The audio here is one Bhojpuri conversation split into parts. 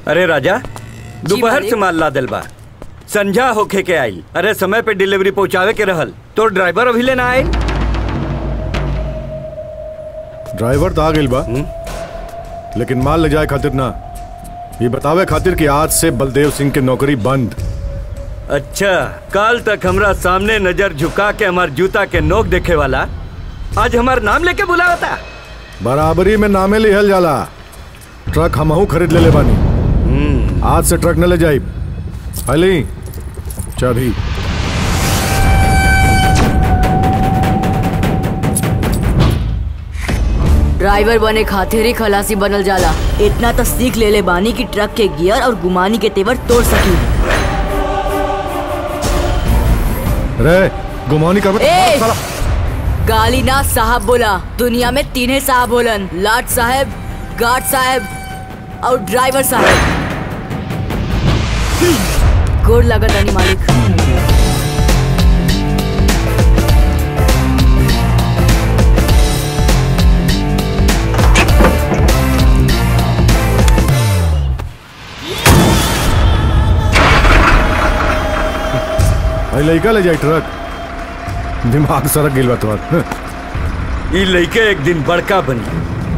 अरे राजा दोपहर मालिक। से माल ला दिल बा संझा होखे के आई अरे समय पे डिलीवरी पहुंचावे के रहल तो ड्राइवर अभी लेना आए ड्राइवर तो आ गई बा लेकिन माल ले जाए खातिर ना ये बतावे खातिर कि आज से बलदेव सिंह की नौकरी बंद अच्छा कल तक हमरा सामने नजर झुका के हमार जूता के नोक देखे वाला आज हमार नाम लेके बुलावा था बराबरी में नामे लिहल जाला ट्रक हमहू खरीद ले ले बानी आज से ट्रक न ले जाई अली चाबी ड्राइवर बने खातिर ही खलासी बनल जाला इतना तो सीख ले ले बानी की ट्रक के गियर और गुमानी के तेवर तोड़ सकी रे गुमानी कर ए! गाली ना साहब बोला दुनिया में तीन ही साहब बोलन लाट साहब गार्ड साहब और ड्राइवर साहब गोड़ लगत नहीं मालिक भाई लड़का ले जाए ट्रक दिमाग सरक गिल बा तोहर ई लइके एक दिन बड़का बनी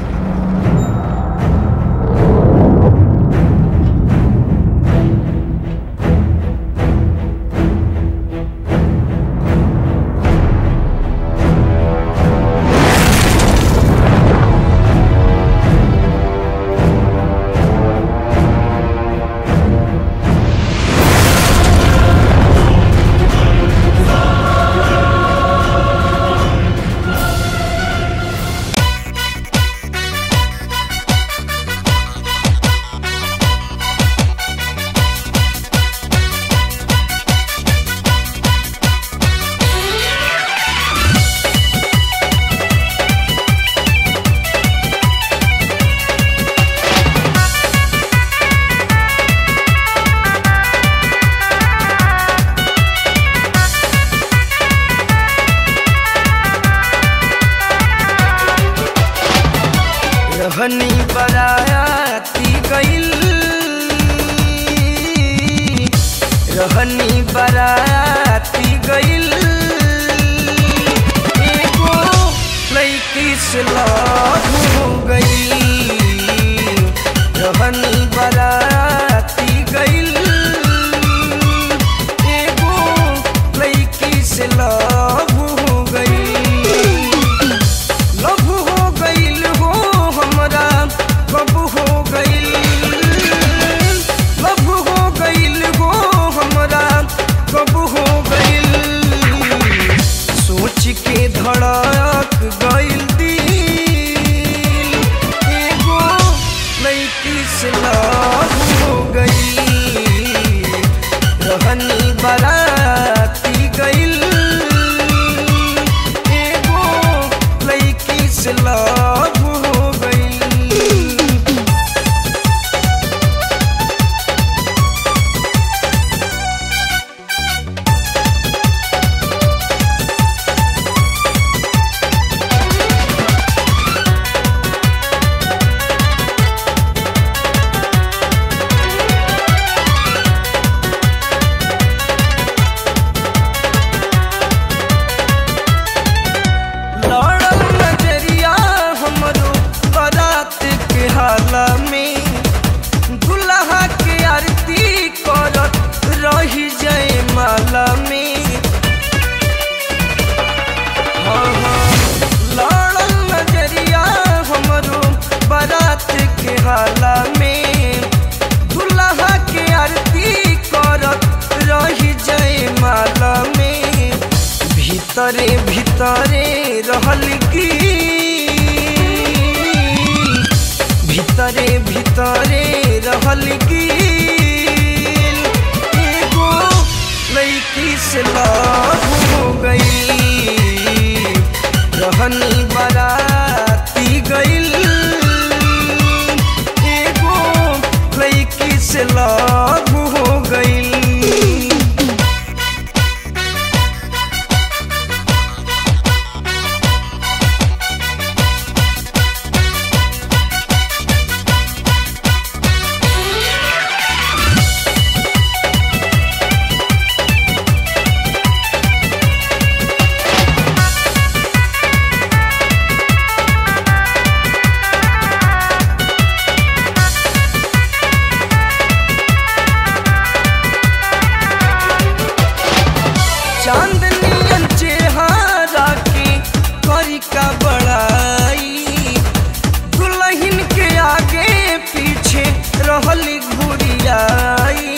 रहनी बराती गइल रहनी बराती गइल एगो लड़की से लव हो गइल रहनी बराती गइल एगो लड़की से लव हो गइल लव हो गइल हो हमरा कब हो गइल लव हो गइल हो हमरा कब हो गइल सोच के धड़क गइल दिल एगो लड़की से लव हो गइल रहनी बराती गइल एगो लड़की से लव हो गइल लड़ल नजरिया हमरो बारात के हाला में दुल्हा के आरती करत रही जाए माला में हाँ, हाँ, लड़ल नजरिया हमरो बारात के हाला में दुल्हा के आरती करत रही जाए माला में भीतरे भीतरे रहल की भीतरे भीतरे रहल की एगो लड़की से लव हो गई रहनी बराती गइल एगो लड़की से लव हो गइल आगे पीछे रहली घुरियाई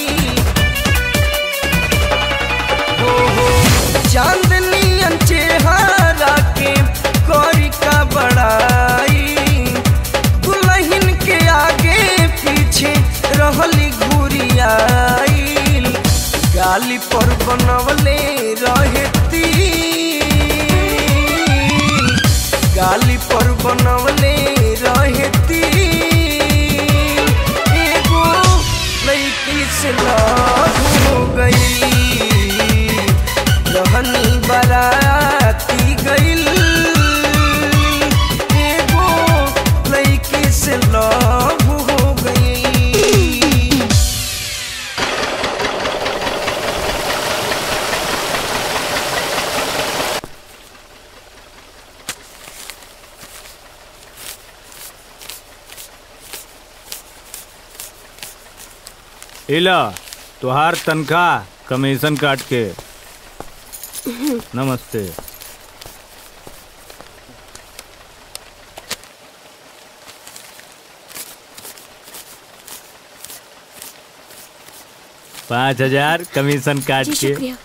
ओहो चांदनी चेहरा के कौरी का बड़ाई दुल्हन के आगे पीछे रहली घुरियाई गाली पर बनवले रहती गाली पर बनवले रहती एगो लड़की से लव हो गई रहनी बराती गईल एगो लड़की से लव हो गई इला तुहार तनख्वाह कमीशन काट के नमस्ते पाँच हजार कमीशन काट जी के शुक्रिया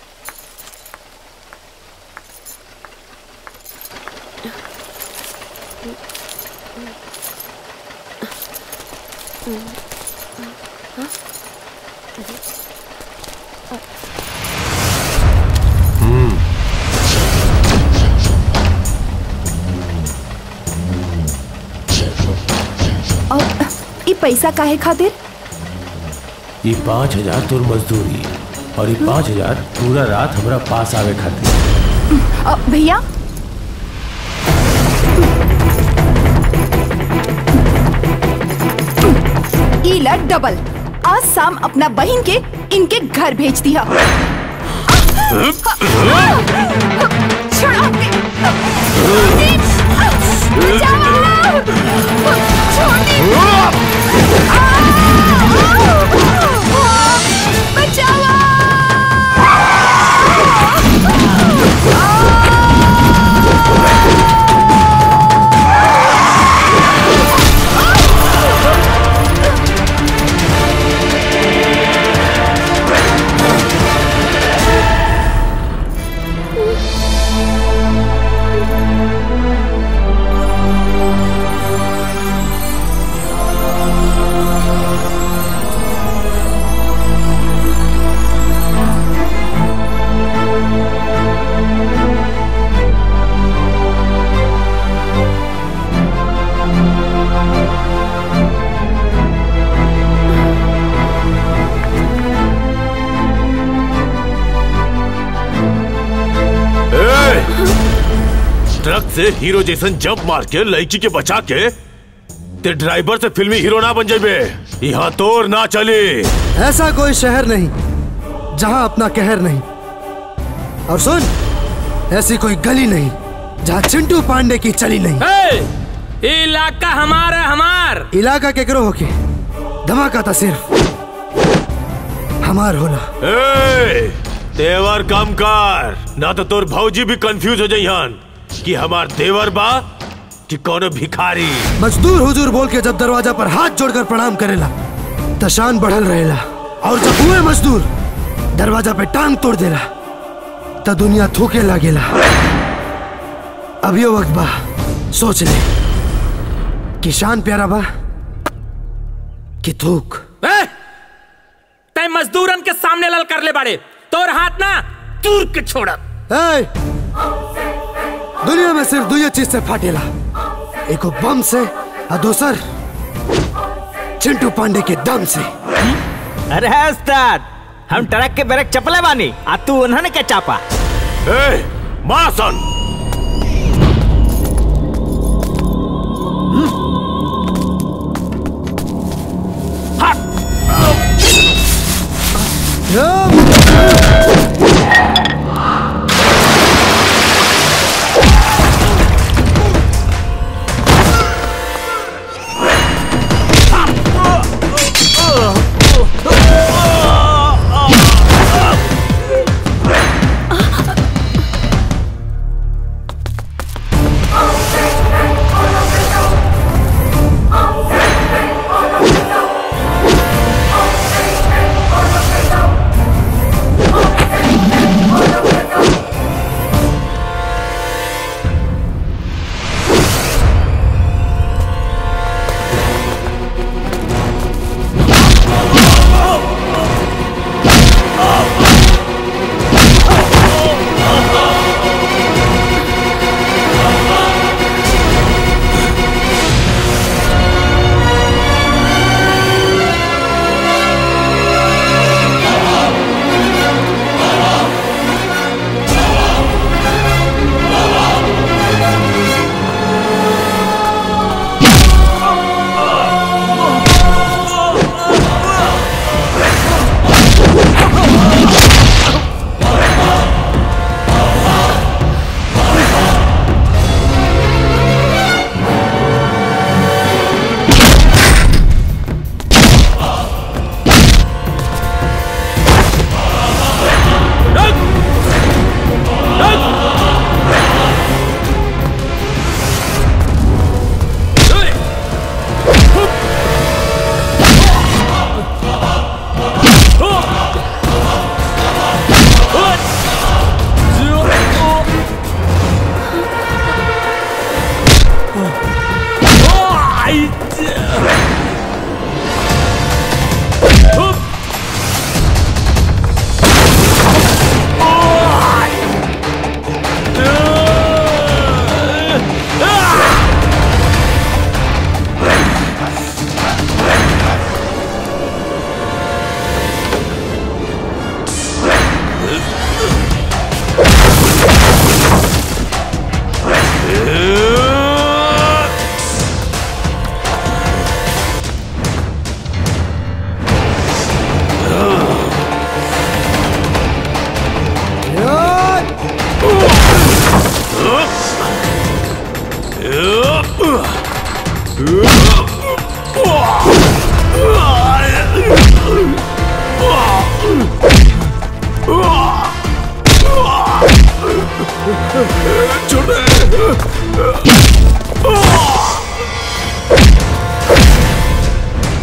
और ई पैसा काहे खातिर ये पाँच हजार तोर मजदूरी और ये पाँच हजार पूरा रात हमरा पास आवे खातिर अ, भैया ई ला डबल आज शाम अपना बहन के इनके घर भेज दिया छोड़ो अपने। बचाओ! छोड़ दे। ट्रक से हीरो जैसन जंप मार के लड़की के बचा के ते ड्राइवर से फिल्मी हीरो ना बन जाबे यहाँ तोर ना चली ऐसा कोई शहर नहीं जहां अपना कहर नहीं और सुन ऐसी कोई गली नहीं जहां चिंटू पांडे की चली नहीं इलाका हमारा हमार इलाका केकरो होके धमाका था सिर्फ हमार होला ए, तेवर कम कर ना तो तोर भौजी भी कंफ्यूज हो जाइहन कि हमार देवर बा कि कोनो भिखारी मजदूर हुजूर बोल के जब दरवाजा पर हाथ जोड़कर प्रणाम करेला त शान बढ़ल रहेला और जब हुए मजदूर दरवाजा पे टांग तोड़ देला त दुनिया थूके लागेला अभियो वक्त बा सोच ले कि शान प्यारा बा कि थूक तय मजदूरन के सामने लल कर ले बाड़े तोर हाथ ना दूर के छोड़ब ए, दुनिया में सिर्फ दुई चीज से फाटेला एगो बम से और दूसर चिंटू पांडे के दम से अरे उस्ताद हम ट्रक के ब्रेक चपले बानी आ तू उन्होंने क्या चापा ए, मासन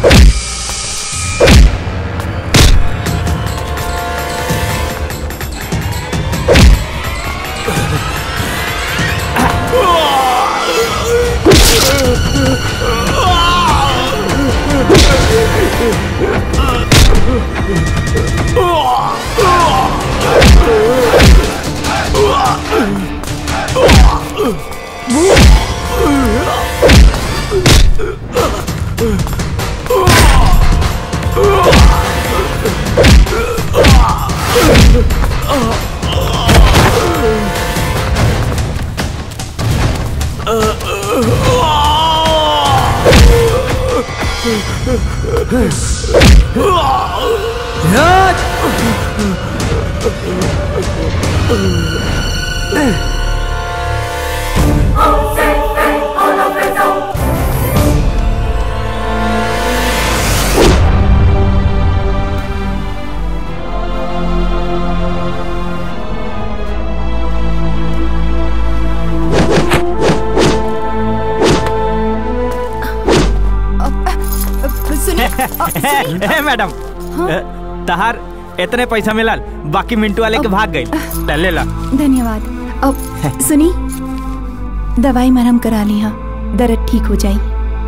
सुनिए अ, सुनिए ए मैडम ए, तहार इतने पैसा मिलल बाकी मिंटू वाले के भाग गई ले ला धन्यवाद अब सुनी दवाई मरहम करा ली हाँ दर्द ठीक हो जाई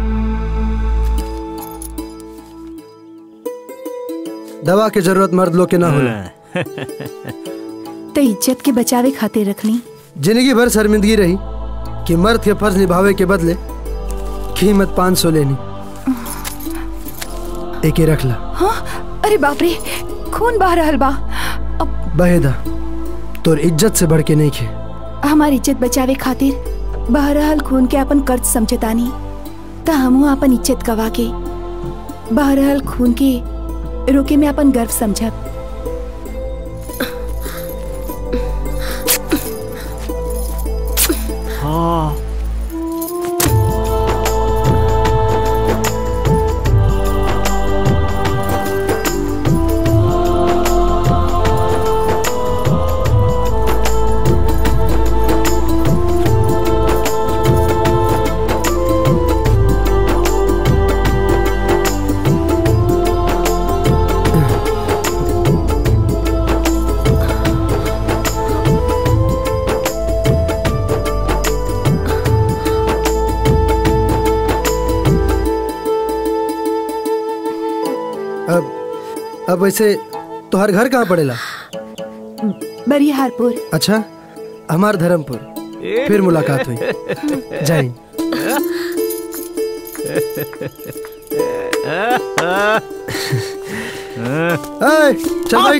दवा के जरूरत मर्द लोग के ना होला तो इज्जत के बचावे खातिर रखनी जिंदगी भर शर्मिंदगी रही कि मर्द के फर्ज निभावे के बदले कीमत पाँच सौ लेनी एके रख ला हाँ अरे बाप रे खून बह रहल बा बहेदा तोर इज्जत से बढ़ के नहीं खे हमारी इज्जत बचावे खातिर बह रहल खून के अपन कर्ज समझतानी त हमहू अपन इज्जत गवा के बह रहल खून के रोके में अपन गर्व समझब हाँ अब अब वैसे तोहर घर कहाँ पड़ेला बरिहारपुर अच्छा हमार धर्मपुर फिर मुलाकात हुई जय हिंद। ए, चल भाई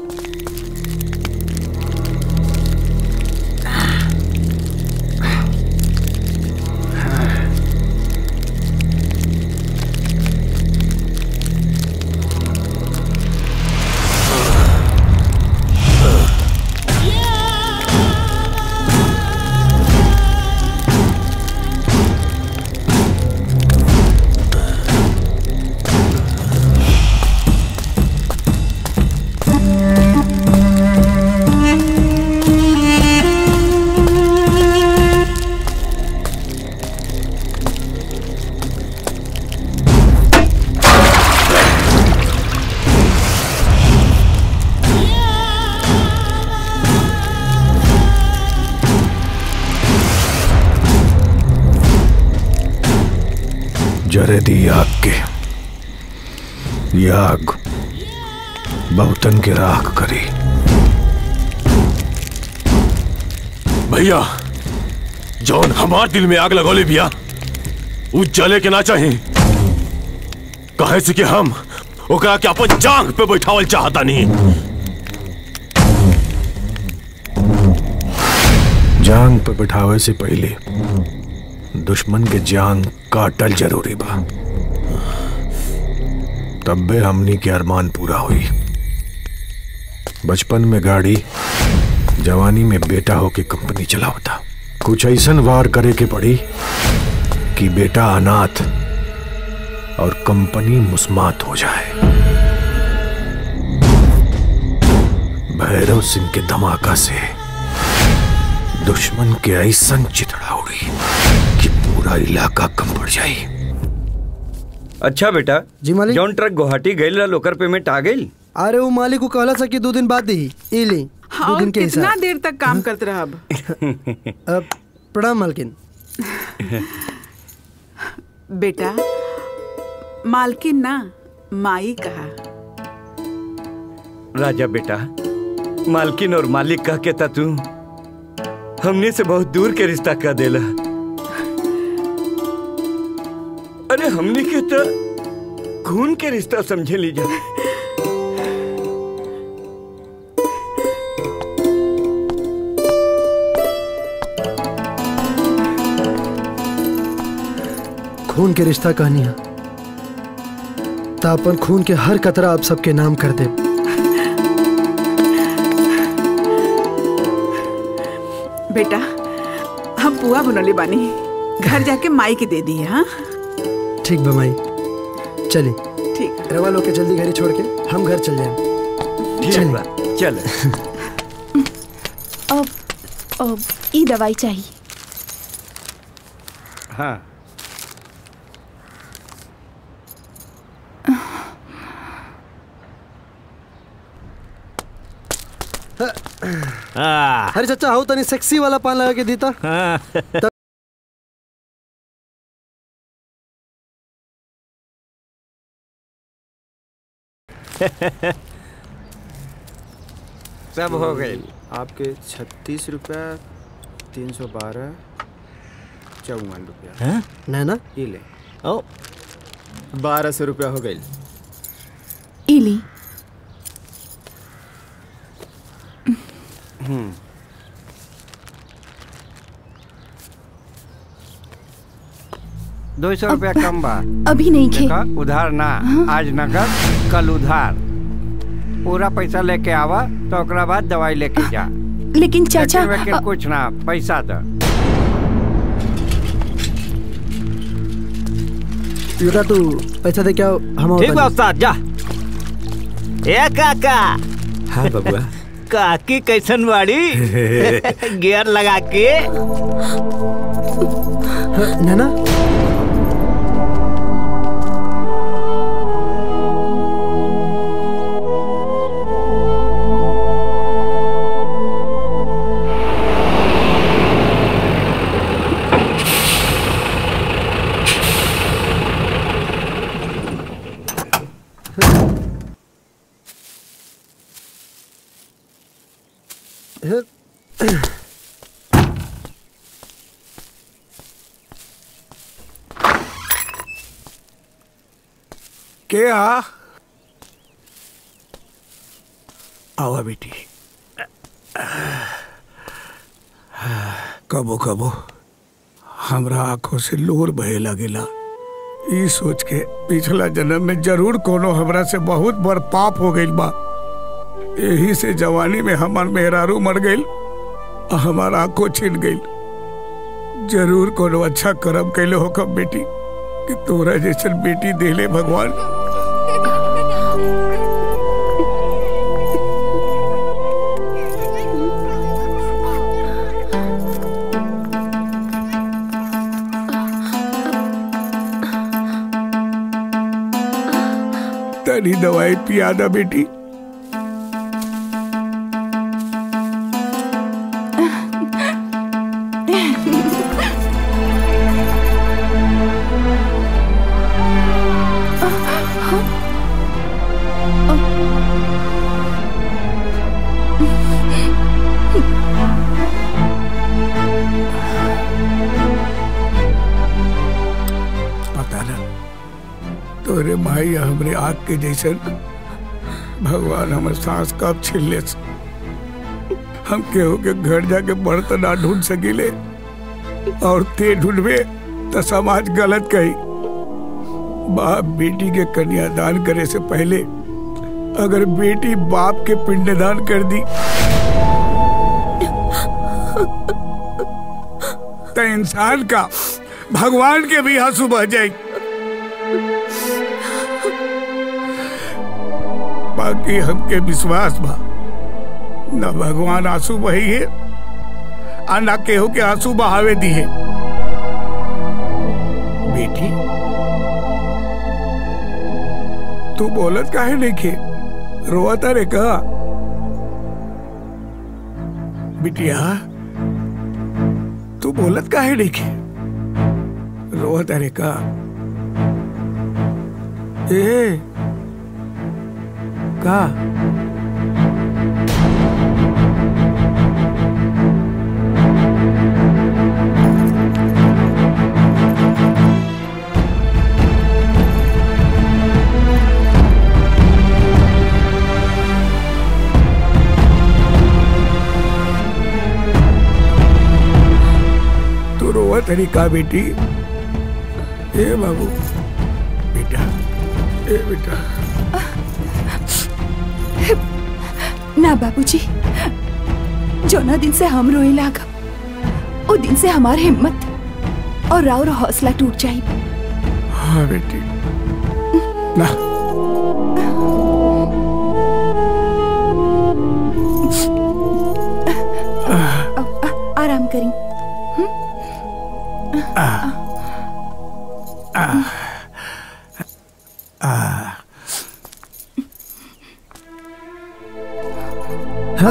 जरे दी आग के ये आग बहुतन के राख करी भैया जौन हमार दिल में आग लगौले बिया उ जले के ना चाही कहे से कि हम ओकरा के अपन जांग पे बैठावल चाहता नहीं जांग पे बिठावे से पहले दुश्मन के जांग काटल जरूरी बा तब्बे हमनी के अरमान पूरा हुई बचपन में गाड़ी जवानी में बेटा होके कंपनी चलावता कुछ ऐसन वार करे के पड़ी कि बेटा अनाथ और कंपनी मुस्मात हो जाए भैरव सिंह के धमाका से दुश्मन के ऐसन चितड़ा उड़ी कि पूरा इलाका कम पड़ जाए अच्छा बेटा जी मालिक जौन ट्रक गुवाहाटी गईल रहा ओकर पेमेंट आ गई अरे वो मालिक को कहला था कि दो दिन बाद दी ई ली दो और दिन के कितना हिसाब देर तक काम करते रहब अब प्रणाम मालकिन बेटा मालकिन ना माई कहा राजा बेटा मालकिन और मालिक कह के ता तू हमने से बहुत दूर के रिश्ता कर देला अरे हमने के तो खून के रिश्ता समझे लीजा खून के रिश्ता कहानियां ता अपन खून के हर कतरा आप सबके नाम कर दे बेटा हम पुआ बनले बानी घर जाके माई के दे दी हाँ ठीक बमाई चली ठीक रवा लोग के जल्दी घरे छोड़ के हम घर चल जाए ठीक बा चल अब अब ई दवाई चाहिए हाँ आ, अरे चाचा आओ तनी सेक्सी वाला पान लगा के देता हाँ। सब हो गए आपके छत्तीस रुपया तीन सौ बारह चौवन रुपया नैना ये ले ओ बारह सौ रुपया हो गई ई ली दो सौ रुपया कम बा अभी नहीं खे देखा उधार ना आज नगद कल उधार पूरा पैसा लेके आवा तो ओकरा बाद दवाई लेके जा लेकिन चाचा लेकिन वेकिन अ- कुछ ना पैसा दो बेटा तू पैसा दे क्या हम ठीक बा उस्ताद जा ए काका हाँ बबुआ काकी कैसन बाड़ी गियर लगा के नैना के आ आवा बेटी कबो कबो हमरा आंखों से लोर बहे लगेला ई सोच के पिछला जन्म में जरूर कोनो हमरा से बहुत बड़ पाप हो गइल बा यही से जवानी में हमार मेहरारू मर गइल आ हमार आंखों छिन गइल जरूर कोनो अच्छा कर्म कैले हो कब बेटी कि तोरा जैसन बेटी देले भगवान तनी दवाई पिया दा बेटी पता ना तोरे माई हमरे आग के जैसन भगवान हमर सांस कब छीन ले हम केहू के घर जाके बर्तन ना ढूंढ सकीले और ते ढूंढबे तो समाज गलत कही बाप बेटी के कन्यादान करे से पहले अगर बेटी बाप के पिंडदान कर दी तो इंसान का भगवान के भी आंसू बह जाए बाकी हमके विश्वास बा न भगवान आंसू बही है आ न केहू के आंसू बहावे दी है बेटी तू बोलत काहे नहीं खे रोता रे का बिटिया तू बोलत काहे नहीं खे रोता रे का ए का तू रोवा तरी का बेटी ए बाबू बेटा ए बेटा ना बाबूजी जोना दिन से हम रोए लागा ओ दिन से हमार हिम्मत और राव हौसला टूट जाई हाँ बेटी ना आराम करी हाँ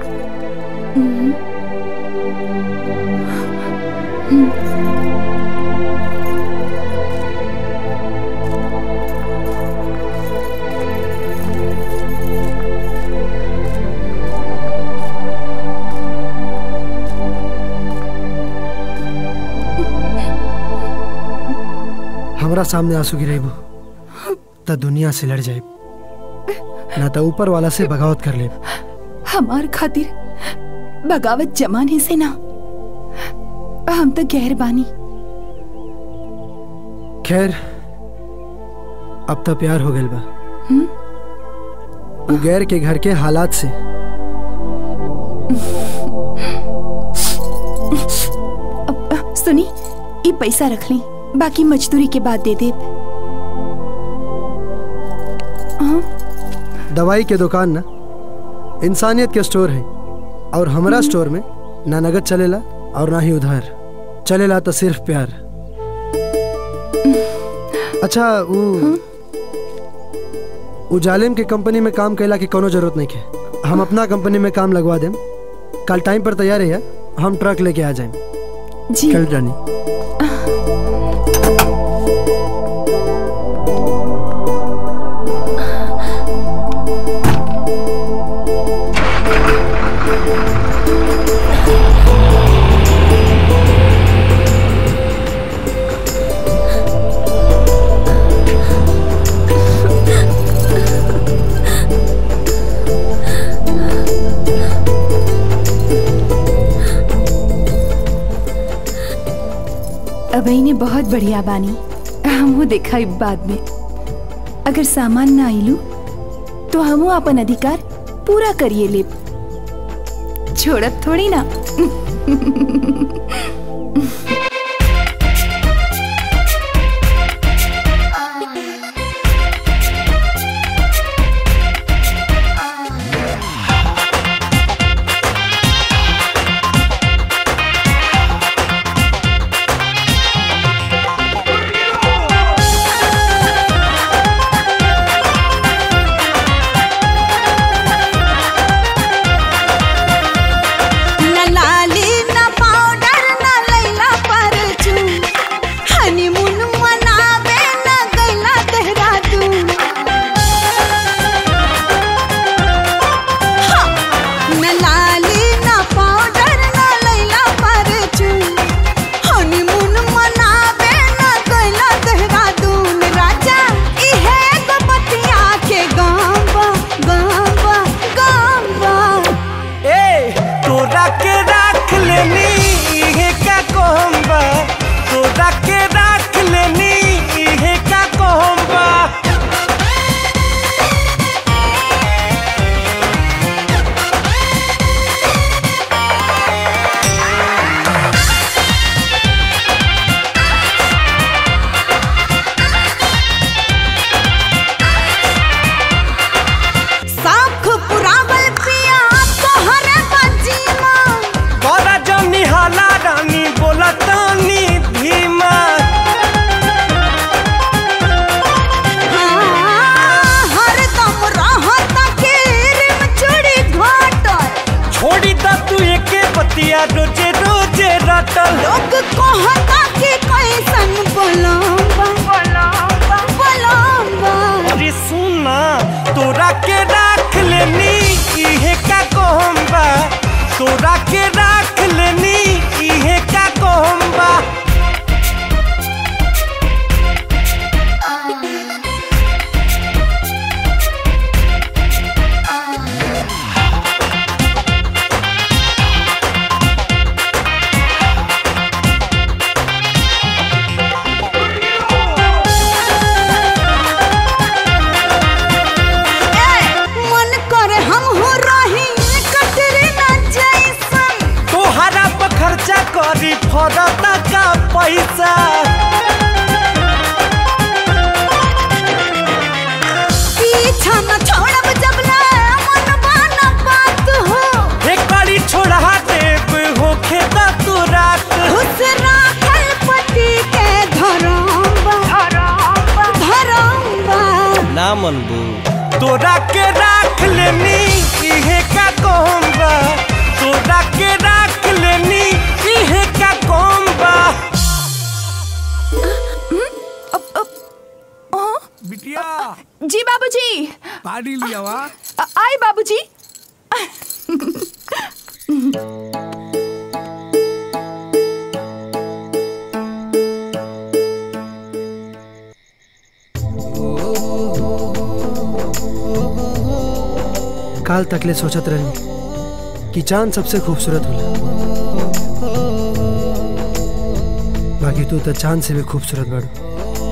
हमरा सामने आंसू गिरेबू त दुनिया से लड़ जाए ना तो ऊपर वाला से बगावत कर ले हमार खातिर बगावत जमाने से ना हम तो गैर बानी खैर अब तो प्यार हो गइल बा हम्म? उ गैर के घर के हालात से सुनी ये पैसा रख ली बाकी मजदूरी के बाद दे दे दवाई के दुकान ना इंसानियत के स्टोर है और हमारा स्टोर में ना नगद चलेला और ना ही उधार चलेला तो सिर्फ प्यार अच्छा वो उ जालिम के कंपनी में काम कैला की कोनो जरूरत नहीं है हम अपना कंपनी में काम लगवा देम कल टाइम पर तैयार है हम ट्रक लेके आ जाएं जी कल रानी अबई ने बहुत बढ़िया बानी हमहू देखा ई बाद में अगर सामान ना आइलू तो हमहू अपन अधिकार पूरा करिए लेब छोड़ब थोड़ी ना न लाली न पाउडर न लैला बतिया रोजे रोजे रटल लोग कहता कि कैसन बोलम्बा बोलम्बा बोलम्बा अरे सुना तोरा के राख लेनी इहे का कहम्बा तोरा के राख लेनी इहे का कहम्बा मन करे हम हो रही कटरे ना जैसन तोहरा पर खर्चा करी फरता का पैसा पीछा न छोड़ब जब ले मनवा न बात हो एक बारी छोड़ा देव होखे दा तू रात खुश राखल पति के धरम्बा धरम्बा धरम्बा ना मनबू तोरा के राख लेनी इहे का कहम्बा तोरा के राख लेनी इहे का कहम्बा बिटिया जी बाबूजी पानी लिया वा अ- आए बाबूजी काल तकले सोचत रही कि चांद सबसे खूबसूरत होला बाकी तू तो चांद से भी खूबसूरत बाड़ू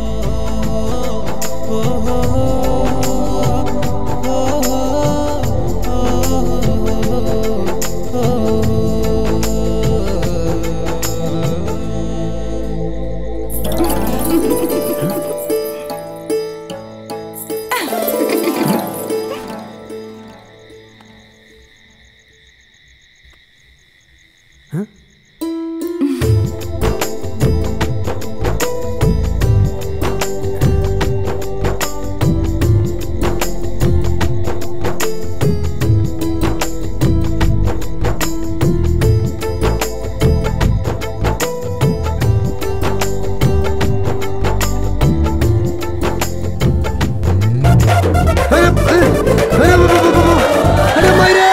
अरे मायरे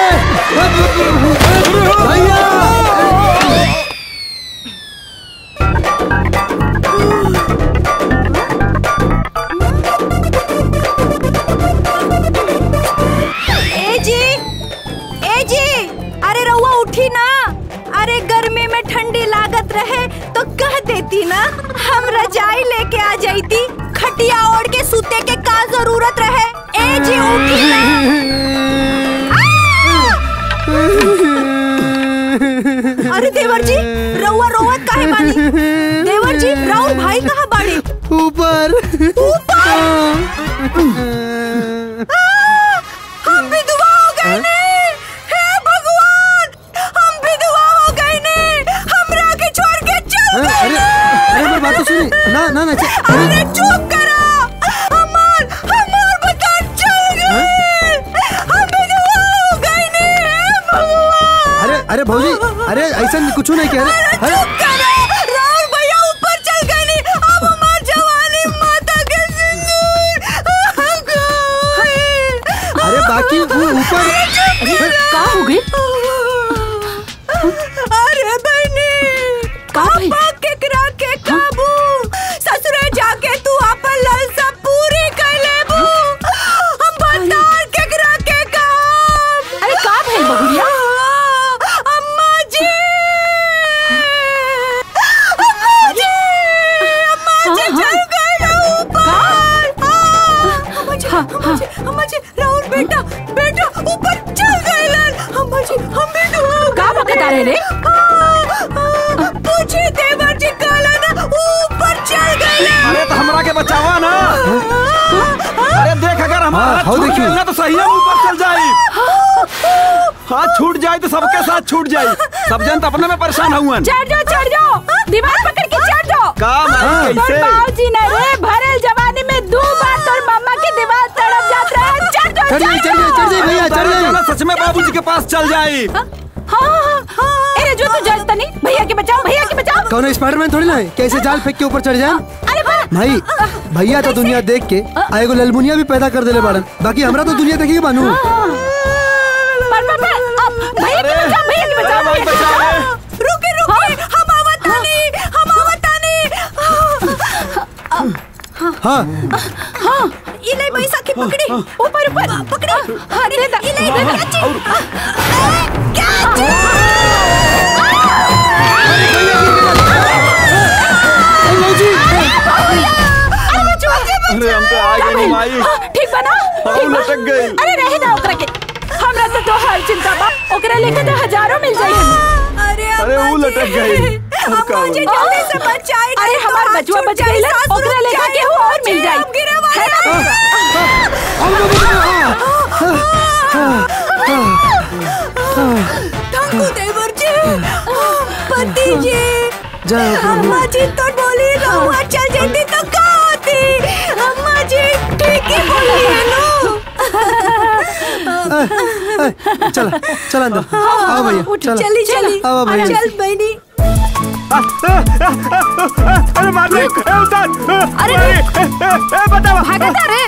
भैया ए जी ए जी अरे रउआ उठी ना अरे गर्मी में ठंडी लागत रहे तो कह देती ना हम रजाई लेके आ जाती खटिया ओढ़ के सूते के का जरूरत रहे ए जी उठी ना अरे देवर जी रउआ रोवत काहे बानी देवर जी राउर भाई कहाँ बाड़ी ऊपर ऊपर हम विधवा हो गए ने हे भगवान हम विधवा हो गए ने हमरा के छोड़ के चल गए अरे अरे मेरी बात तो सुनी ना ना ना च- अरे चुप करो हमार हमार बता चल गए हम विधवा हो गए ने हे भगवान अरे अरे भौजी अरे ऐसा कुछ नहीं कह रहे अरे चुप करो राहुल भैया ऊपर चल गए ने अब हमार जवानी माता के सिंदूर अरे बाकी वो ऊपर का हो गई अरे बहनी काबा केकरा के काबू ससुरे जाके तू अपन लालसा पूरी कर लेबू हम भंडार केकरा के काम अरे का भइल बहुरिया अम्मा जी अम्मा जी अम्मा जी चल गए ऊपर अम्मा जी अम्मा जी अम्मा जी राहुल बेटा बेटा ऊपर चल गए लाल अम्मा जी हम भी का बकता रहे रे पूछे देवर जी काला ना ऊपर चल गए अरे तो हमरा के बचावा ना अरे देख अगर हमारा हाँ, हाथ हाँ, छूट देखियो। गया ना तो सही है ऊपर चल जाई हाथ छूट जाए तो सबके साथ छूट जाए सब जन तो अपने में परेशान हुआ चढ़ जाओ चढ़ जाओ दीवार पकड़ के चढ़ जाओ का मारी तोर कैसे बाबूजी ने रे भरल जवानी में दो बार तोर मम्मा के दीवार तड़प जात रहे चढ़ जाओ चढ़ जाइए चढ़ जाइए चढ़ जाइए भैया चढ़ चलो जाइए सच में बाबूजी के पास चल जाई हाँ हाँ हाँ अरे बजुआ तू जाता नहीं भैया के बचाओ भैया के बचाओ कौन स्पाइडरमैन थोड़ी ना है कैसे जाल फेंक के ऊपर चढ़ जाए अरे पर भाई भैया तो दुनिया देख के आ एगो ललमुनिया भी पैदा कर देले बाड़न बाकी हमरा तो दुनिया देखी बानू पर पर पर अब भैया के बचाओ भैया के बचाओ भैया के बचाओ रुके रुके हम आवत नहीं हम आवत नहीं हाँ हाँ ये ले पैसा की पकड़ी ऊपर ऊपर पकड़ी अरे ये ले कैची अरे हम तो आ गए नहीं माई ठीक बना हाँ, ठीक बा? लटक गई। अरे रहे ना ओकरा के हमरा तो तो हर चिंता बा ओकरा लेके तो हजारों मिल जाई अरे अरे वो लटक गई अब का मुझे होई? जल्दी से बचाए अरे हमार बचुआ बच गई ओकरा लेके केहू और मिल जाई गिरे वाले ठाकुर देवर जी पति जी जाओ प्रभु अम्मा जी तो बोली रहुआ चल जाती तो का होती अम्मा जी ठीक ही बोली है नो चला चला अंदर आओ भैया चला चली चली आओ भैया चल बहनी अरे मार दे ए, उतार अरे ए, ए, ए, ए, बताओ भागता रे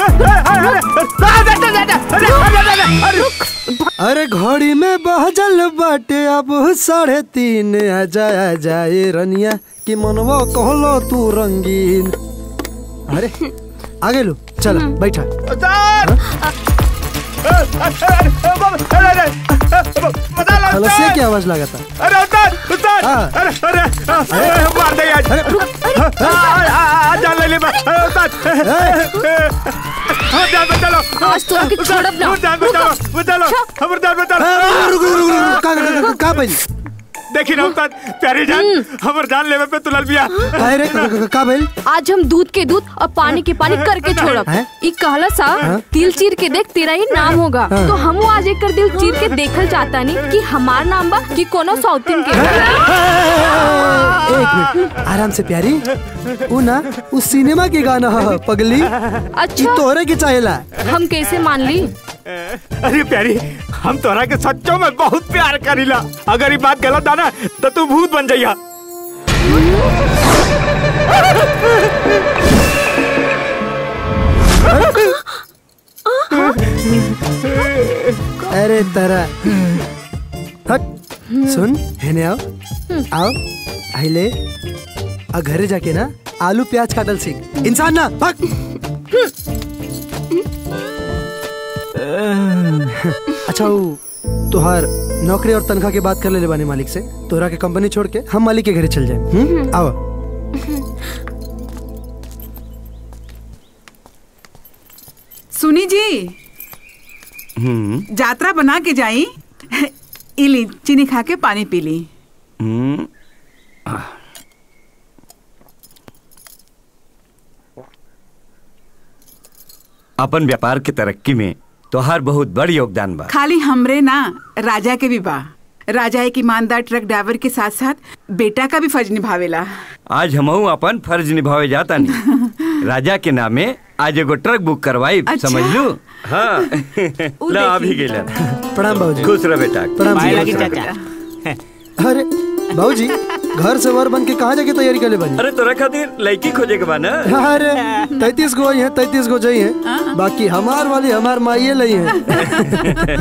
अरे घड़ी में बहजल बाटे अब साढ़े तीन आ जाए जाए रनिया कि मनवा कहलो तू रंगीन अरे आगे लो चल बैठा उतार ए, अरे, अरे, अरे, अरे, अरे, बता लो, खलसिया उतार। की आवाज लगाता अरे उतार उतार हाँ। अरे अरे अरे अरे, मार दे आज अरे आ, आ, आ, जान ले ले बस अरे, उतार हाँ, जान बचा लो आज तो आके छोड़ब ना। जान बचा लो बचा लो हमर जान बचा अरे, रुक लो रुक रुक रुक का का- का- का भाई देखी ना उतार प्यारी जान हमर जान लेवे पे तुलल बिया अरे का- का- का भाई आज हम दूध के दूध और पानी के पानी करके छोड़ब हैं? ई कहला सा तिल चीर के देख तेरा ही नाम होगा तो हम आज एक कर दिल चीर के देखल चाहता नहीं कि हमार नाम बा कि कोनो सौतिन के एक मिनट आराम से प्यारी उ ना उस सिनेमा के गाना ह पगली ई अच्छा तोहरे के चाहेला हम कैसे मान ली अरे प्यारी हम तोरा के सच्चों में बहुत प्यार करीला अगर ये बात गलत ना तो तू भूत बन जाइया अरे तरा हट सुन हेने आओ आओ आइले आ घरे जाके ना आलू प्याज काटल सीख इंसान ना भाग अच्छा वो तुहार नौकरी और तनख्वाह के बात कर ले बानी मालिक से तोहरा के कंपनी छोड़ के हम मालिक के घरे चल जाए हम्म? आओ सुनी जी यात्रा बना के जाई इली चीनी खा के पानी पी ली हम्म, अपन व्यापार के तरक्की में तोहार बहुत बड़ योगदान बा खाली हमरे ना राजा के भी बा राजा एक ईमानदार ट्रक ड्राइवर के साथ साथ बेटा का भी फर्ज निभावेला आज हमहू अपन फर्ज निभावे जाता नहीं राजा के नामे आज एगो ट्रक बुक करवाई अच्छा। समझ लू हाँ उ ला अभी देखी। गेला प्रणाम बाबूजी खुश रह बेटा प्रणाम पाए जी लगी खुश चाचा रहो। अरे बाबूजी घर से वर बन के कहाँ जाके तैयारी कर ले बनी अरे तोरा खातिर लड़की खोजे के बा ना अरे तैतीस गो ही है तैतीस गो जई है बाकी हमार वाली हमार माइये लई है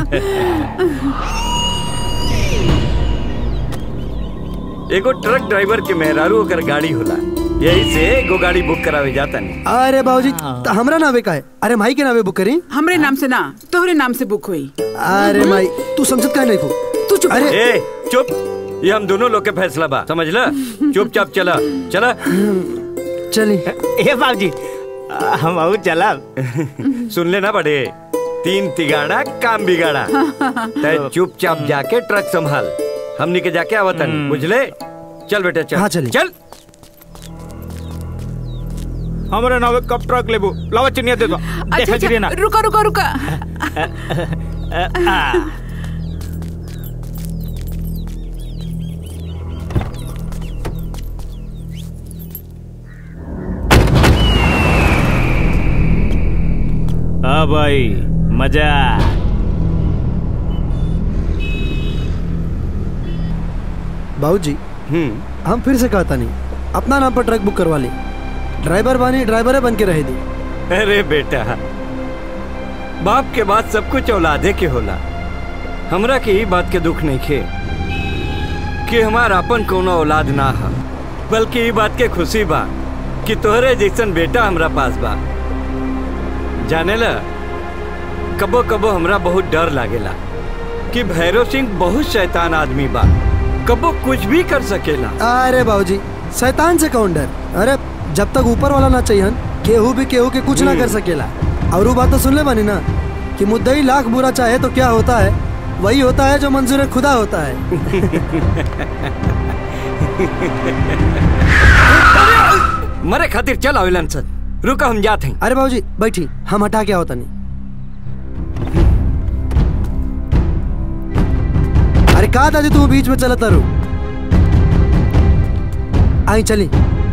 एगो ट्रक ड्राइवर के मेहरारू ओकर गाड़ी होला यही से एगो गाड़ी बुक करावे जाता नहीं अरे बाबूजी त हमरा नावे का है अरे माई के नावे बुक करी हमरे नाम से ना तोहरे नाम से बुक हुई अरे माई तू समझत काहे नहीं को तू चुप अरे ए चुप ये हम दोनों लोग के फैसला बा समझ ला चुपचाप चला चला चली ए बाबूजी हम आऊ चलब सुन लेना बड़े तीन तिगाड़ा काम बिगाड़ा तय चुपचाप जाके ट्रक संभाल हमनी के जाके आवतन बुझले चल बेटा चल हाँ, चली। चल हमरे नावे कब ट्रक लेबू लावा चिनिया दे दो अच्छा देखा गिरे ना अच्छा रुका रुका रुका हाँ भाई मजा बाबू जी हम फिर से कहता नहीं अपना नाम पर ट्रक बुक करवा ली ड्राइवर बानी ड्राइवर बन के रहे दी अरे बेटा बाप के बाद सब कुछ औलादे के होला हमरा के ई बात के दुख नहीं खे कि हमार अपन कोनो औलाद ना हा बल्कि ई बात के खुशी बा कि तोहरे जैसन बेटा हमरा पास बा जाने ला कबो कबो हमरा बहुत डर लागेला कि भैरव सिंह बहुत शैतान आदमी बा कबो कुछ भी कर सकेला अरे बाबूजी शैतान से कौन डर अरे जब तक ऊपर वाला ना चाहिए केहू भी केहू के कुछ ना कर सकेला और वो बात तो सुन ले बानी ना कि मुद्दई लाख बुरा चाहे तो क्या होता है वही होता है जो मंजूर खुदा होता है मरे खातिर चल आविलन सर रुका हम जाते हैं अरे बाबूजी बैठी हम हटा क्या होता नहीं अरे कहा दादी तू बीच में चला तारू आई चली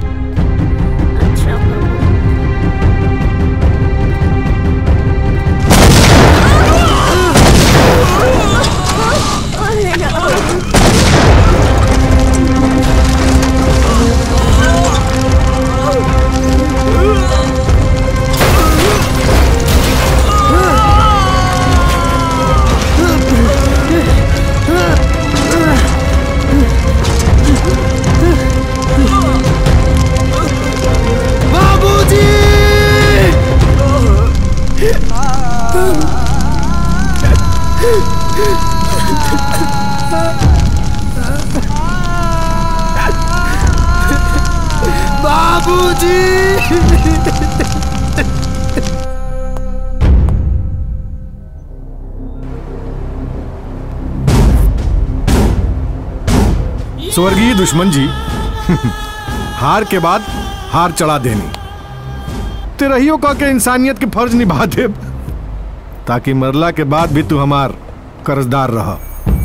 स्वर्गीय दुश्मन जी हार के बाद हार चढ़ा देनी तेरहियो का के इंसानियत के फर्ज निभा दे ताकि मरला के बाद भी तू हमार कर्जदार रह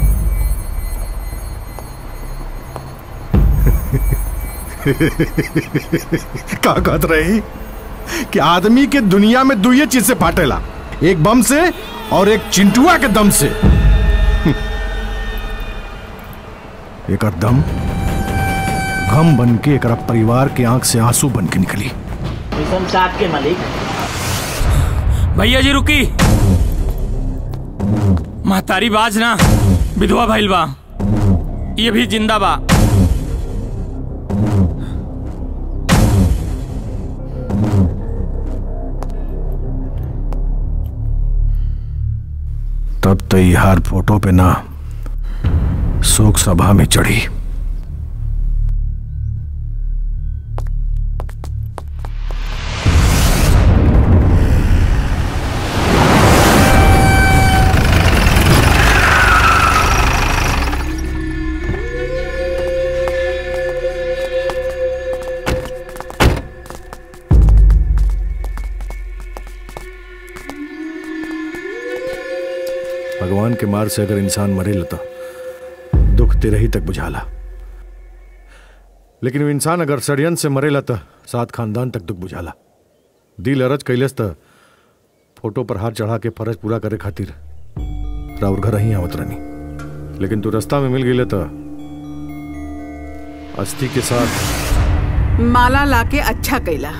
का कहत रही कि आदमी के दुनिया में दुइये चीज से फाटेला एक बम से और एक चिंटुआ के दम से एक दम गम बन के एक परिवार के आंख से आंसू बन के निकली मिशन सात के मालिक भैया जी रुकी महतारी बाज ना विधवा भइल बा ये भी जिंदा बा तब तो ये हार फोटो पे ना शोक सभा में चढ़ी भगवान के मार से अगर इंसान मरे लता दुख तेरे ही तक बुझाला लेकिन वो इंसान अगर षड्यंत्र से मरे लता सात खानदान तक दुख बुझाला दिल अरज कैलस त फोटो पर हाथ चढ़ा के फर्ज पूरा करे खातिर राउर घर ही आवत रहनी लेकिन तू रास्ता में मिल गई त अस्थि के साथ माला लाके अच्छा कैला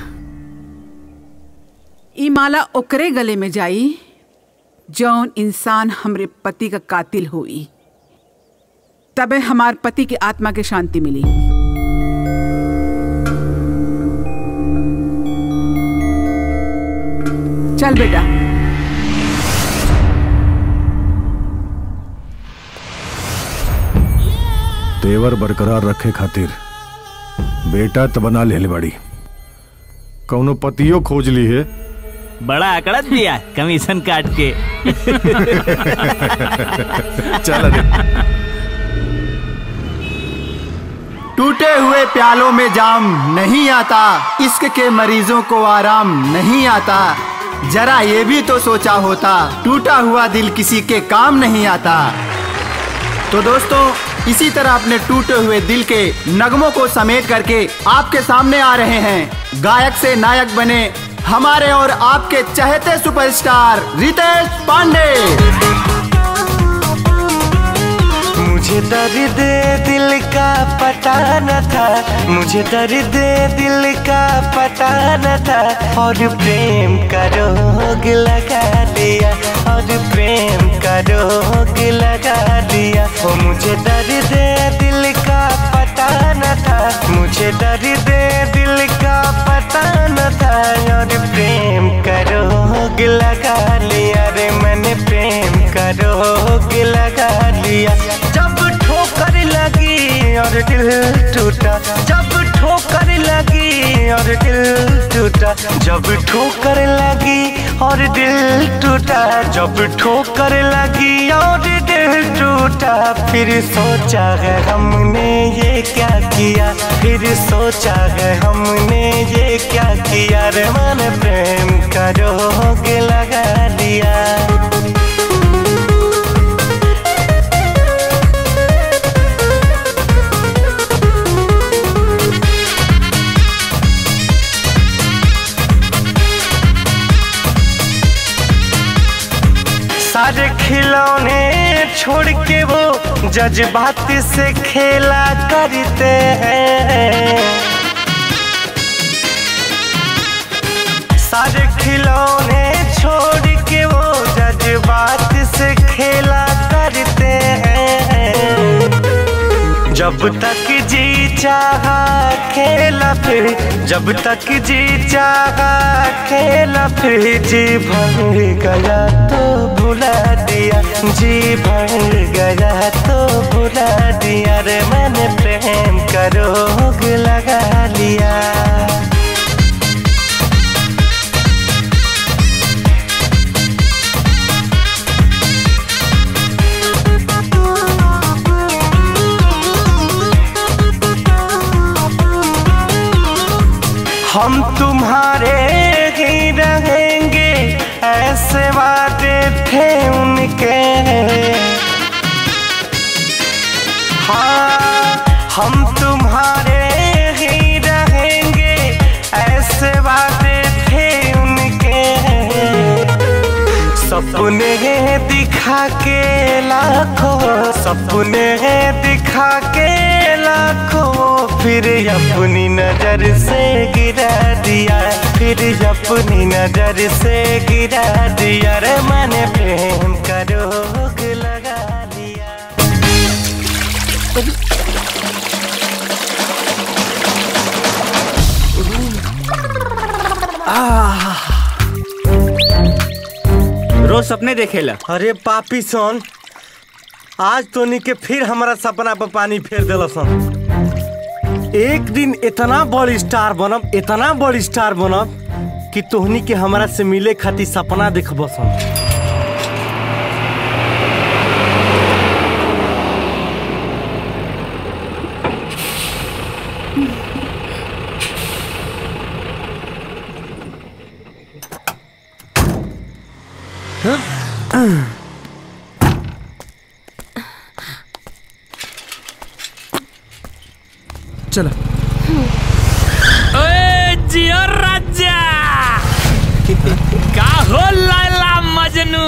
ई माला ओकरे गले में जाई जौन इंसान हमरे पति का कातिल हुई तबे हमार पति की आत्मा के शांति मिली चल बेटा तेवर बरकरार रखे खातिर बेटा तो बना ले बाड़ी कौनो पतियो खोज ली है बड़ा अकड़त दिया कमीशन काट के चल टूटे हुए प्यालों में जाम नहीं आता इश्क के मरीजों को आराम नहीं आता जरा ये भी तो सोचा होता टूटा हुआ दिल किसी के काम नहीं आता तो दोस्तों इसी तरह अपने टूटे हुए दिल के नगमों को समेट करके आपके सामने आ रहे हैं गायक से नायक बने हमारे और आपके चहेते सुपरस्टार रितेश पांडे मुझे दर्द दिल का पता न था मुझे दर्द दिल का पता न था और प्रेम का रोग लगा दिया और प्रेम का रोग लगा दिया ओ मुझे दर्द दिल का पता न था मुझे दर्द दिल का पता न था और प्रेम का रोग लगा लिया रे मैंने प्रेम का रोग लगा लिया जब ठोकर लगी और दिल टूटा जब ठोकर लगी और दिल टूटा जब ठोकर लगी और दिल टूटा जब ठोकर लगी और दिल टूटा फिर सोचा है हमने ये क्या किया फिर सोचा है हमने ये क्या किया रे मन प्रेम का रोग लगा दिया सारे खिलौने छोड़ के वो जज्बात से खेला करते हैं सारे खिलौने छोड़ के वो जज्बात से खेला करते हैं जब तक जी चाहा खेला फिर जब तक जी चाहा खेला फिर जी भर गया तो भुला दिया जी भर गया तो भुला दिया रे मैंने प्रेम का रोग लगा लिया हम तुम्हारे ही रहेंगे ऐसे वादे थे उनके हाँ हम तुम्हारे ही रहेंगे ऐसे वादे थे उनके सपने दिखा के लाखों सपने दिखा के लाखों फिर अपनी नजर से गिरा दिया फिर अपनी नजर से गिरा दिया रे मैंने प्रेम का रोग लगा लिया रोज सपने देखेला अरे पापी सन आज तोनी के फिर हमारा सपना पर पानी फेर दिल सन एक दिन इतना बड़ स्टार बनब इतना बड़ स्टार बनब कि तोहनी के हमरा से मिले खातिर सपना देखब सन चलो ओए जियो राजा का हो लाला मजनू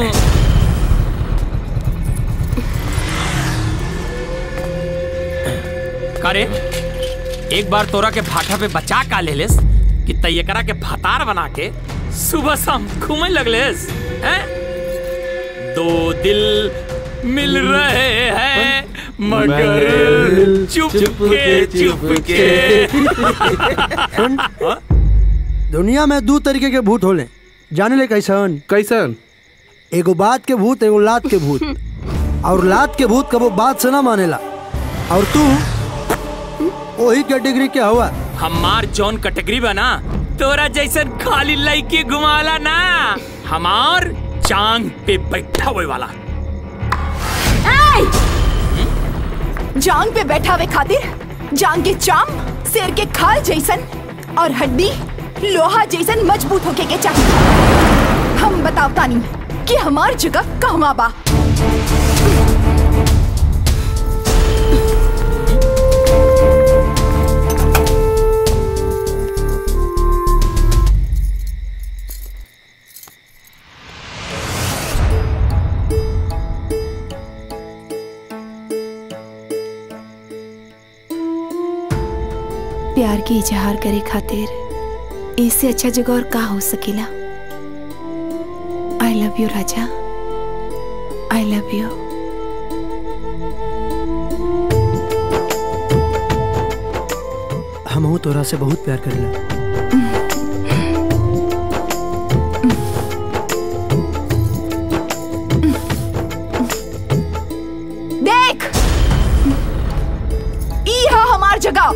करे एक बार तोरा के भाटा पे बचा का ले लेस कि तैयकरा के भतार बना के सुबह शाम घूमे लगलेस हैं दो दिल मिल रहे हैं मगर चुप के चुप के सुन दुनिया में दो तरीके के भूत होले जाने ले कैसन कैसन एगो बात के भूत एगो लात के भूत और लात के भूत कबो बात से ना मानेला और तू वही कैटेगरी के हवा हमार जौन कैटेगरी बना तोरा जैसन खाली लड़की घुमाला ना हमार चांग पे बैठा हुए वाला जांग पे बैठा हुए खातिर जांग के चाम शेर के खाल जैसन और हड्डी लोहा जैसन मजबूत होके के चाहिए हम बताओ तानी कि हमार जगह कहवा बा प्यार के इजहार करे खातिर इससे अच्छा जगह और का हो सकेला आई लव यू राजा आई लव यू हम तोरा से बहुत प्यार करेला देख ई है हमार जगह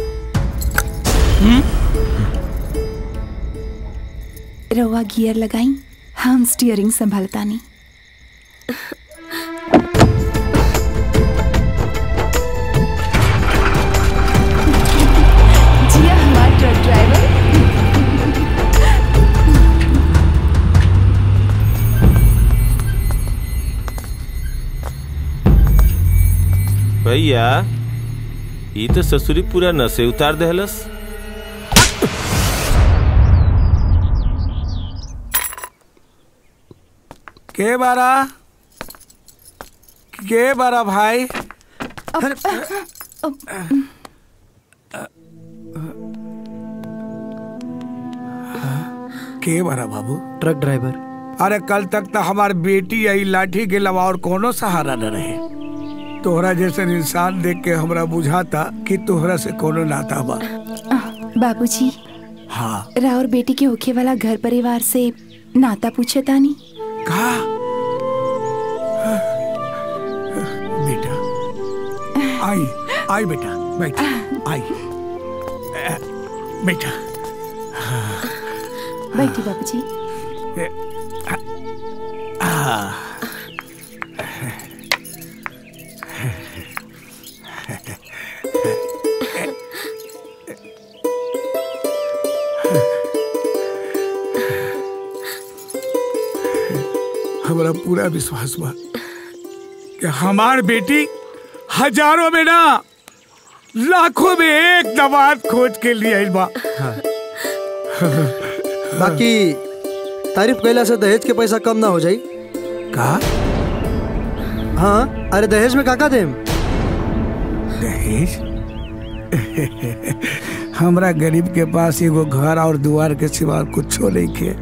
रवा गियर लगाई हम स्टीयरिंग संभालतानी जिया हमार ट्रक ड्राइवर भैया ई तो ससुरी पूरा नशे उतार देहलस के बारा के बारा भाई के बारा बाबू ट्रक ड्राइवर अरे कल तक तो हमार बेटी आई लाठी के अलावा और कोनो सहारा न रहे तोहरा जैसे इंसान देख के हमरा बुझाता कि तोहरा से कोनो नाता बा बाबूजी हाँ राउर बेटी के होखे वाला घर परिवार से नाता पूछे तानी का बेटा आई आई बेटा बैठ आई अ, बेटा बैठी बाबूजी आ, हमारा पूरा विश्वास बा कि हमार बेटी हजारों में ना लाखों में एक दवात खोज के लिए आइल बा बाकी तारीफ कैला से दहेज के पैसा कम ना हो जाई का हाँ अरे दहेज में काका देम दहेज हमरा गरीब के पास एगो घर और दुआर के सिवा कुछो नहीं के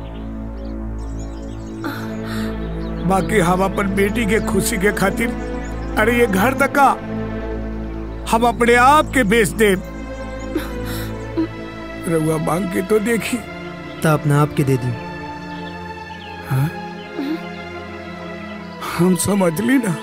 बाकी हम अपन बेटी के खुशी के खातिर अरे ये घर तक का हम अपने आप के बेच दे रउआ मांग के तो देखी तो अपने आप के दे दी हाँ? हम समझ ली ना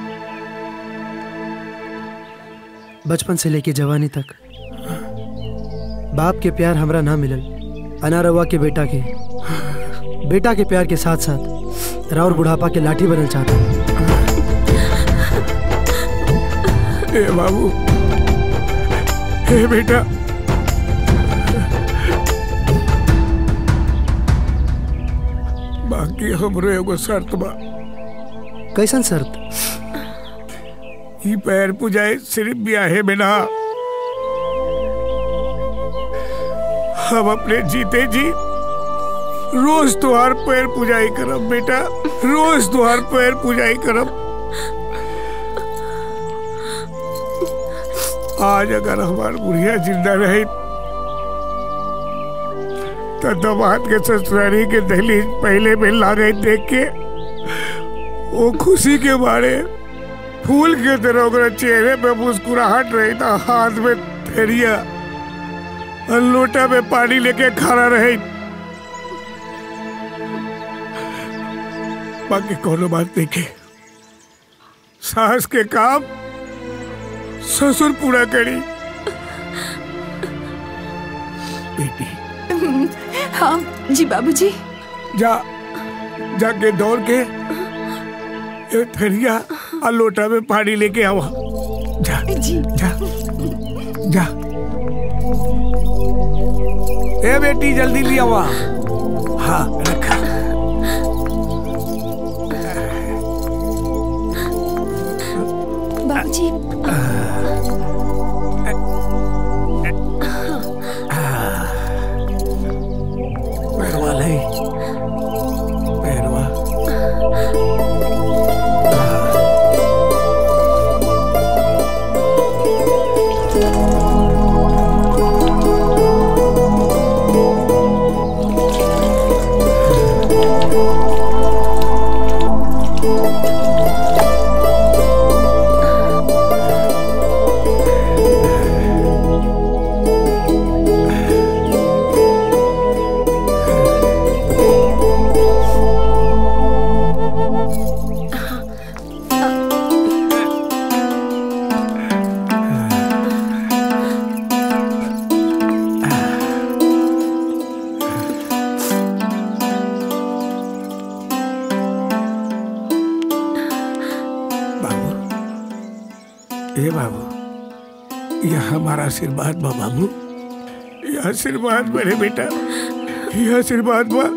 बचपन से लेके जवानी तक बाप के प्यार हमरा ना मिलल अनारवा के बेटा के बेटा के प्यार के साथ साथ राउर बुढ़ापा के लाठी बनल चाहता ए बाबू हे बेटा बाकी हमरो एगो शर्त बा कैसन शर्त ई पैर पुजाए सिर्फ ब्याहे में ना हम अपने जीते जी रोज तुहार पैर पुजाई करब बेटा रोज तुहार पैर पुजाई करब आज अगर हमार बुढ़िया जिंदा रहे तो दमाद के ससुरारी के दहलीज पहले में लागे देख के वो खुशी के मारे फूल के तरह ओकरा चेहरे पे मुस्कुराहट रही था हाथ में थेरिया और लोटा में पानी लेके खड़ा रहे बाकी कोनो बात नहीं के सास के काम ससुर पूरा करी बेटी हाँ जी बाबूजी जा जाके दौड़ के ये थरिया और लोटा में पानी लेके आवा जा जी जा जा ए बेटी जल्दी ले आवा हाँ रखा बाबूजी पैरवा ले पैरवा ए बाबू यह हमारा आशीर्वाद बा बाबू यह आशीर्वाद मेरे बेटा यह आशीर्वाद बा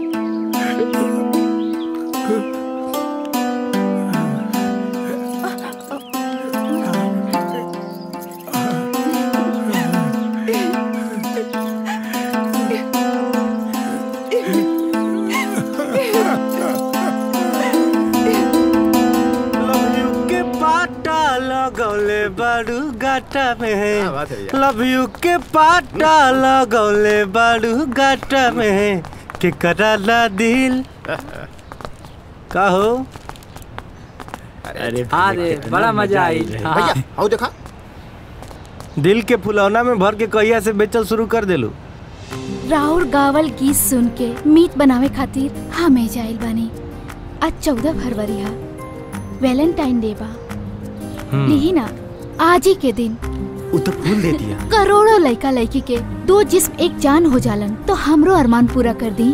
के पाटा लगौले बारू गाटा में लव यू के पाटा लगौले बारू गाटा में के कराला दिल का हो अरे अरे बड़ा मजा आई भैया आओ देखा दिल के फुलौना में भर के कहिया से बेचल शुरू कर देलू राउर गावल गीत सुन के मीट बनावे खातिर हमें जाइल बानी आज चौदह फरवरी है वैलेंटाइन डे बा लिही ना आज ही के दिन उ तो फूल दे दिया करोड़ों लड़का लड़की के दो जिस्म एक जान हो जालन तो हमरो अरमान पूरा कर दी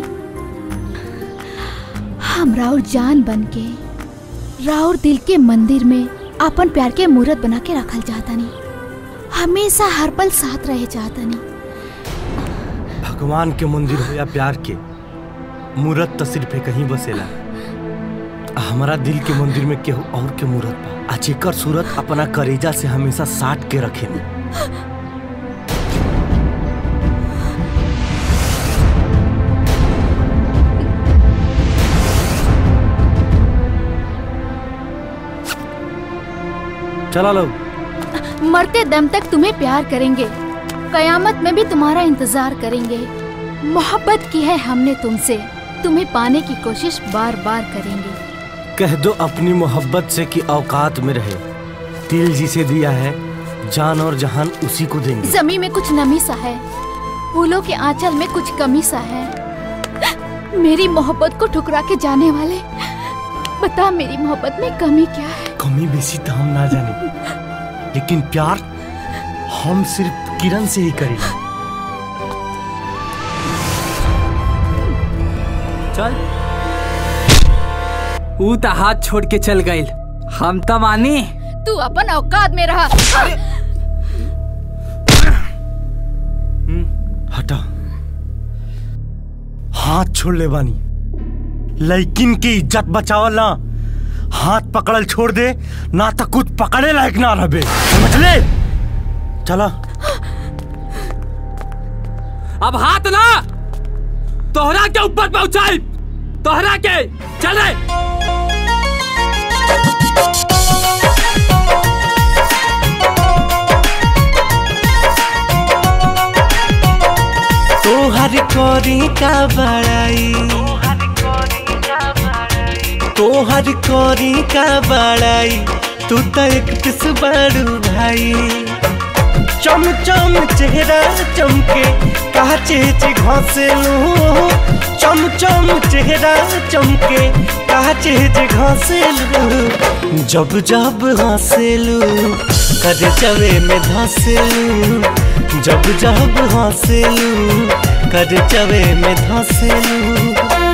हम राउर जान बन के राउर दिल के मंदिर में अपन प्यार के मूर्त बना के रखल चाहतनी हमेशा हर पल साथ रहे चाहतनी भगवान के मंदिर हो या प्यार के मूरत तो सिर्फ एक ही बसेला हमारा दिल के मंदिर में केहू और के मूरत बा आ जेकर सूरत अपना करेजा से हमेशा साट के रखे चला लो मरते दम तक तुम्हें प्यार करेंगे कयामत में भी तुम्हारा इंतजार करेंगे मोहब्बत की है हमने तुमसे तुम्हें पाने की कोशिश बार बार करेंगे कह दो अपनी मोहब्बत से कि औकात में रहे दिल जिसे दिया है जान और जहान उसी को देंगे जमी में कुछ नमी सा है फूलों के आंचल में कुछ कमी सा है मेरी मोहब्बत को ठुकरा के जाने वाले बता मेरी मोहब्बत में कमी क्या है कमी बेसी तो हम ना जाने लेकिन प्यार हम सिर्फ किरण से ही करेंगे चल ऊ तो हाथ छोड़ के चल गईल हम तो मानी तू अपन औकात में रहा हटा हाथ छोड़ ले बानी लेकिन की इज्जत बचावल ना हाथ पकड़ल छोड़ दे ना तो कुछ पकड़े लायक ना रहे समझ ले चला अब हाथ ना तोहरा के ऊपर पहुंचाई तोहरा के चले तोहर कोरी का बड़ाई तोहर कोरी का बड़ाई तू तो एक पिस बड़ू भाई चम चम चेहरा चमके कहा चेच घसे लू चम चम चेहरा चमके कहा चेच घसे लू जब जब हंसेलू कर चवे में धसेलू जब जब हंसेलू कर चवे में धसेलू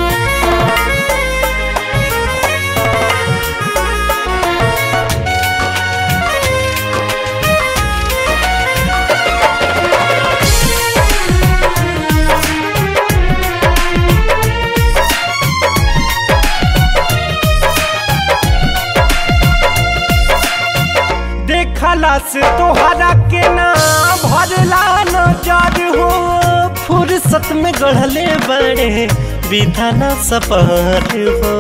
देखला से तोहरा के ना भरला नजर हो फुर्सत में गढ़ले बड़े विधाना सपर हो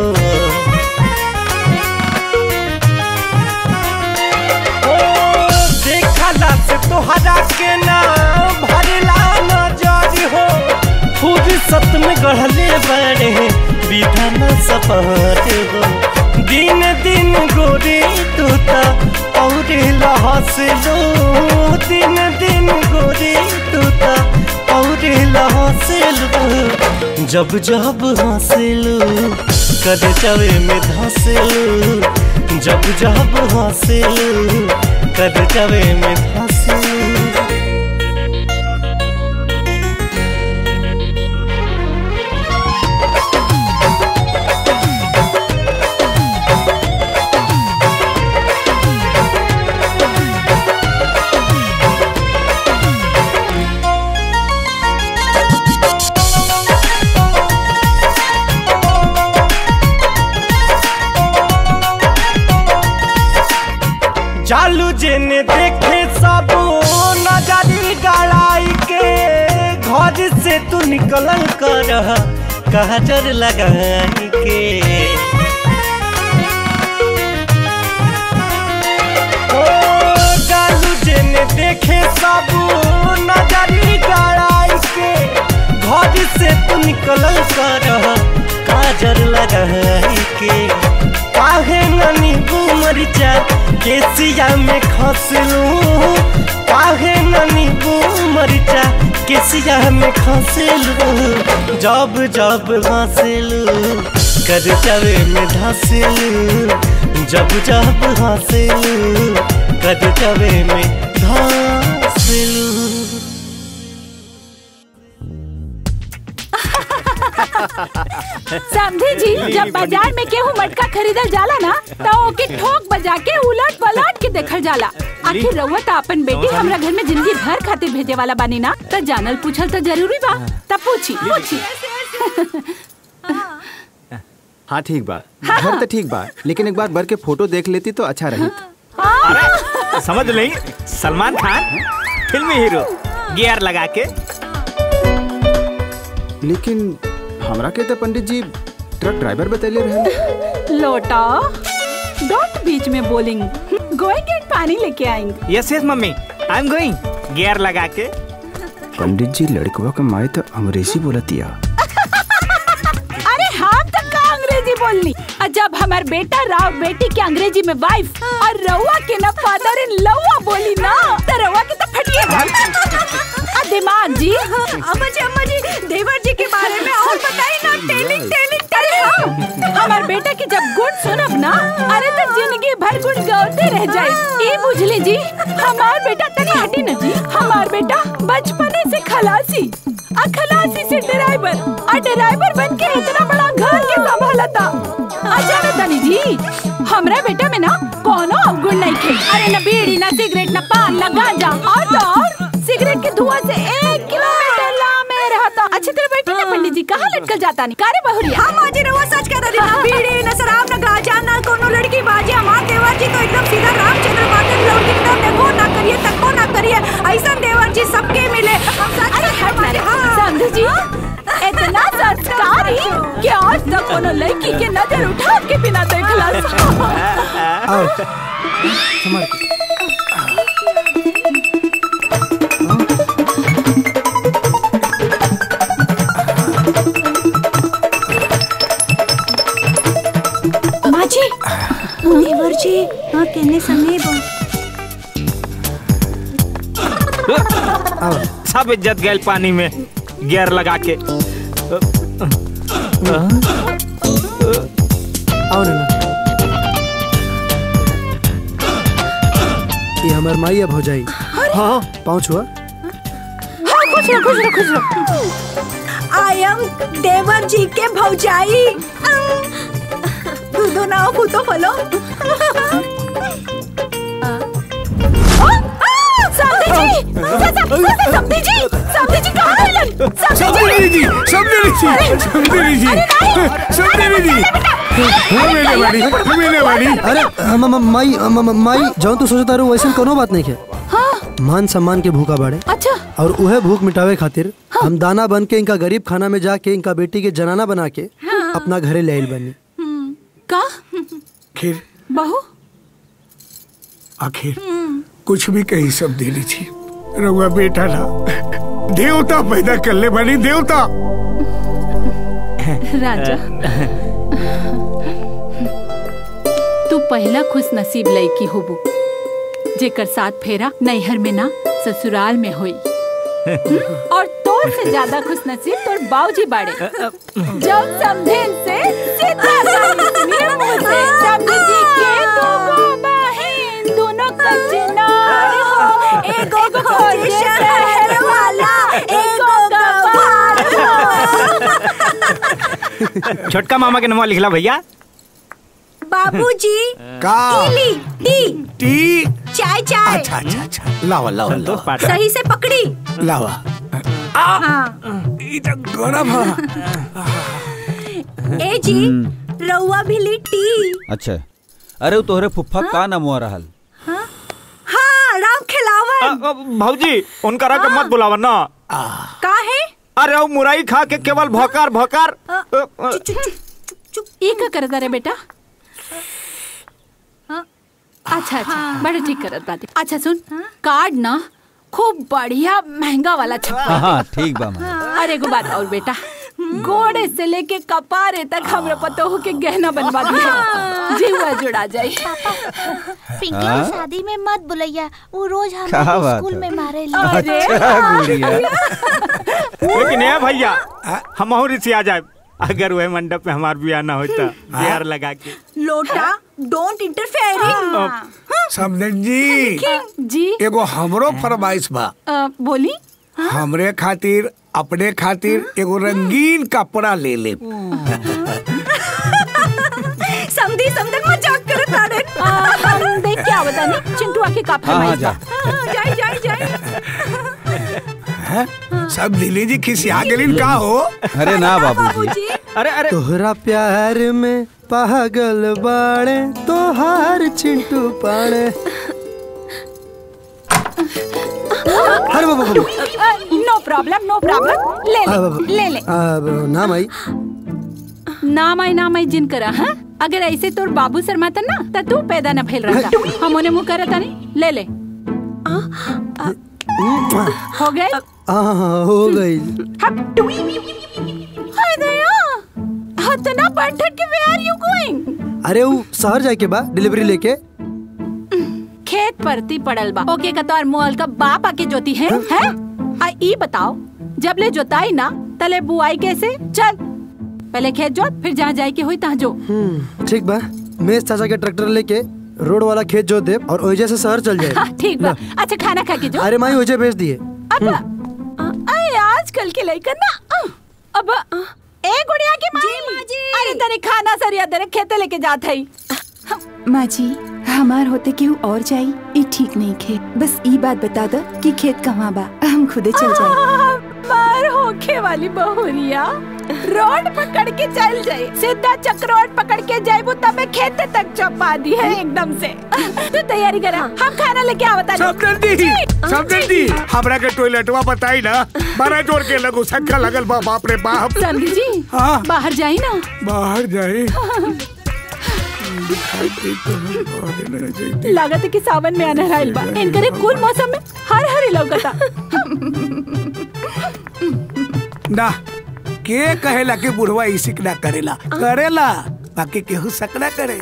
ओ, देखला से तोहरा के ना भरला नजर हो फुर्सत में गढ़ले बड़े विधाना सपर हो दिन दिन गोरी तूता और लहसलो दिन दिन गोरी तूता और लहसलो जब जब हंसलो कर चवे में धंसलो जब जब हंसलो कर चवे में धंसलो जेने देखे सब नजरी गड़ाई के घर से तू निकलल कर काजर लगाई के ओ गालू जेने देखे सब नजरी गड़ाई के घर से तू निकलल कर काजर लगाई के काहे ननी मरिचा केसिया में खसलू काहे ननी मरिचा केसिया में खसलू जब जब हंसलू कर चवे में धंसलू जब जब हंसलू कर चवे में धंसलू समझे जी जब बाजार में केहू मटका खरीदल जाला ना तो ओके ठोक बजा के उलट पलट के देखल जाला आखिर रउआ तो अपन बेटी हमरा घर में जिंदगी भर खातिर भेजे वाला बानी ना तो जानल पूछल तो जरूरी बा तब पूछी पूछी हाँ ठीक बा घर तो ठीक बा लेकिन एक बार भर के फोटो देख लेती तो अच्छा रही समझ नहीं सलमान खान फिल्मी हीरो गियर लगा के लेकिन हमरा के तो पंडित जी ट्रक ड्राइवर बतैले रहे लोटा डोंट बीच में बोलिंग गोइंग एंड पानी लेके आएंगे yes yes mummy I am going gear लगा के पंडित जी लड़कवा का माए तो अंग्रेजी बोलतिया अरे हम तो का अंग्रेजी बोलनी और जब हमार बेटा राव बेटी के अंग्रेजी में वाइफ और रउआ के ना फादर इन लउआ बोली ना तो रउआ के तो फटिएगा आ दिमाग जी अम्मा जी अम्मा जी देवर जी के बारे में और बताई ना टेलिंग टेलिंग टेलिंग हमार बेटा के जब गुण सुनब ना अरे तो जिंदगी भर गुण गाते रह जाए ये बुझली जी हमार बेटा तनी हटी ना जी हमार बेटा बचपने से खलासी आ खलासी से ड्राइवर आ ड्राइवर बन के इतना बड़ा घर के संभाला था आ जाना तनी जी हमरा बेटा में ना कोनो अवगुण नहीं थे अरे न बीड़ी न सिगरेट न पान न गांजा और तो और सिगरेट के धुआं से एक किलोमीटर ला में रहता अच्छी तरह बैठी ना पंडित जी कहाँ लटकल जाता नहीं कारे बहुरिया हम आज रवा सच कह रही ना बीड़ी न शराब न गांजा न कोनो लड़की बाजी हमार देवर जी तो एकदम सीधा रामचंद्र माते लड़की की तरफ देखो ना करिए तको ना करिए ऐसा देवर जी सबके मिले हम सच अरे हट ना समझ जी इतना संस्कारी कि आज तक कोनो लड़की के नजर उठा के बिना देखला आओ संभाल के। माँ जी देवर जी हाँ कहने समय सब इज्जत गैल पानी में गियर लगा के आओ ना ये हमार माई अब हो जाई हाँ पाँव छुआ हाँ खुश रहो खुश रहो खुश रहो आई एम देवर जी के भौजाई दूधो ना फूतो फलो समधी जी समधी जी समधी जी कहाँ है समधी जी समधी जी समधी जी समधी जी हमें वाली हमें वाली अरे हम हम- माई हम- हम- माई जाऊँ तो सोचता रहूँ वैसे कोनो बात नहीं है मान सम्मान के भूखा बाड़े अच्छा और उहे भूख मिटावे खातिर हम दाना बन के इनका गरीब खाना में जाके इनका बेटी के जनाना बना के अपना घरे ले आइल बनी का आखिर बहू आखिर कुछ भी कही सब दे लीजिए रउआ बेटा ना देवता पैदा कर ले बनी देवता राजा तू पहला खुश नसीब लड़की होबू जेकर साथ फेरा नैहर में ना ससुराल में होई हम्म? और तोर से ज्यादा खुश नसीब तोर बाबूजी बाड़े जब समझेन से सीधा गाली सुनिए मुंह से समझी जी के दो बहन दोनों कचनार हो एगो खोजे शहर वाला एगो गवार हो छोटका मामा के नाम लिखला भैया बाबूजी का ली टी टी चाय चाय अच्छा अच्छा अच्छा लावा लावा लावा सही से पकड़ी लावा हाँ ई तो गरम है ए जी रउआ भी ली टी अच्छा अरे वो तोहरे फुफ्फा का नाम हुआ रहल हाँ भौजी उनकरा के मत बुलावा ना का है अरे वो मुरई खा के केवल भोकार भोकार ये का करता रे बेटा हाँ? अच्छा अच्छा बड़ा ठीक करत बात अच्छा सुन कार्ड ना खूब बढ़िया महंगा वाला छपा हाँ ठीक बा माँ अरे एगो बात और बेटा गोड़े से लेके कपारे तक हमरा पतो हो के गहना बनवा दिया जीवा जुड़ा जाई पिंकी हाँ? की शादी में मत बुलैया वो रोज क्या हमारे बात स्कूल है? में मारे अच्छा, गुड़िया। लेकिन ये भैया हम और इसी आ जाए अगर वह मंडप में हमार बियाह ना होता बिहार लगा के लोटा डोंट इंटरफेयरिंग समझन जी जी एगो हमरो फरमाइश बा बोली हमरे खातिर अपने खातिर एगो रंगीन कपड़ा ले ले समझी समझ मजाक करत तारे हम देख के आवत नहीं चिंटू आके का हाँ, हाँ, फरमाइश जा। बा जाई जाई जाई हैं? सब दिली जी खिसिया गेलिन का हो अरे ना बाबूजी अरे अरे तोहरा प्यार में पागल बाड़े तोहार चिंटू पाड़े अरे बाबा बाबा नो प्रॉब्लम नो प्रॉब्लम ले आ, बाबा। ले ले ले आ, नाम आई नाम आई नाम आई जिन करा हाँ अगर ऐसे तोर बाबू शर्माता ना त तू पैदा न फैल रहता हम उन्हें मुंह करता नहीं ले ले हो गए हाँ हो गई हाय दया हतना बैठक के वेयर यू गोइंग अरे वो शहर जाए के बा डिलीवरी लेके खेत परती पड़ल बा ओके का तोर मोल का बाप आके जोती है हैं आ ई बताओ जब ले जोताई ना तले बुआई कैसे चल पहले खेत जोत फिर जहाँ जाए के हुई तहाँ जो हम्म, ठीक बा मेज चाचा के ट्रैक्टर लेके रोड वाला खेत जोत दे और ओइजे से शहर चल हाँ, जाए ठीक बा अच्छा खाना खा के जो अरे माई ओइजे भेज दिए अब अरे आजकल के लइकन ना अ, अब अ, ए गुड़िया के माई अरे तने खाना सरिया तेरे खेते लेके जात हई माँ जी हमार होते केहू और जाई ई ठीक नहीं खे बस ई बात बता दो कि खेत कहाँ बा हम खुदे चल जाए मार होखे वाली बहुरिया रोड पकड़ के चल जाए सीधा चक रोड पकड़ के जाए तबे खेते तक चपा दी है एकदम से तू तैयारी करा हम खाना लेके आवता समझन दी समझन दी हमरा के टॉयलेटवा बताई ना बड़ा जोर के लगो सक्का लगल बा बाप रे बाप समझी जी हाँ। बाहर जाई ना बाहर जाए लागत है कि सावन में आना रहल बा इनकरे कुल मौसम में हर हर लौकता ना के कहेला कि बुढ़वा ई सिकना करेला करेला बाकी केहू सकना करे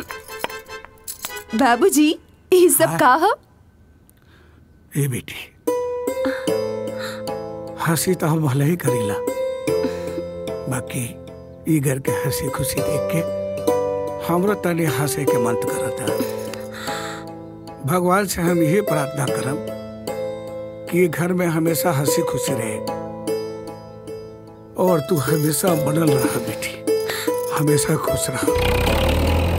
बाबूजी ये सब का हो ए बेटी हंसी तो हम भले ही करेला बाकी ई घर के हंसी खुशी देख के हमरो तनी हंसे के मन करता भगवान से हम यही प्रार्थना करम कि घर में हमेशा हंसी खुशी रहे और तू हमेशा बनल रहा बेटी हमेशा खुश रहा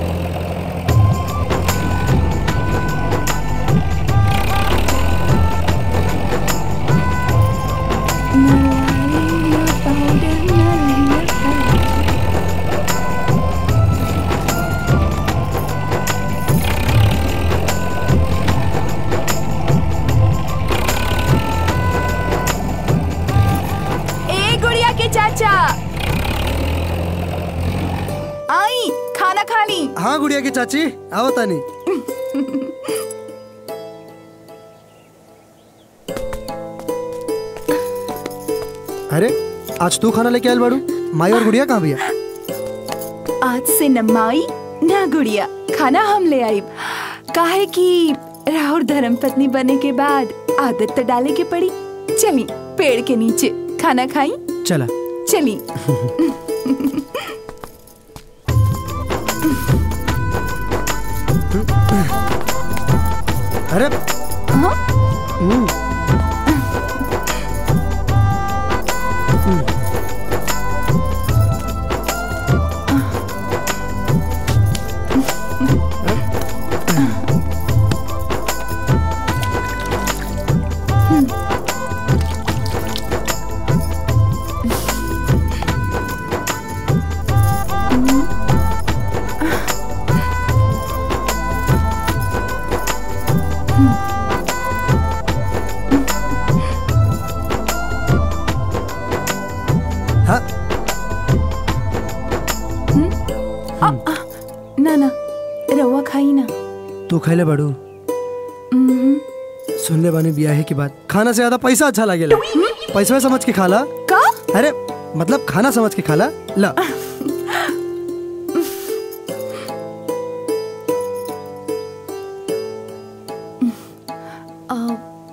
ए गुड़िया के चाचा आई खाना खा ली हाँ गुड़िया की चाची आओ तानी अरे आज तू खाना लेके आयल बाड़ू माई और गुड़िया कहाँ भैया आज से न माई न गुड़िया खाना हम ले आई काहे कि राहुल धर्म पत्नी बने के बाद आदत तो डाले के पड़ी चली पेड़ के नीचे खाना खाई चला चली अरे हम्म, ना ना रउआ खाई ना तू खैले बड़ू हम्म, सुनले बानी बियाहे की बात खाना से ज्यादा पैसा अच्छा लागेला पैसा समझ के खाला का अरे मतलब खाना समझ के खाला ला आ,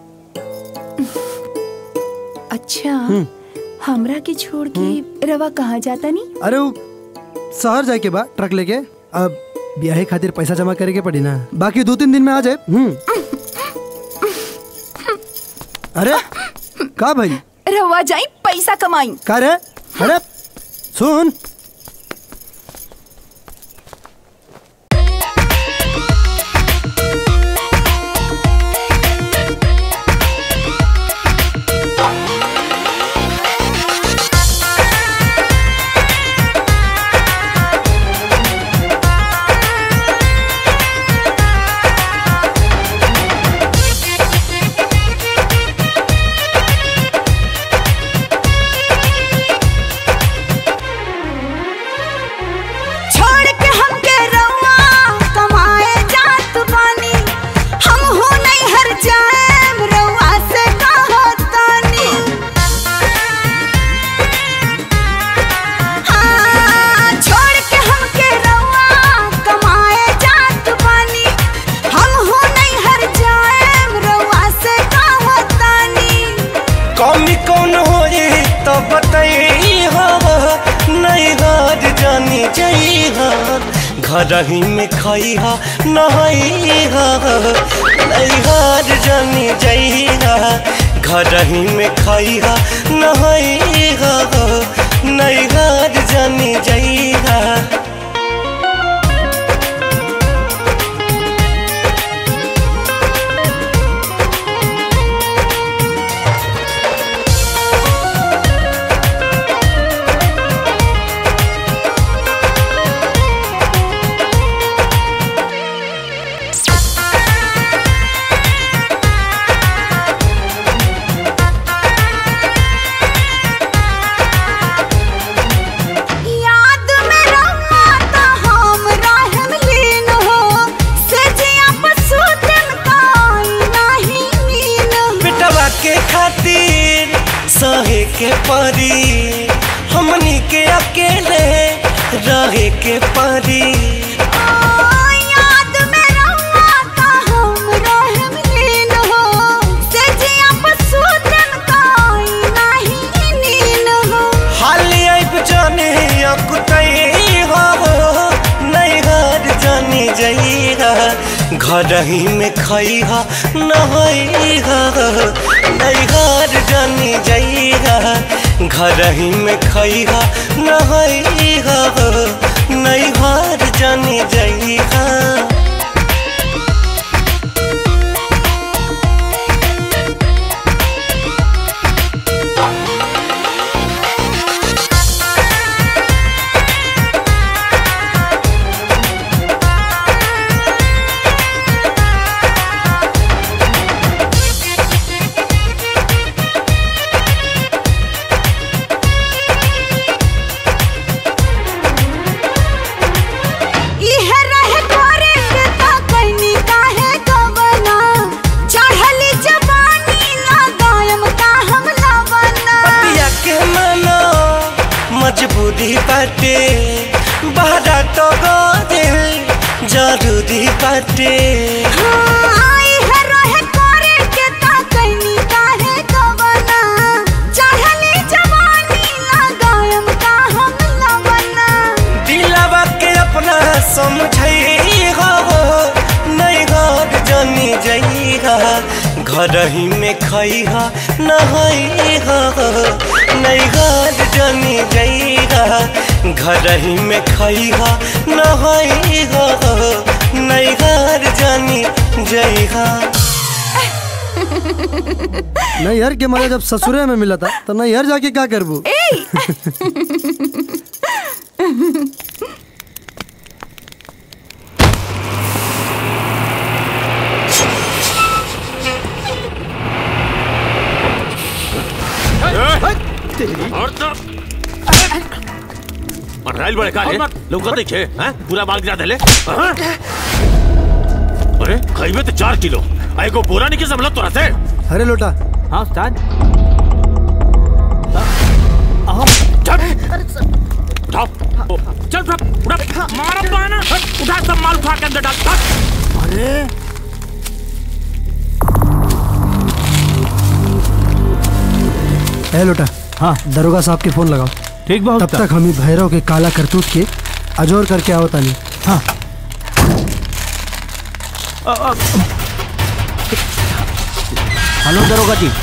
अच्छा हम्म। हमरा के छोड़ के रवा कहाँ जाता नी अरे वो शहर जाए के बा ट्रक लेके अब ब्याहे खातिर पैसा जमा करे के पड़ी ना बाकी दो तीन दिन में आ जाए हम्म अरे का भाई रवा जाई पैसा कमाई का रे अरे सुन छोड़ के हमके रउआ कमाए जात बानी हम हो नहीं हर जाएम रउआ से कहतानी हाँ, छोड़ के हमके रउआ कमाए जात बानी हम हो नहीं हर जाएम रउआ से कहतानी कमी कौन होई तो बताई हो नहीं हार जानी जाई हो घर ही में खाई हो नहाई हो नहीं हार जानी जाई हो घर ही में खाई हो नहाई हो नहीं हार जानी जाई हो याद में रउआ त हम रहम लीन हो सजिया पसूतन काई नाही नीन बेटवा के खातिर सहे के परी हमनी के अकेले रहे के परी याद में रउआ त हम रहम लीन हो सजिया पसूतन काई नाही नीन हो हाली आइब जाने अकुतई हो नहीं हार जानी जइहा घर ही में खई हा नहई हा नहीं हार जानी जइहा घर ही में खई हा नहई हा नहीं हार जानी जइहा इहे रहे करे के ता कइनी काहे कवना चढ़ली जवानी लगायम का हम लवना पतिया के मनो मजबूरी बाटे बहरा तो गोदे जरूरी बाटे हाँ, इहे रहे करे के ता कइनी काहे कवना चढ़ली जवानी लगायम का हम लवना दिलवा के अपना समझई हो नहीं घर जानी जइहा घर ही में खई हा नहई हा नहीं घर जानी जइहा घर ही में खई हा नहई हा नहीं घर जानी जइहा नैहर के मजा जब ससुरे में मिला था तो नैहर जाके क्या करबू और तो आइल बड़े का रे लोग देखे हैं पूरा माल गिरा देले हाँ? अरे खइबे तो चार किलो आ एगो बोरा नहीं के समझ तोरा से अरे लोटा हाँ उस्ताद उठाओ ओ, चल उठा उठा मारा पाना उठा सब माल उठा के अंदर डाल डाल। अरे ए लोटा हाँ दरोगा साहब के फोन लगाओ ठीक बहुत तब तक हम ही भैरव के काला करतूत के अजोर करके आओ तानी हाँ हेलो दरोगा जी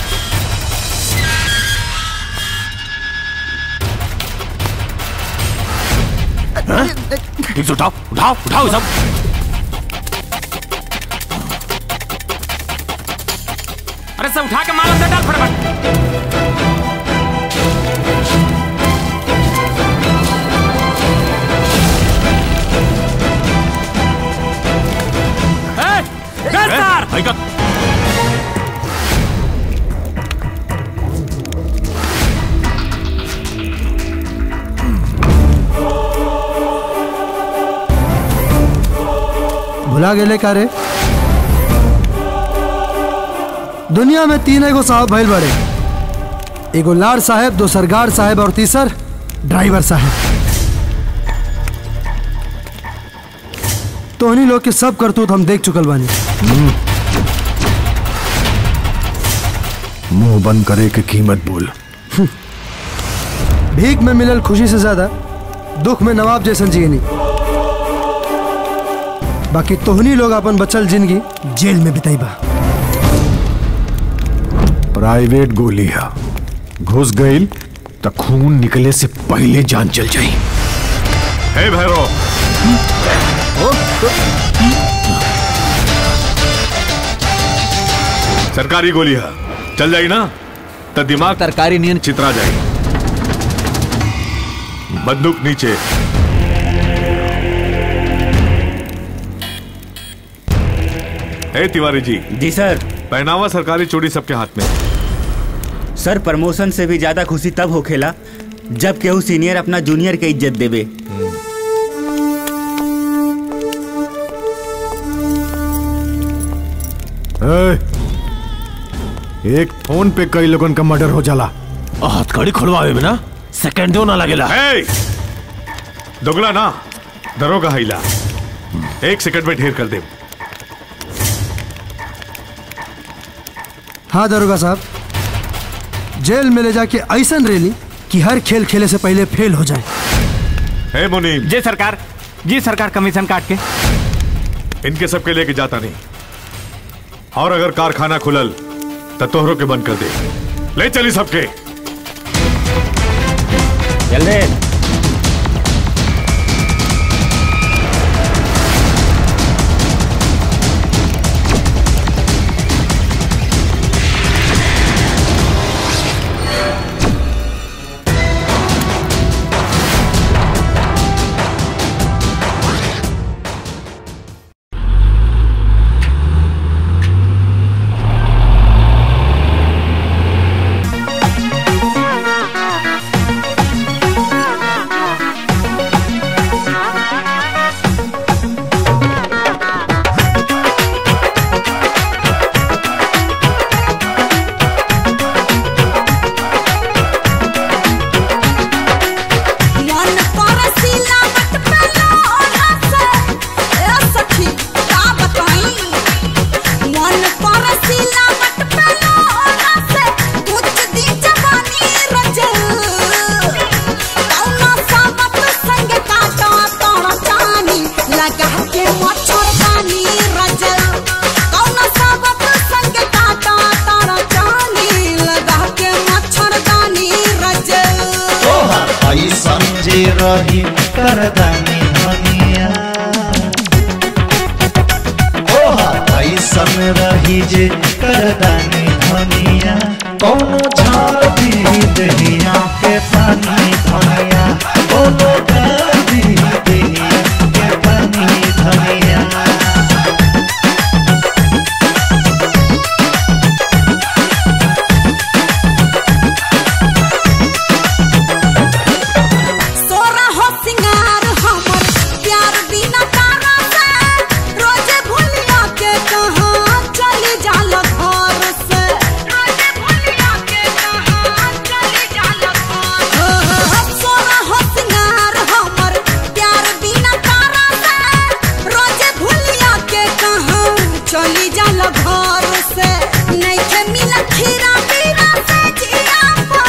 ठीक से उठाओ उठाओ उठाओ ये सब अरे सब उठा के माल अंदर डाल फटाफट ए, गिरफ्तार! भाई का भुला गेले का रे दुनिया में तीन एगो साहब भइल बड़े एगो लाड साहब दो सरगार साहब और तीसर ड्राइवर साहब तोहनी लोग के सब करतूत हम देख चुकल बानी मुंह बंद करे के कीमत बोल भीख में मिलल खुशी से ज्यादा दुख में नवाब जैसन जियनी बाकी तोहनी लोग अपन बचल जिंदगी जेल में बिताईबा प्राइवेट गोली है घुस गई तो खून निकले से पहले जान चल जाई हे भैरव सरकारी गोली है चल जाई ना तो दिमाग तरकारी नियन चित्रा जाए बंदूक नीचे ए तिवारी जी जी सर पहनावा सरकारी चोरी सबके हाथ में सर प्रमोशन से भी ज्यादा खुशी तब होखेला जब केहू सीनियर अपना जूनियर के इज्जत देवे ए, एक फोन पे कई लोगन का मर्डर हो जाला हथकड़ी खुलवावे में ना सेकंड दो ना लगेला हे दोगला ना दरोगा हिला एक सेकंड में ढेर कर दे हाँ दरोगा साहब जेल में ले जाके ऐसा रेली कि हर खेल खेले से पहले फेल हो जाए हे मुनीम जी सरकार जी सरकार कमीशन काट के इनके सबके लेके जाता नहीं और अगर कारखाना खुलल तो तोहरों के बंद कर दे ले चली सबके जल्दी मन परसिला मत पे लोढ़ा से ए सखी का बताई मन परसिला मत पे लोढ़ा से कुछ दी जवानी रजल कौना सामत संग काटा तोड़ा चानी लगा के मच्छरदानी रजल कौना सामत संग काटा तोड़ा चानी लगा के मच्छरदानी रजल आई समझे रही करदानी धनिया ओहा आई सम रही जे करदानी धनिया कौनो झाड़ दी दहिया के पानी धनिया कौनो डाल दी दहिया के पानी धनिया सोरा हो सिंगार चली जाला घर से नहीं के मिला खीरा पीरा से जिया पा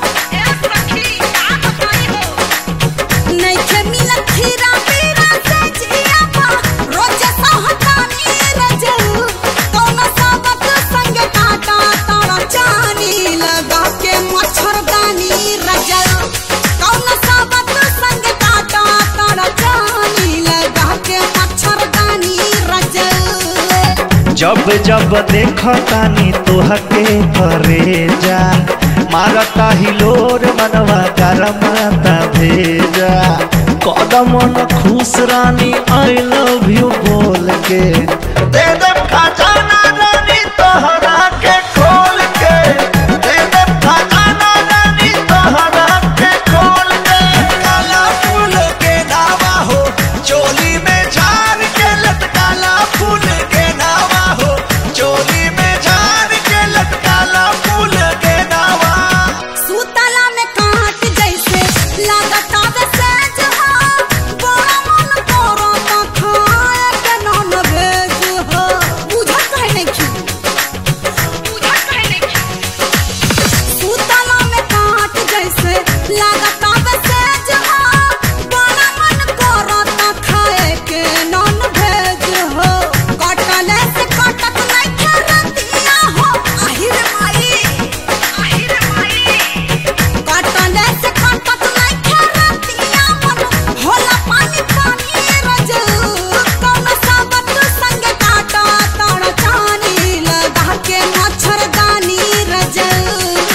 नहीं के मिला खीरा पीरा से जिया पा रोज सहतानी रजऊ कौन सबक संग काटा तारा चानी लगा के मच्छरदानी रजऊ कौन सबक संग काटा तारा चानी लगा के मच्छरदानी रजऊ जब जब देखो तानी तोहके करे जा मारता हिलोर मनवा गरमाता भेजा कदम न खुश रानी आई लव यू बोल के दे दे खजाना रानी तोहरा के खोल के दे दे खजाना रानी तोहरा के खोल के काला फूल के दावा हो चोली में झाड़ के लटकाला फूल के नावा हो चोली में झाड़ के लटकाला फूल के नावा सूतला में काट जैसे लागत आवे सेज हो बड़ा मन करो तो खाए के नॉन वेज हो बुझत है नहीं की बुझत है नहीं की सूतला में काट जैसे लागत आवे सेज हो बड़ा मन करो तो खाए के नॉन वेज हो कटले से कटत नहीं खरतिया हो आहिर माई आहिर माई काटले से काटत नहीं खरतिया मन होला पानी पानी रजऊ कौन सबत संग काटा तारा चानी लगा के मच्छरदानी रजऊ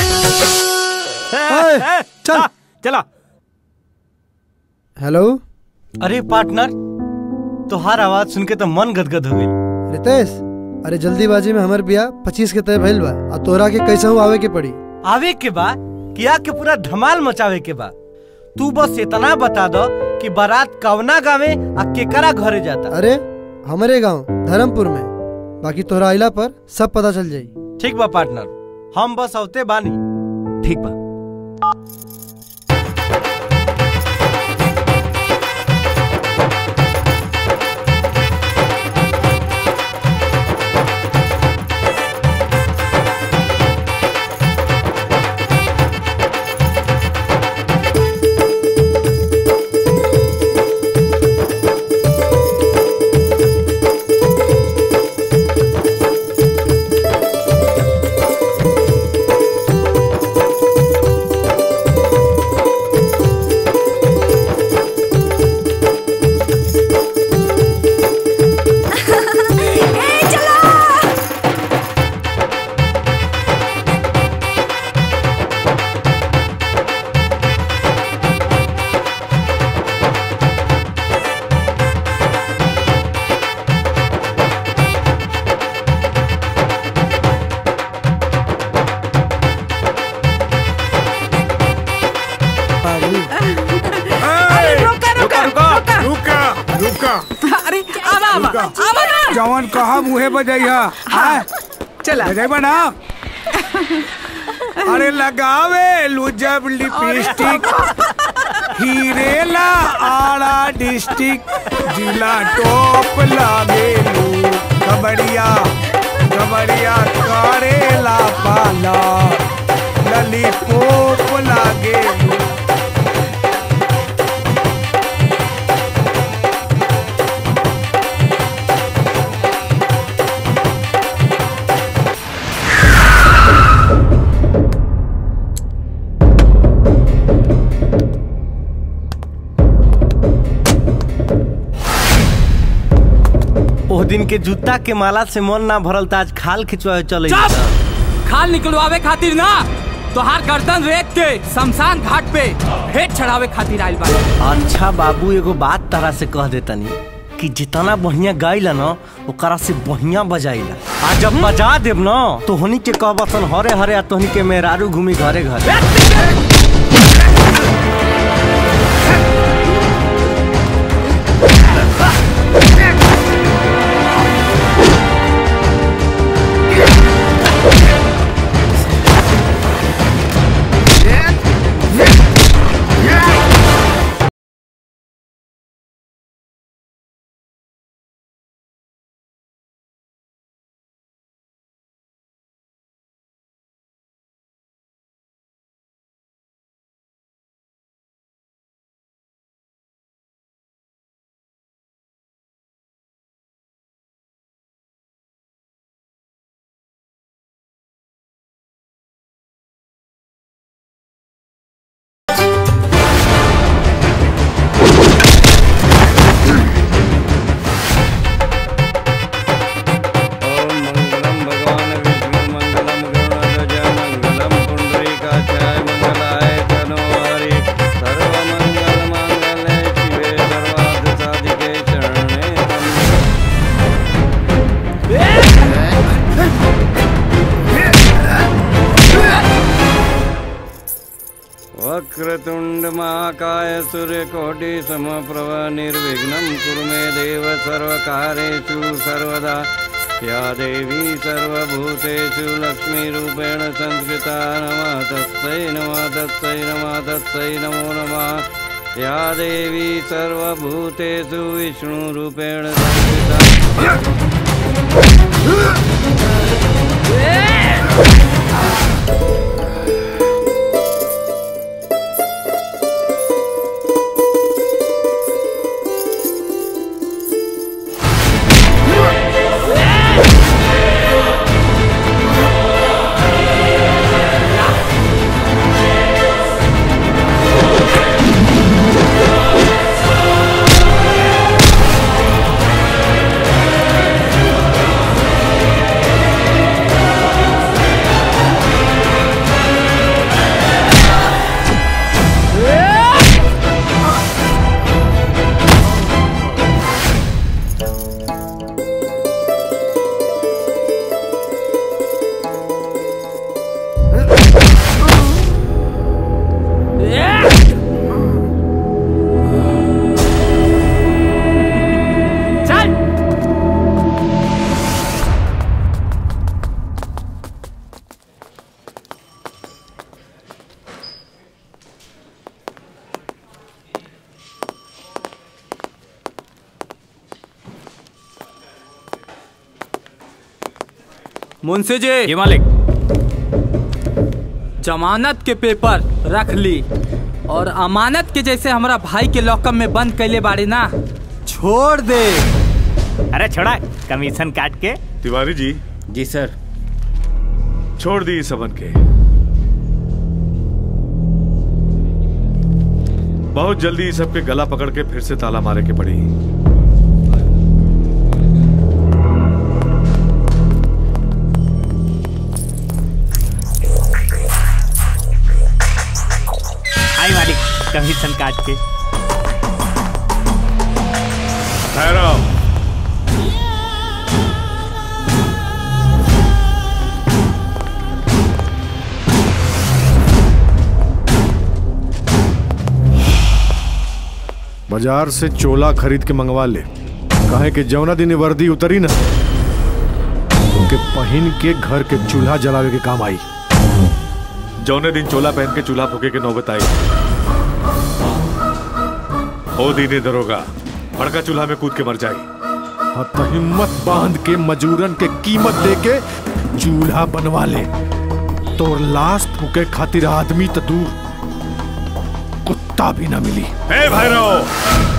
चल चला हेलो अरे पार्टनर तोहार आवाज सुन के तो मन गदगद हो गई रितेश अरे जल्दीबाजी में हमर बिया पच्चीस के तय भइल बा आ तोरा के कैसे हूँ आवे के पड़ी आवे के बा किया के पूरा धमाल मचावे के बा तू बस इतना बता दो कि बारात कवना गावे आ केकरा घरे जाता अरे हमारे गांव धर्मपुर में बाकी तोरा आइला पर सब पता चल जाई ठीक बा पार्टनर हम बस औते बानी ठीक बा रुका अरे आवा आवा रुका। आवा ना जवन कहा मुहे बजैया हाँ चला बजेबा ना अरे लगावे लू जब लिपस्टिक हीरेला आड़ा डिस्ट्रिक्ट जिला टॉप लागे लू कबड़िया कबड़िया करेला पाला ललीपॉप लागे लू ओह दिन के जूता के माला से मन ना भरल था आज खाल खिंचवाए चले खाल निकलवावे खातिर ना तोहार गर्दन रेत के शमशान घाट पे भेंट चढ़ावे खातिर आइल बा अच्छा बाबू एगो बात तारा से कह देतनी कि जितना बढ़िया गाइला न ओकरा से बढ़िया बजाइला आ जब बजा देब न तो होनी के कहबसन हरे हरे आ तोहनी के मेहरारू घूमी घरे घरे सूर्यकोटि समप्रभ निर्विघ्नं कुरु मे देव सर्वकारेषु सर्वदा या देवी सर्वभूतेषु लक्ष्मीरूपेण संस्कृता नमः तस्यै नमः तस्यै नमः तस्यै नमो नमः या देवी सर्वभूतेषु विष्णुरूपेण संस्कृता चल मुंशी जी ये मालिक जमानत के पेपर रख ली और अमानत के जैसे हमारा भाई के लॉकअप में बंद कैले बाड़ी ना छोड़ दे अरे छोड़ा कमीशन काट के तिवारी जी जी सर छोड़ दी इस सबन के बहुत जल्दी इस सब के गला पकड़ के फिर से ताला मारे के पड़ी आई मालिक कमीशन काट के भैरव बाजार से चोला खरीद के मंगवा ले कहे कि जौना दिन ये वर्दी उतरी ना उनके पहन के घर के चूल्हा जलावे के काम आई जौने दिन चोला पहन के चूल्हा फूके के नौबत आई ओ दीने दरोगा बड़का चूल्हा में कूद के मर जाई हाँ तो हिम्मत बांध के मजूरन के कीमत दे के चूल्हा बनवा ले तोर लाश फूके खातिर आदमी तो दूर कुत्ता भी ना मिली ए भैरव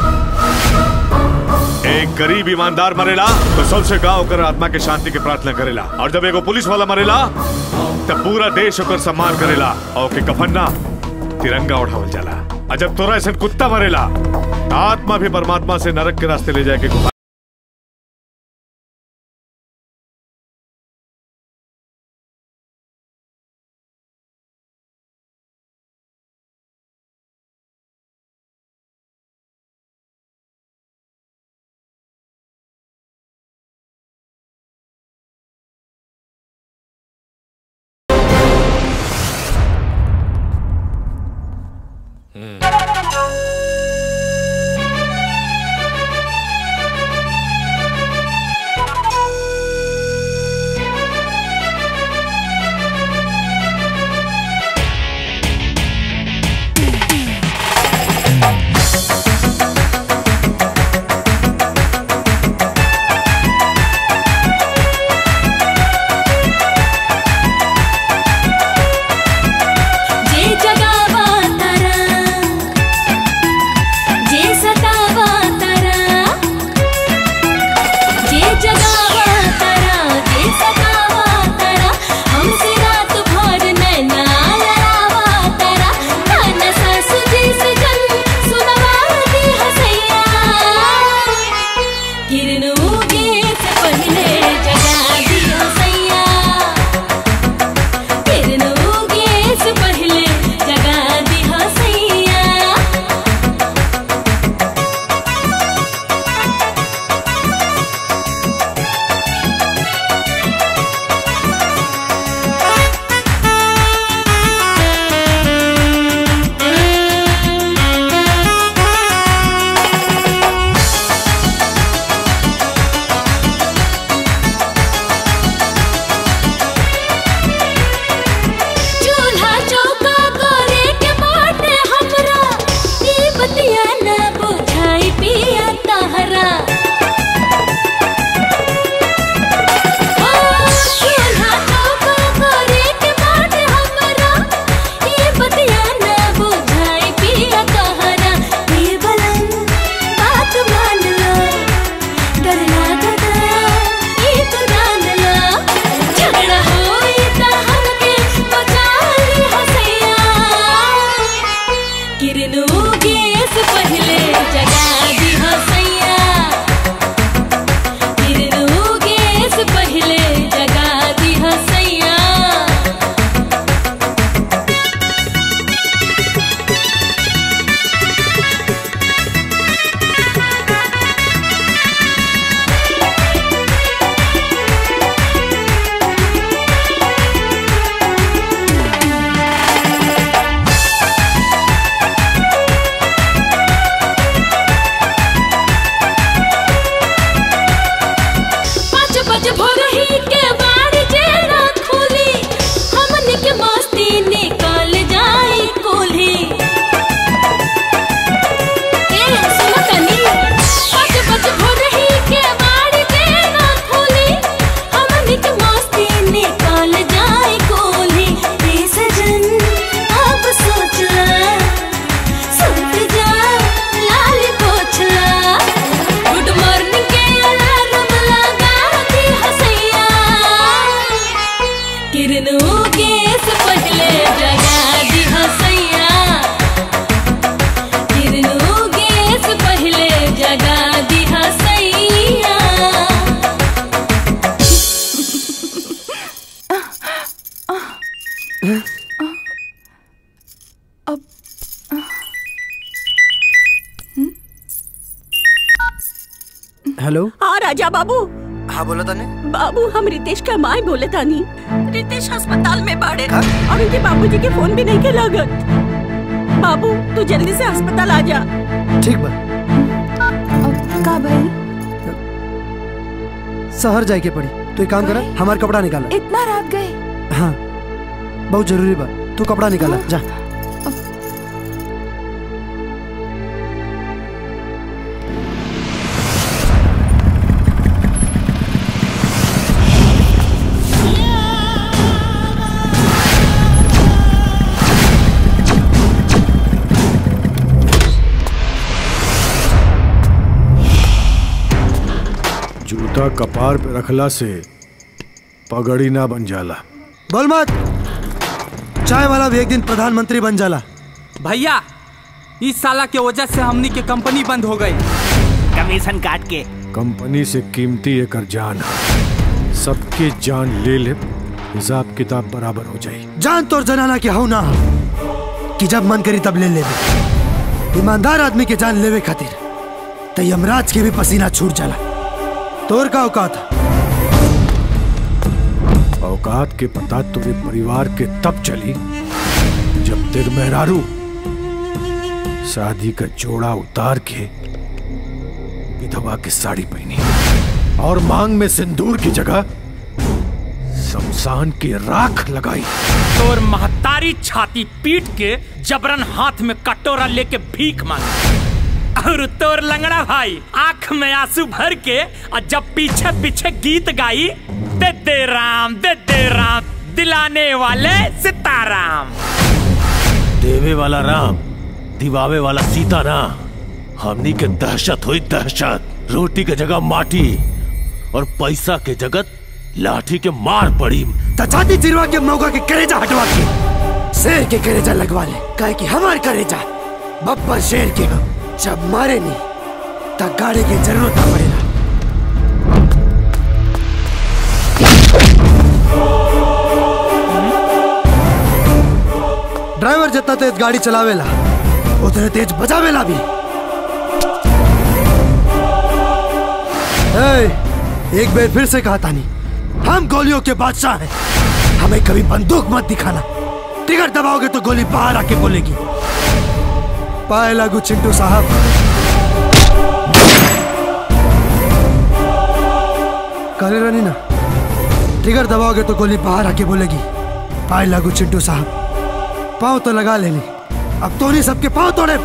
एक गरीब ईमानदार मरेला तो सबसे गांव कर आत्मा के शांति के प्रार्थना करेला और जब एगो पुलिस वाला मरेला तब पूरा देश ओकर सम्मान करेला और के कफन ना तिरंगा उठावल जाला और जब तोरा ऐसा कुत्ता मरेला तो आत्मा भी परमात्मा से नरक के रास्ते ले जाए के गुहार जे जगावा तारा जे सतावा तारा जे जगावा तारा जे सतावा तारा हमसे रात भर नैना लड़ावा तारा खाना सासु जी से जन सुनवा दी हसैया किरण उगे से पहले जगा दी हसैया किरण उगे से पहले जगा दी हसैया राजा बाबू हाँ बोला तने बाबू हम रितेश का माई बोले तानी रितेश अस्पताल में बाड़े और उनके बाबूजी के फोन भी नहीं के लागत बाबू तू जल्दी से अस्पताल आ जा ठीक बा का भाई शहर जाए के पड़ी तू एक काम कर हमार कपड़ा निकाला इतना रात गए हाँ बहुत जरूरी बा तू कपड़ा निकाला जा जूता कपार पे रखला से पगड़ी ना बन जाला बोल मत चाय वाला भी एक दिन प्रधानमंत्री बन जाला भैया इस साला के वजह से हमनी के कंपनी बंद हो गई कमीशन काट के कंपनी से कीमती एकर जान है। सबके जान ले ले हिसाब किताब बराबर हो जाई जान तोर जनाना के हो ना कि जब मन करी तब ले ले ईमानदार आदमी के जान लेवे खातिर त यमराज के भी पसीना छूट जाला तोर का औकात औकात के पता तुझे परिवार के तब चली जब तेर मेहरारू शादी का जोड़ा उतार के विधवा की साड़ी पहनी और मांग में सिंदूर की जगह शमशान की राख लगाई तोर महतारी छाती पीट के जबरन हाथ में कटोरा लेके भीख मांगी और तोर लंगड़ा भाई आंख में आंसू भर के और जब पीछे पीछे गीत गाई दे दे राम दे दे राम दिलाने वाले सीताराम देवे वाला राम दिवावे वाला सीता ना हमनी के दहशत हुई दहशत रोटी के जगह माटी और पैसा के जगत लाठी के मार पड़ी तचाती चिरवा के मौका के करेजा हटवा के शेर के करेजा लगवा ले काहे कि हमार करेजा बब्बर शेर के हो जब मारे नहीं तब गाड़ी की जरूरत ना पड़ेगा ड्राइवर जितना तेज गाड़ी चलावेला उतने तेज बजावेला भी ए, एक बार फिर से कहा तानी हम गोलियों के बादशाह हैं हमें कभी बंदूक मत दिखाना टिकट दबाओगे तो गोली बाहर आके बोलेगी पाए लागू चिंटू साहब काले रानी ना टिकट दबाओगे तो गोली बाहर आके बोलेगी पाए लागू चिंटू साहब पाँव तो लगा लेनी अब तो नहीं सबके पाँव तोड़े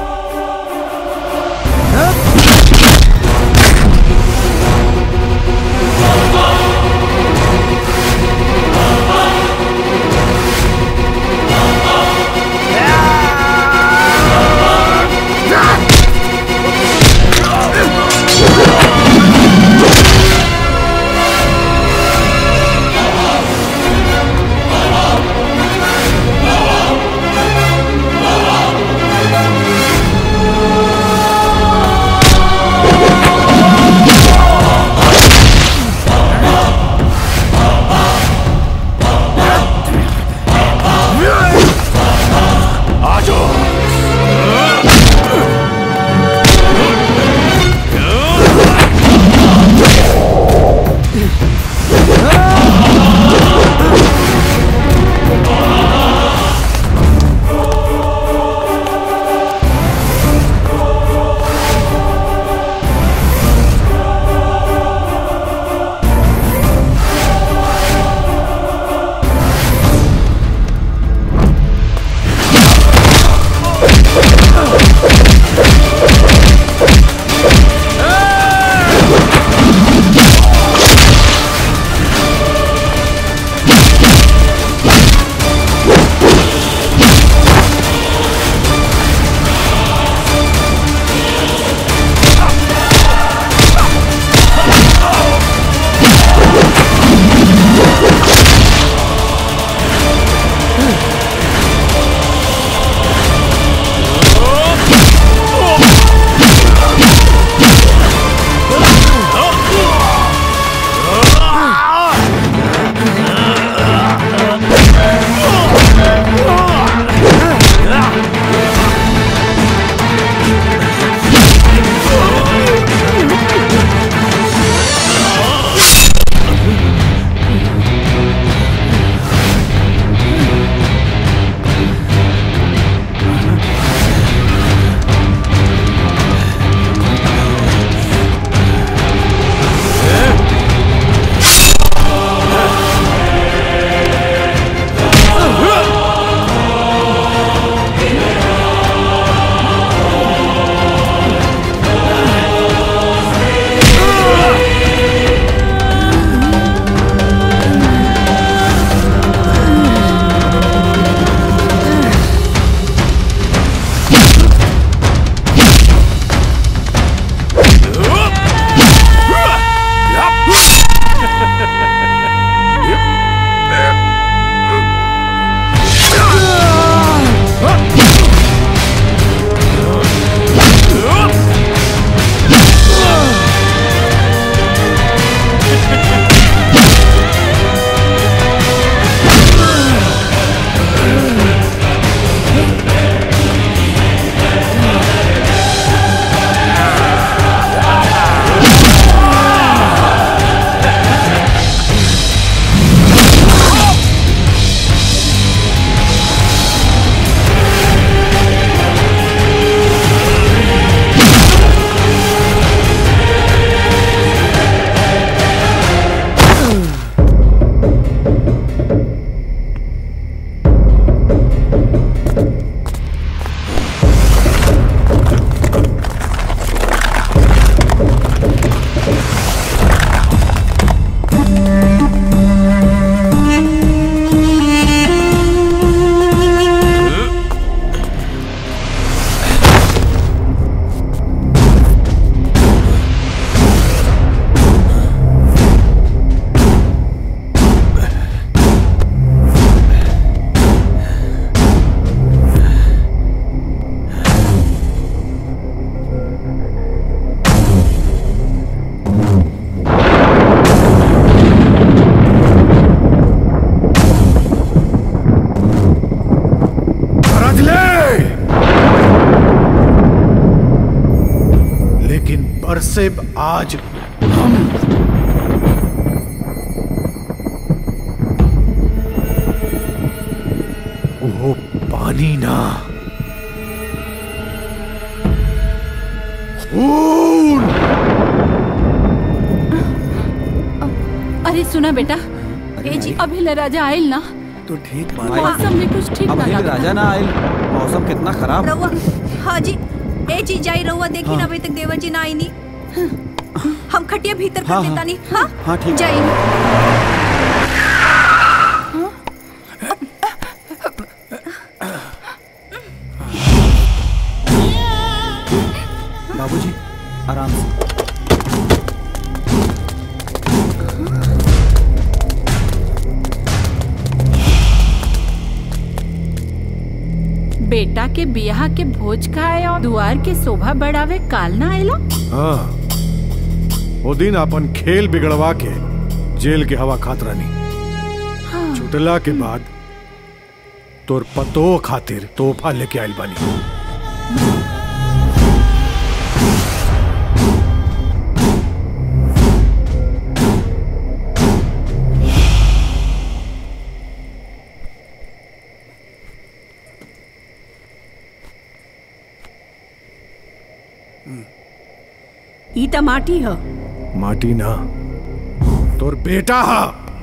समझ ले लेकिन बरसेब आज हम वो पानी ना खून अरे सुना बेटा ए जी अभी ले राजा आयल ना तो ठीक मौसम में कुछ ठीक अब ना अभी लगा राजा ना आयल मौसम कितना खराब रउआ हाँ जी ए जी जाई रउआ देखी हाँ। ना अभी तक देवर जी ना आई नी हम खटिया भीतर कर हाँ, देता नी हाँ हाँ ठीक जाई बाबूजी आराम से बेटा के बियाह के भोज खाए और दुआर के शोभा बढ़ावे काल ना आयला हाँ वो दिन अपन खेल बिगड़वा के जेल के हवा खात रानी हाँ। छुटला के बाद तोर पतो खातिर तोहफा लेके आइल बानी ई त माटी ह माटी ना तोर बेटा हा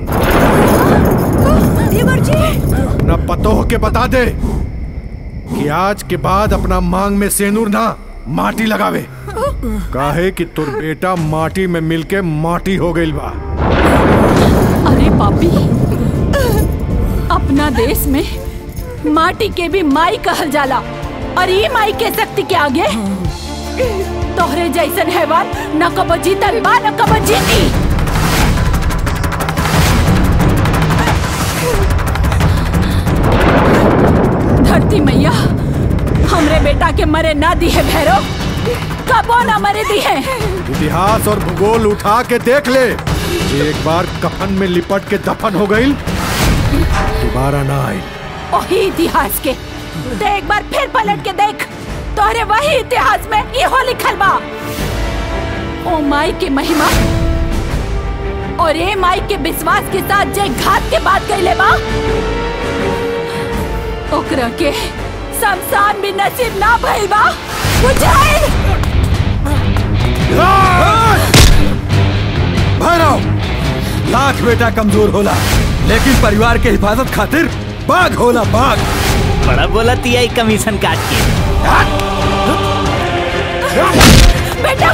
देवर जी अपना पतो के बता दे कि आज के बाद अपना मांग में सेनूर ना माटी लगावे काहे कि तोर बेटा माटी में मिलके माटी हो गइल बा अरे पापी अपना देश में माटी के भी माई कहल जाला और ये माई के शक्ति के आगे तोहरे जैसन हैवान न कबो जीतल बा न कबो जीती धरती मैया हमरे बेटा के मरे ना दी है भैरव कबो ना मरे दी है इतिहास और भूगोल उठा के देख ले जे एक बार कफन में लिपट के दफन हो गई दोबारा ना आई वही इतिहास के ते एक बार फिर पलट के देख तोहरे वही इतिहास में इहो लिखल बा ओ माई के महिमा और ए माई के विश्वास के साथ जे घात के बात कैले बा ओकरा के शमशान भी नसीब ना भइल बा बुझाइल भैरव लाख बेटा कमजोर होला लेकिन परिवार के हिफाजत खातिर बाघ होला बाघ बड़ा बोला तिया कमीशन काट के बेटा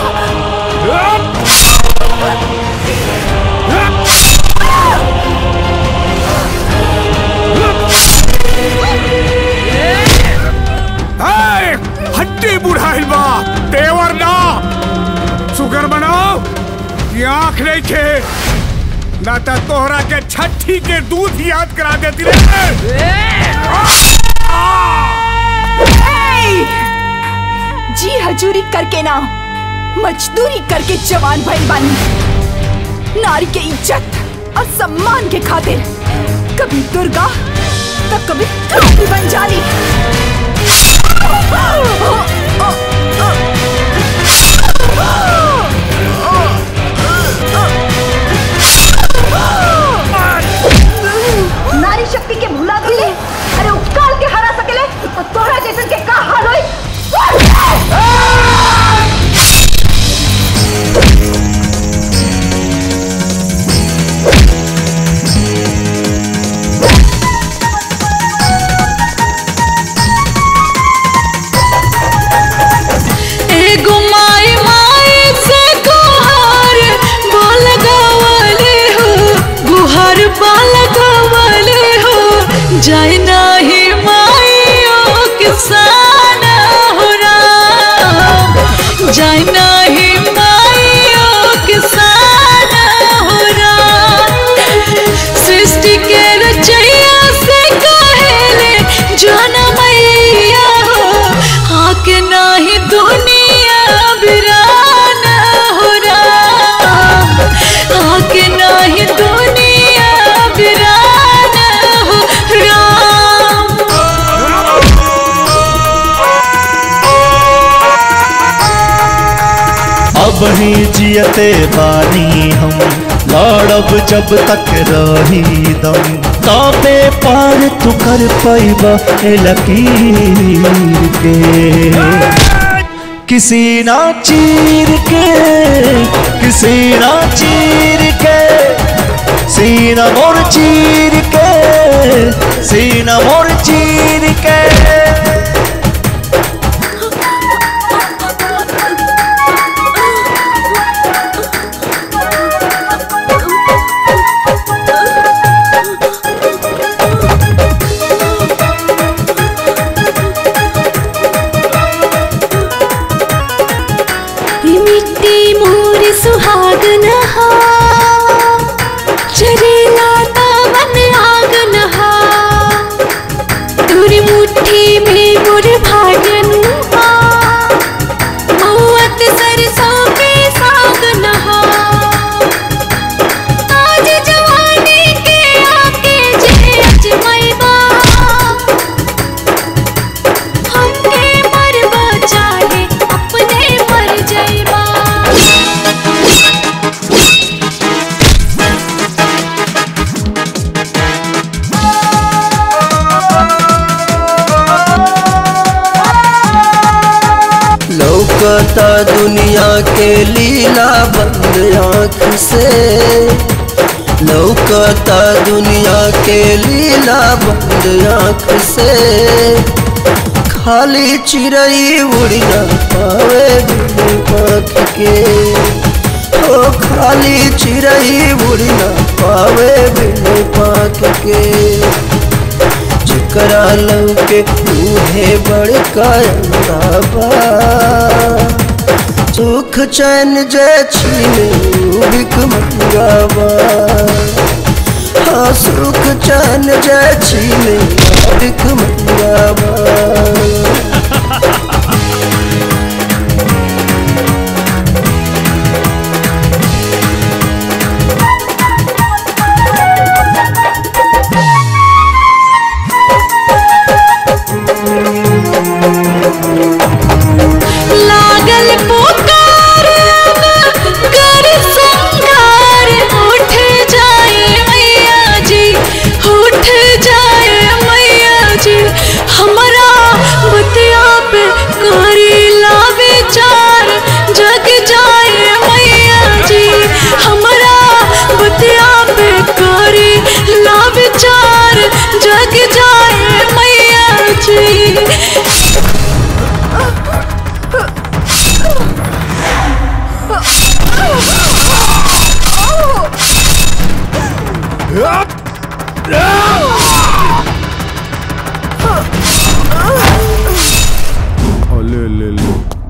ए, हड्डी बुढ़ाइल बा तेवर ना शुगर बनाओ कि आंख नहीं खे ना तो तोहरा के छठी के दूध याद करा देती रे जी हजूरी करके ना मजदूरी करके जवान भइल बानी ना नारी के इज्जत और सम्मान के खातिर कभी दुर्गा तो कभी द्रौपदी बन जानी नारी शक्ति के भुला दिले अरे उपकाल के हरा सकेले तो तोहरा जैसन के का हाल होई एगो माई माई से गुहार बाल गवाले हो गुहार बाल गवाले हो जाए नाही माइयो किसान हो राम जाए नाही माइयो किसान हो राम सृष्टि के रचैया से कहेले जाना मैया हो आके नाही दुनिया बिरान हो राम आके नाही दुनिया बिरान हो राम अब ही जियते बानी हम लड़ब जब तक रही दम तबे पार तू कर पैब ए लकीर के किसी ना चीर के किसी ना चीर के सीना मोर चीर के सीना मोर चीर के ये मिट्टी मोर सुहागन हा चरेला तावन आगन हा तुरी मुट्ठी में मोर भागन हा मौत सरसों के सागन हा आज जवानी के आके जे अजमैबा हमके मरबा चाहे अपने मर जाइबा लौकता दुनिया के लीला बंद आँख से लौकता दुनिया के लीला बंद आँख से खाली चिड़ई उड़ न पावे बिन आँख के ओ खाली चिड़ई उड़ न पावे बिन पाख के जेकरा लौके उहे बड़का अंदाबा सुख चैन जे छीने ऊ भिख मंगावा हाँ सुख चैन जे छीने ऊ भिख मंगावा लागल पुकार अब कर संगार उठ जाए मैया जी उठ जाए मैया जी हमारा बतिया पे करी ला विचार जग जाए मैया जी हमारा बतिया पे करी ला विचार जग जाए मैया जी ओले ले ले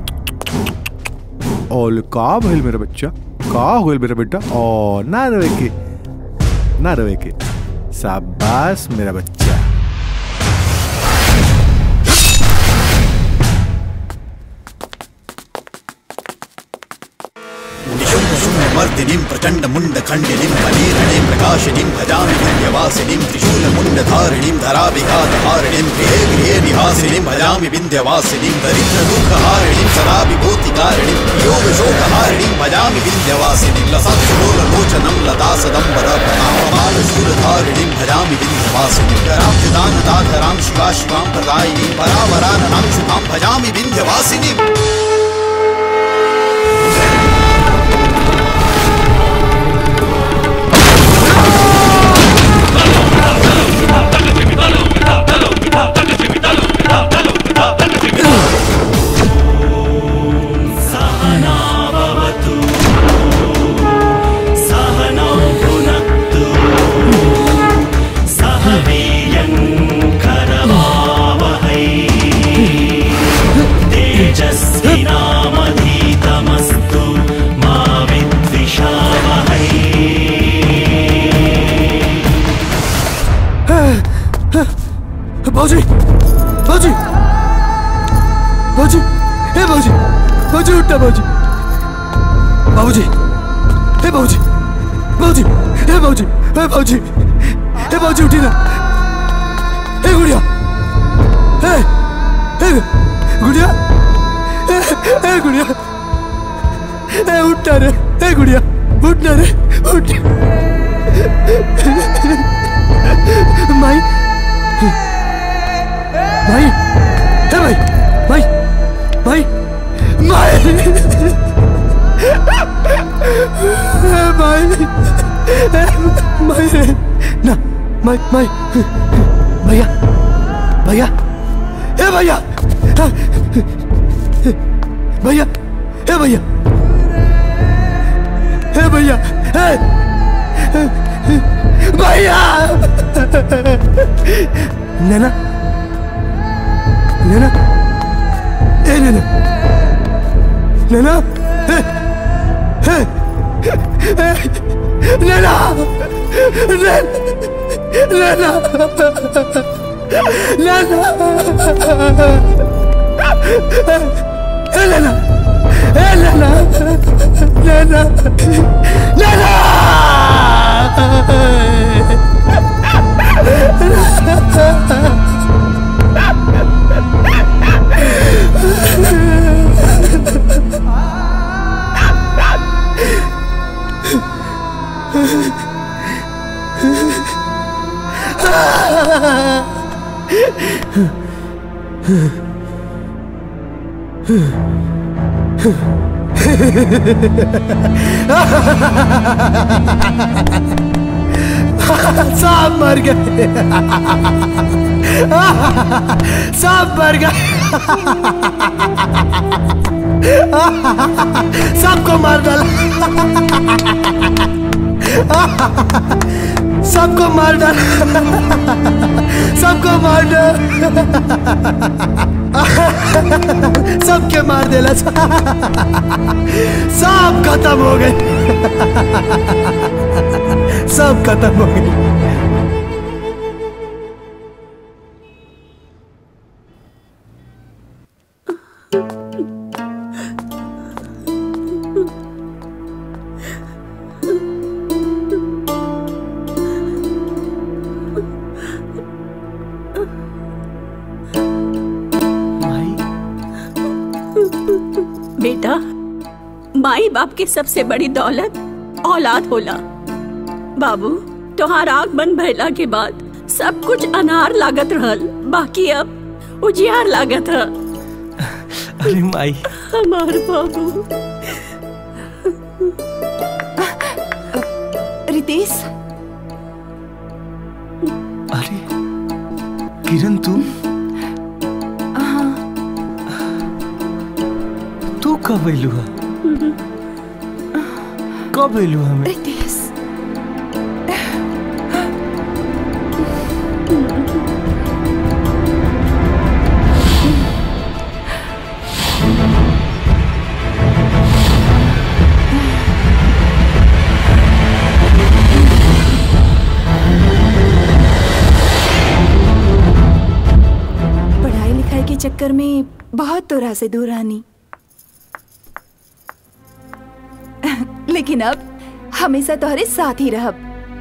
ओले का भइल मेरा बच्चा का होइल मेरा बेटा ओ ना रोए के ना रोए के शाबाश मेरा बच्चा मर्दिनीं प्रचण्डमुण्डखण्डिनीं मणिरणीं प्रकाशिनीं भजामि विन्ध्यवासिनीं त्रिशूलमुण्डधारिणीं धराभिघातहारिणीं गृहे गृहे निवासिनीं भजामि विन्ध्यवासिनीं दरिद्रदुःखहारिणीं सदा विभूतिकारिणीं योगशोकहारिणीं भजामि विन्ध्यवासिनीं लसत्सुलोललोचनं लतासदम्बरप्रतापमालशूलधारिणीं भजामि विन्ध्यवासिनीं कराब्जदानदाधरां शिवा शिवां प्रदायिनीं परावराननां शुभां भजामि विन्ध्यवासिनीम् सहनावतु सहनौ भुनक्तु सह वीर्यं करवावहै तेजस्विनामधीतमस्तु मा विद्विषावहै बाबूजी बाबूजी बाबूजी हे बाबूजी बाबूजी उठा बाबूजी बाबूजी हे बाबूजी बाबूजी हे बाबूजी हे बाबूजी हे बाबूजी उठी ना हे गुड़िया हे हे गुड़िया हे हे गुड़िया हे उठना रे हे गुड़िया उठना रे उठ माई भाई हे भाई भाई भाई भाई हे भाई हे भाई रे ना भाई भाई भैया भैया हे भैया भैया हे भैया हे भैया हे भैया नैना नैना ए नैना नैना ए ए ए नैना नैना नैना नैना ए नैना ए नैना नैना नैना सब मर गए सब मर गए सबको मार डाला सबको मार डाला सबको मार डाला सबके मार देला सब खत्म हो गए सब खत्म हो गए बेटा माई बाप की सबसे बड़ी दौलत औलाद होला बाबू तोहार आग बंद भइला के बाद सब कुछ अनार लागत रहल बाकी अब उजियार लागत है अरे माई हमार बाबू रितेश अरे किरण तू हाँ तू कब अयलू है कब अयलू हमें रितेश पढ़ाई लिखाई के चक्कर में बहुत तोरा से दूर आनी लेकिन अब हमेशा तोहरे साथ ही रहब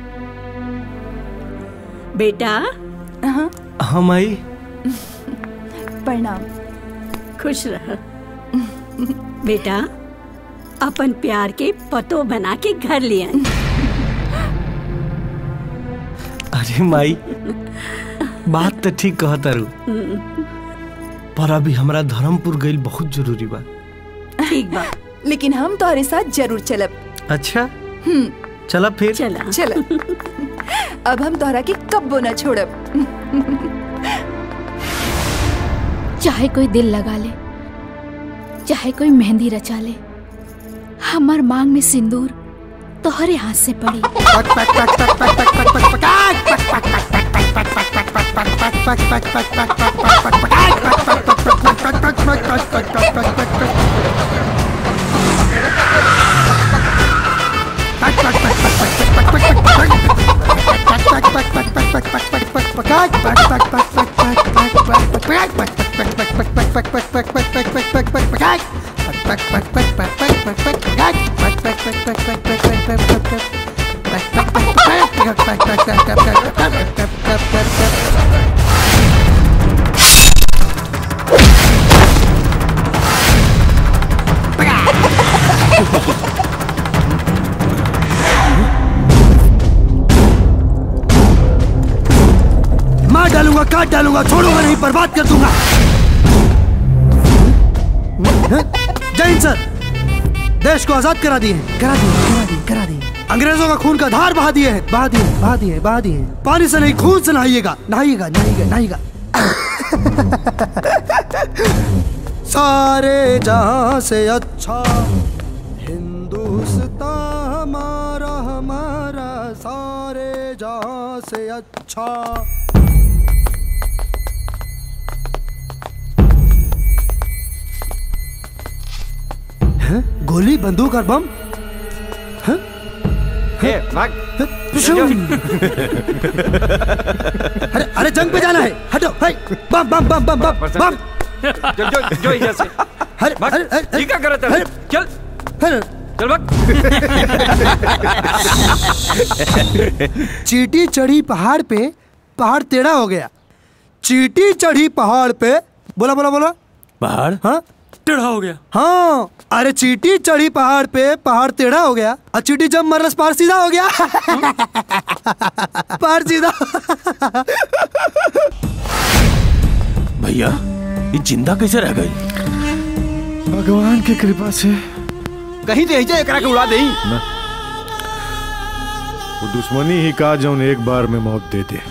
बेटा हम आई प्रणाम खुश रह बेटा अपन प्यार के पतो बना के घर ले आई अरे माई बात तो ठीक कहता रू पर अभी हमरा धर्मपुर गइल बहुत जरूरी बा ठीक बा लेकिन हम तोहरे साथ जरूर चलब अच्छा हम्म चला फिर चला चल अब हम तोहरा के कब्बो न छोड़ब चाहे कोई दिल लगा ले चाहे कोई मेहंदी रचा ले हमार मांग में सिंदूर तोहरे हाथ से पड़ी मार डालूंगा काट डालूंगा छोड़ूंगा नहीं बर्बाद कर दूंगा जय हिंद सर देश को आजाद करा दिए हैं, करा दिए करा दिए करा दिए अंग्रेजों का खून का धार बहा दिए हैं बहा दिए बहा दिए बहा दिए पानी से नहीं खून से नहाइएगा नहाइएगा नहाइएगा नहाइएगा सारे जहां से अच्छा हिंदुस्तान हमारा हमारा सारे जहां से अच्छा हैं? गोली बंदूक और बम हैं? ए, भाग अरे अरे जंग पे जाना है हटो हाय बम बम बम बम बम बम जो जो जो इधर से अरे भाग, अरे अरे ये क्या कर रहा था अरे, चल अरे चल भाग चीटी चढ़ी पहाड़ पे पहाड़ टेढ़ा हो गया चीटी चढ़ी पहाड़ पे बोला बोला बोला पहाड़ हाँ टेढ़ा हो गया हाँ अरे चीटी चढ़ी पहाड़ पे पहाड़ टेढ़ा हो गया और चीटी जब मरस पहाड़ सीधा हो गया पहाड़ सीधा भैया ये जिंदा कैसे रह गई भगवान की कृपा से कहीं तो ऐसे एकरा के उड़ा देई न वो दुश्मनी ही का जौन एक बार में मौत दे दे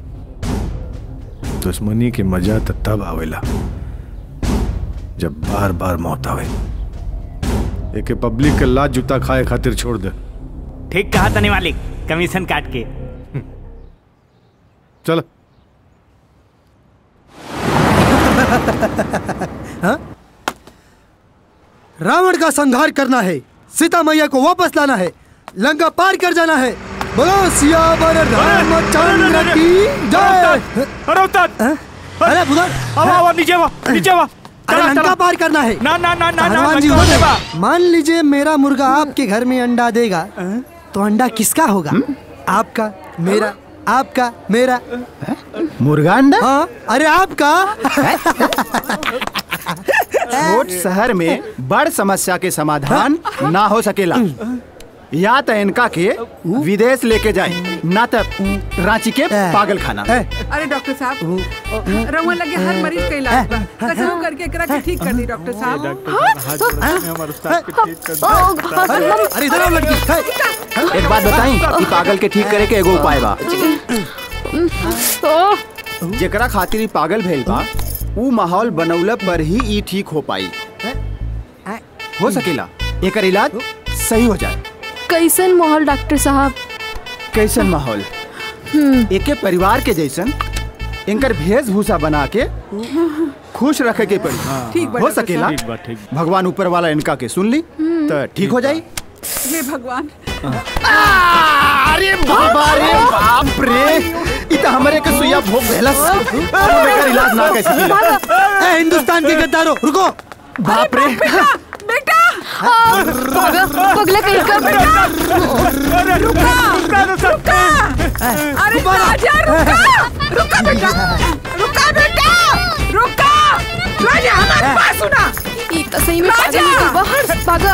दुश्मनी के मजा त तब आवेला जब बार बार मौत आवे एके पब्लिक के लात जूता खाए खातिर छोड़ दे ठीक कहा तनी मालिक कमीशन काट के चल हाँ? रावण का संहार करना है सीता मैया को वापस लाना है लंका पार कर जाना है बोलो सियावर रामचंद्र की जय अरे उस्ताद अरे बुधर आओ आओ नीचे वा नीचे वा अरे लंका पार करना है ना ना ना ना ना हनुमान जी लंका बोले, बा। मान लीजिए मेरा मुर्गा आपके घर में अंडा देगा तो अंडा किसका होगा आपका मेरा आपका मेरा मुर्गा अंडा हाँ अरे आपका छोट शहर में बड़ समस्या के समाधान ना हो सकेला या तो इनका के विदेश लेके जाए ना तो रांची के पागल खाना अरे डॉक्टर साहब रउआ लगे हर मरीज का इलाज बा कसम करके एकरा के ठीक कर दी डॉक्टर साहब अरे इधर आओ लड़की एक बात बताई कि पागल के ठीक करे के एगो उपाय बा जेकरा खातिर ई पागल भेल बा ऊ माहौल बनौला पर ही ई ठीक हो पाई हो सकेला एकर इलाज सही हो जाए कैसन माहौल डॉक्टर साहब कैसन माहौल एके परिवार के जैसन इनकर वेशभूषा बना के खुश रखे के पड़ी ठीक बा, हो डॉक्टर सकेला साहब। ठीक बा, ठीक भगवान ऊपर वाला इनका के सुन ली तो ठीक हो जाई हे भगवान अरे बाबा रे बाप रे इ त हमरे के सुइया भोग भेलस अब एकर इलाज ना कैसे ए हिंदुस्तान के गद्दारों रुको बाप रे बेटा पागल पगला कहीं का अरे रुका रुका अरे राजा रुका रुका बेटा रुका बेटा रुका राजा हमारी बात सुना ये तो सही में पागल राजा! निकल बाहर पागल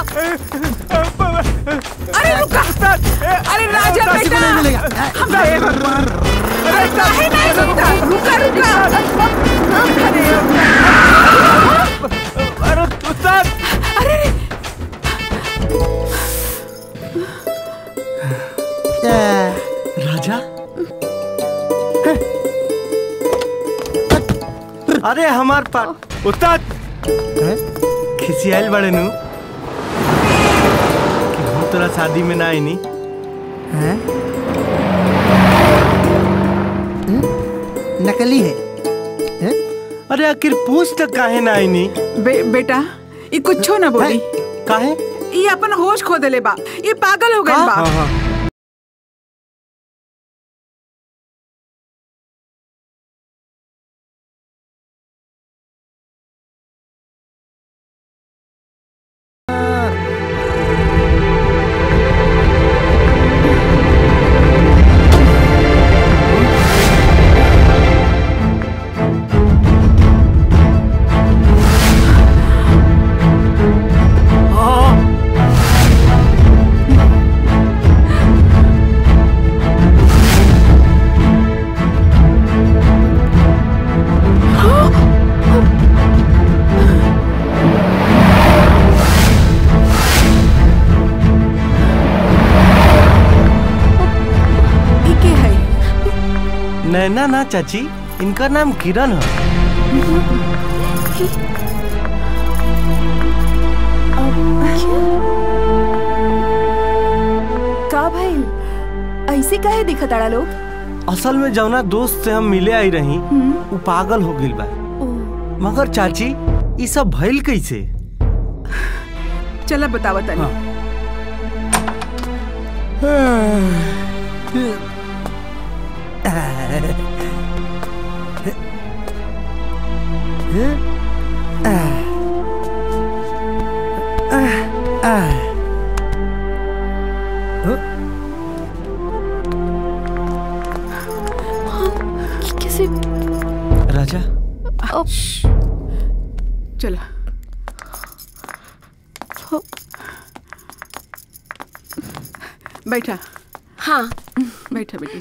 अरे रुका अरे राजा राशि को बेटा नहीं मिलेगा। हम हे भगवान अरे काहे नहीं रुकता रुका रुका अरे उस्ताद अरे राजा अरे हमार पा उस्ताद खिसियाल बड़े नु कि हम तोरा शादी में ना आईनी हैं? नकली है अरे आखिर पूछ तक काहे ना आईनी बे, बेटा ये कुछो ना बोली काहे ये अपन होश खो देले बा ये पागल हो गइल बा ये के है नैना ना चाची इनका नाम किरण है का भाई ऐसे काहे दिखत आड़ा लोग असल में जौना दोस्त से हम मिले आई रही वो पागल हो गइल बा मगर चाची ये सब भइल कैसे चला बतावा तनी कैसे राजा चला बैठा हाँ बैठा बेटी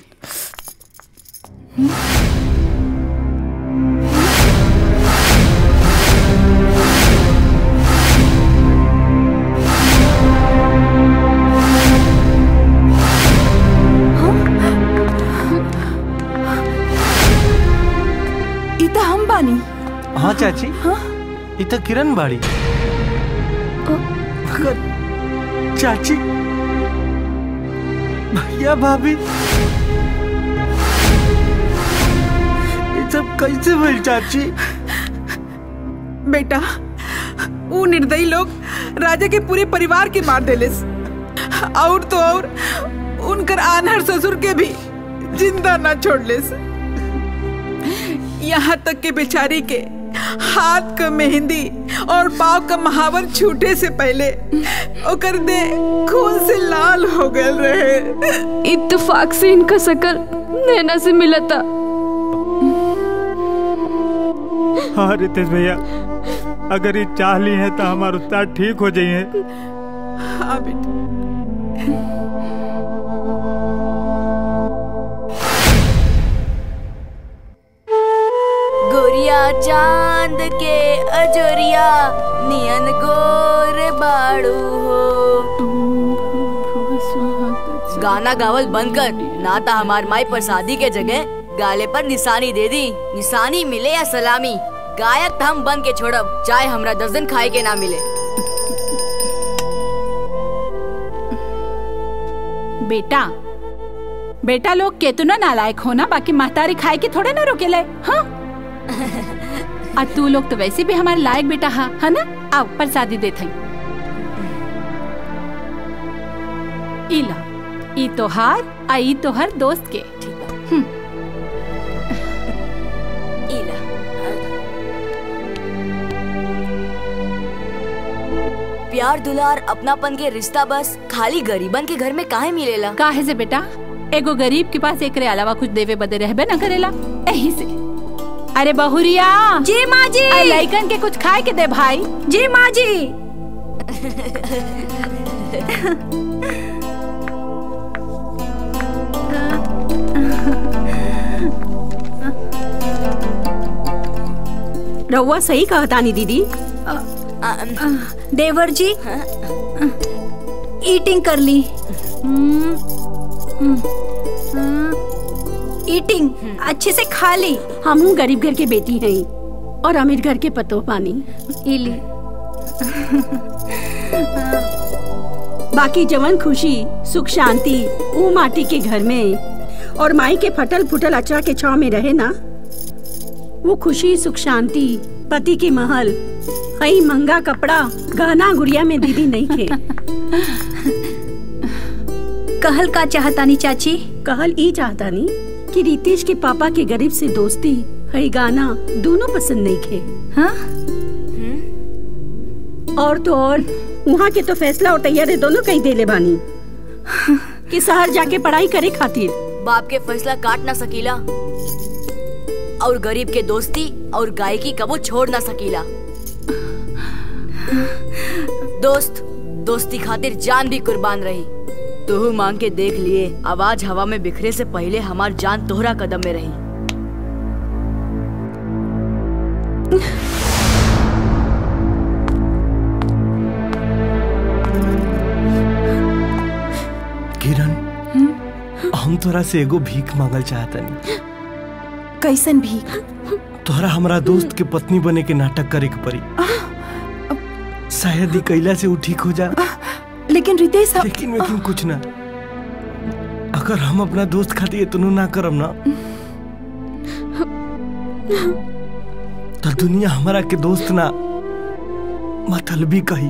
ई तो हम बानी हाँ चाची ये तो किरण बाड़ी मगर चाची भैया भाभी ये सब कैसे भइल चाची बेटा वो निर्दयी लोग राजा के पूरे परिवार के मार देलिस और तो और उनकर आनहर ससुर के भी जिंदा ना छोड़लिस यहाँ तक के बेचारी के हाथ का मेहंदी और पाव का महावर छूटे से पहले ओकर दे खून से लाल हो गए रहे इत्तेफाक से इनका शकल नैना से मिला था हाँ रितेश भैया अगर ये चाह ली है तो हमारे उस्ताद ठीक हो जाइए हाँ बेटा गोरिया चांद के अजोरिया नियन गोर बाड़ू हो गाना गावल बंद कर ना तो हमार माई पर शादी के जगह गाले पर निशानी दे दी निशानी मिले या सलामी गायक तो हम बन के छोड़ब चाहे हमरा दस दिन खाए के ना मिले बेटा बेटा लोग केतना नालायक हो ना बाकी महतारी खाए के थोड़े ना रोकेले हाँ आ तू लोग तो वैसे भी हमारे लायक बेटा हा है ना आओ प्रसादी देत हई इला ई तोहार आ ई तोहर दोस्त के हम्म, प्यार दुलार अपनापन के रिश्ता बस खाली गरीबन के घर में काहे मिलेला काहे से बेटा एगो गरीब के पास एकरे अलावा कुछ देवे बदे रहबे न करेला यही से अरे बहुरिया जी माँ जी अरे लइकन के कुछ खाए के दे भाई जी माँ जी रउआ सही कहतानी दीदी देवर जी ईटिंग कर ली ईटिंग अच्छे से खा ली हम गरीब घर के बेटी हैं और अमीर घर के पतो पानी इली बाकी जवन खुशी सुख शांति वो माटी के घर में और माई के फटल फुटल अचरा के छाव में रहे ना वो खुशी सुख शांति पति के महल कई महंगा कपड़ा गहना गुड़िया में दीदी नहीं थे कहल का चाहतानी चाची कहल ई चाहतानी कि रितेश के पापा के गरीब से दोस्ती हई गाना दोनों पसंद नहीं थे हाँ और तो और वहाँ के तो फैसला और तैयारी दोनों कहीं देले बानी कि शहर जाके पढ़ाई करे खातिर बाप के फैसला काट ना सकीला और गरीब के दोस्ती और गायकी कबो छोड़ ना सकीला दोस्त दोस्ती खातिर जान भी कुर्बान रही तोहू मांग के देख लिए आवाज हवा में बिखरे से पहले हमार जान तोहरा कदम में रही किरण हम तोरा से एगो भीख मांगल चाहतनी कैसन भी तोहरा हमरा दोस्त के पत्नी बने के नाटक करे के पड़ी शायद ही कैला से वो ठीक हो जा लेकिन रितेश लेकिन लेकिन कुछ ना अगर हम अपना दोस्त खातिर इतनो ना करम ना तो दुनिया हमारा के दोस्त ना मतलबी कही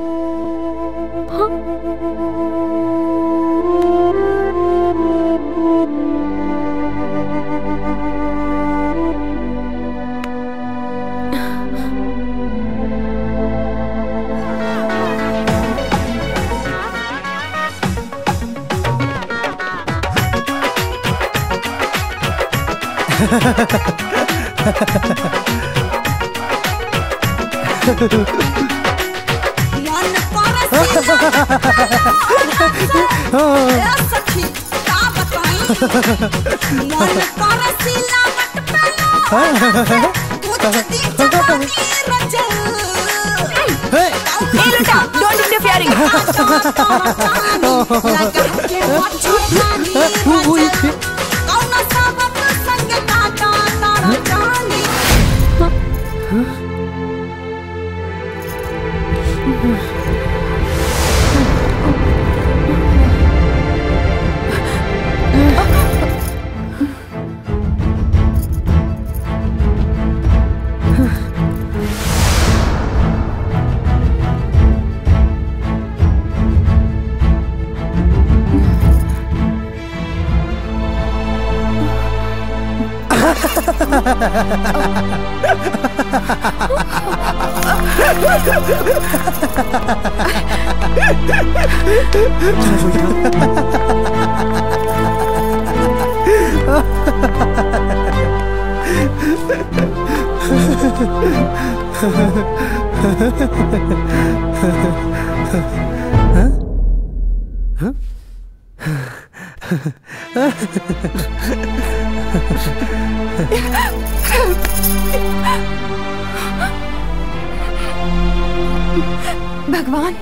भगवान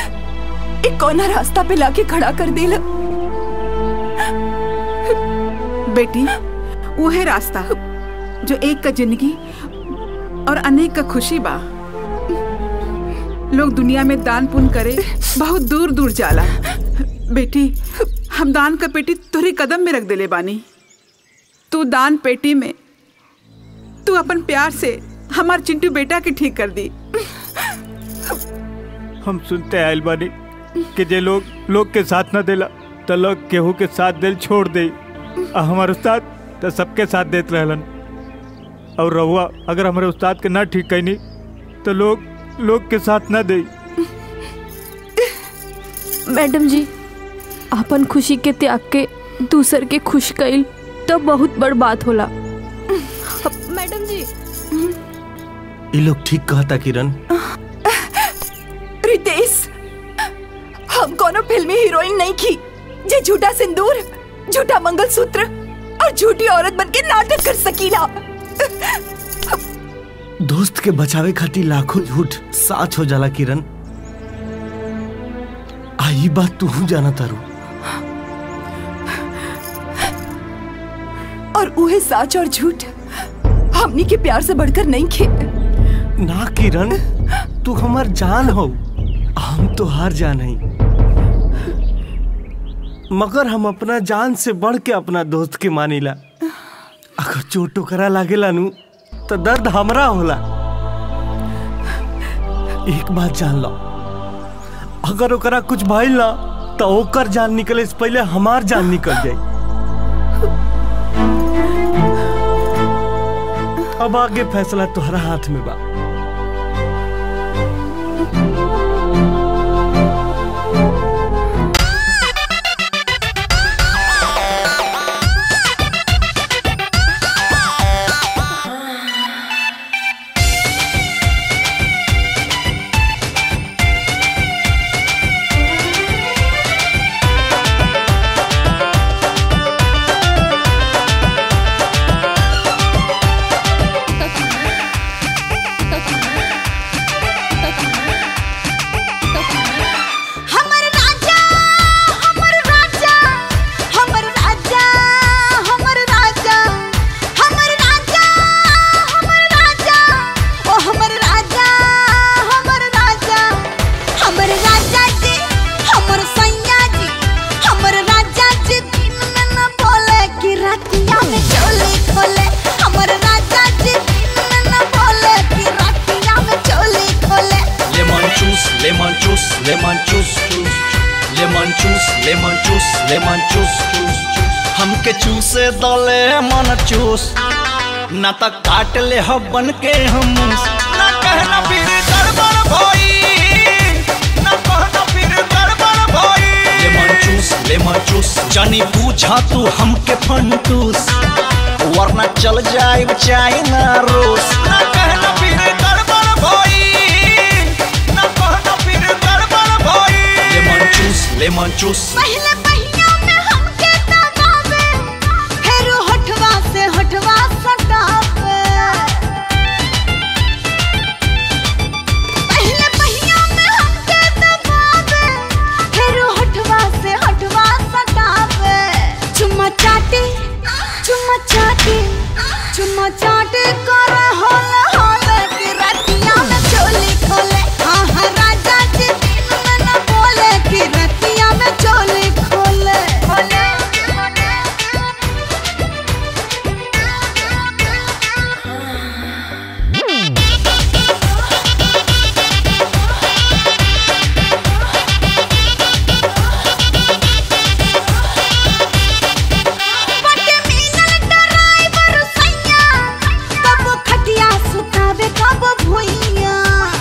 एक कोना रास्ता पे लाके खड़ा कर दिल बेटी वो है रास्ता जो एक का जिंदगी और अनेक का खुशी बा लोग दुनिया में दान पुण्य करे बहुत दूर दूर जाला बेटी हम दान का पेटी तुहरी कदम में रख देले बानी तू दान पेटी में तू अपन प्यार से हमार चिंटू बेटा के ठीक कर दी हम सुनते आयल बानी कि जे लोग लोग के साथ न देला तो लोग केहू के साथ दिल छोड़ दे आ हमारे उस्ताद तो सबके साथ देत रहलन और रहुआ अगर हमारे उस्ताद के ना ठीक कैनी तो लोग लोग के साथ न दे मैडम जी अपन खुशी के त्याग के दूसर के खुश कईल तो बहुत बड़ बात होला मैडम जी ये लोग ठीक कहता किरण रितेश हम कोनो फिल्मी हीरोइन नहीं की जे झूठा सिंदूर झूठा मंगलसूत्र और झूठी औरत बन के नाटक कर सकीला दोस्त के बचावे खातिर लाखों झूठ साच हो जाला किरण आई बात तू जाना तारू और उहे सच और झूठ हमनी के प्यार से बढ़कर नहीं खे ना किरण तू हमार जान हो हम तो हार जान है मगर हम अपना जान से बढ़ के अपना दोस्त के मानीला अगर चोट टोकरा लागेला नु तो दर्द हमरा होला एक बात जान लो अगर ओकरा कुछ भइल ना तो ओकर जान निकले से पहले हमार जान निकल जाए अब आगे फैसला तुम्हारा हाथ में बा हमर राजा हमर राजा हमर राजा हमर राजा हमर राजा हमर राजा ओ हमर राजा हमर राजा हमर राजा जी हमर सैया जी हमर राजा जी दिन में न बोले कि रातिया में चोली खोले हमर राजा जी दिन में न बोले कि रातिया में चोली खोले लेमन चूस लेमन चूस लेमन चूस चूस लेमन चूस लेमन चूस लेमन चूस चूस चूस हमके चूसे दो लेमन चूस ना त काट ले हो बन के हम ना कहना फिर गड़बड़ भई ना कहना फिर गड़बड़ भई लेमन चूस लेमन चूस जानी पूछा तू हमके फंटूस वरना चल जाए चाइना रूस ना कहना फिर गड़बड़ भई ना कहना फिर गड़बड़ भई लेमन चूस लेमन चूस पहले पहिया में हमके दबावे फिर होठवा से होठवा सटावे पहले पहिया में हमके दबावे फिर होठवा से होठवा सटावे चुम्मा चाटे चुम्मा चाटे चुम्मा चाटे कर होल होल कि रतिया में चोली खोले हाँ हाँ राजा जी दिन में न बोले कि रतिया में चोली खोले खोले बटे मिलल ड्राइवर सैया कब खटिया सुतावे कब भुइया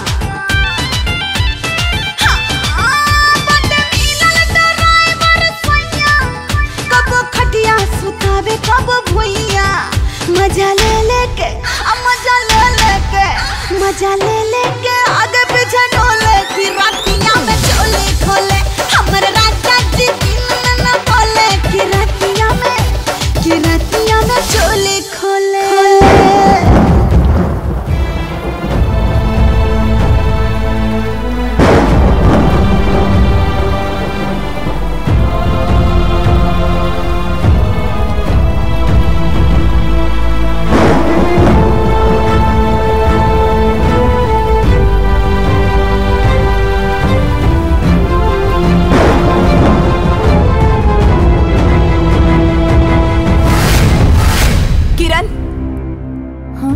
हाँ, बटे मिलल ड्राइवर सैया कब खटिया सुतावे कब भुइया मजा ले लेके आ मजा ले लेके मजा ले लेके आगे पीछे डोले फिर रातिया में चोले खोले हमर राजा जी दिन में न बोले कि रातिया में कि रातिया में चोले खोले किरण हाँ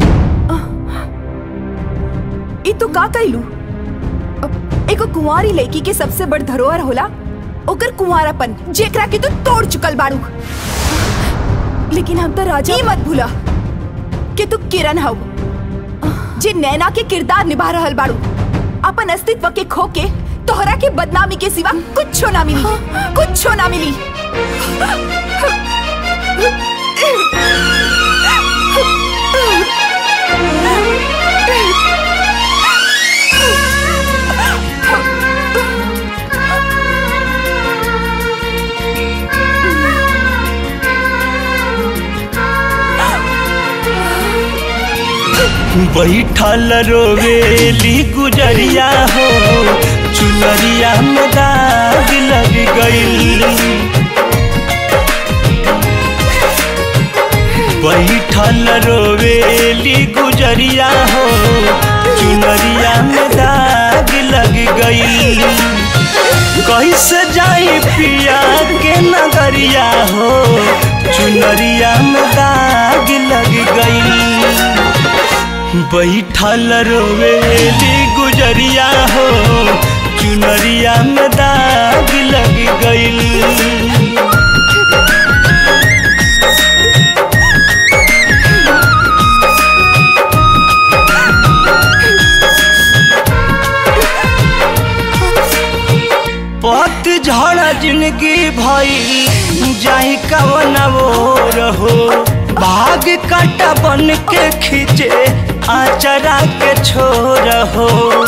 ई तू का कैलू एगो कुंवारी लड़की के सबसे बड़ धरोहर होला ओकर कुंवारापन जेकरा के तू तोड़ चुकल बाड़ू लेकिन हम तो राजा ई मत भूला कि तू किरण हव जे नैना के किरदार निभा रहल बाड़ू अपन अस्तित्व के खो के तोहरा के बदनामी के सिवा कुछ ना मिली कुछ ना मिली बैठल रोवेली गुजरिया हो चुनरिया में दाग लग गईल बैठल रोवेली गुजरिया हो चुनरिया में दाग लग गईल कैसे जाई पिया के नगरिया हो चुनरिया में दाग लग गईल बैठल रोवेली गुजरिया हो चुनरिया में दाग लग गईल पत झड़ जिंदगी भई जाई कवन वो रहो भाग काटा बन के खींचे आचरा के छोर हो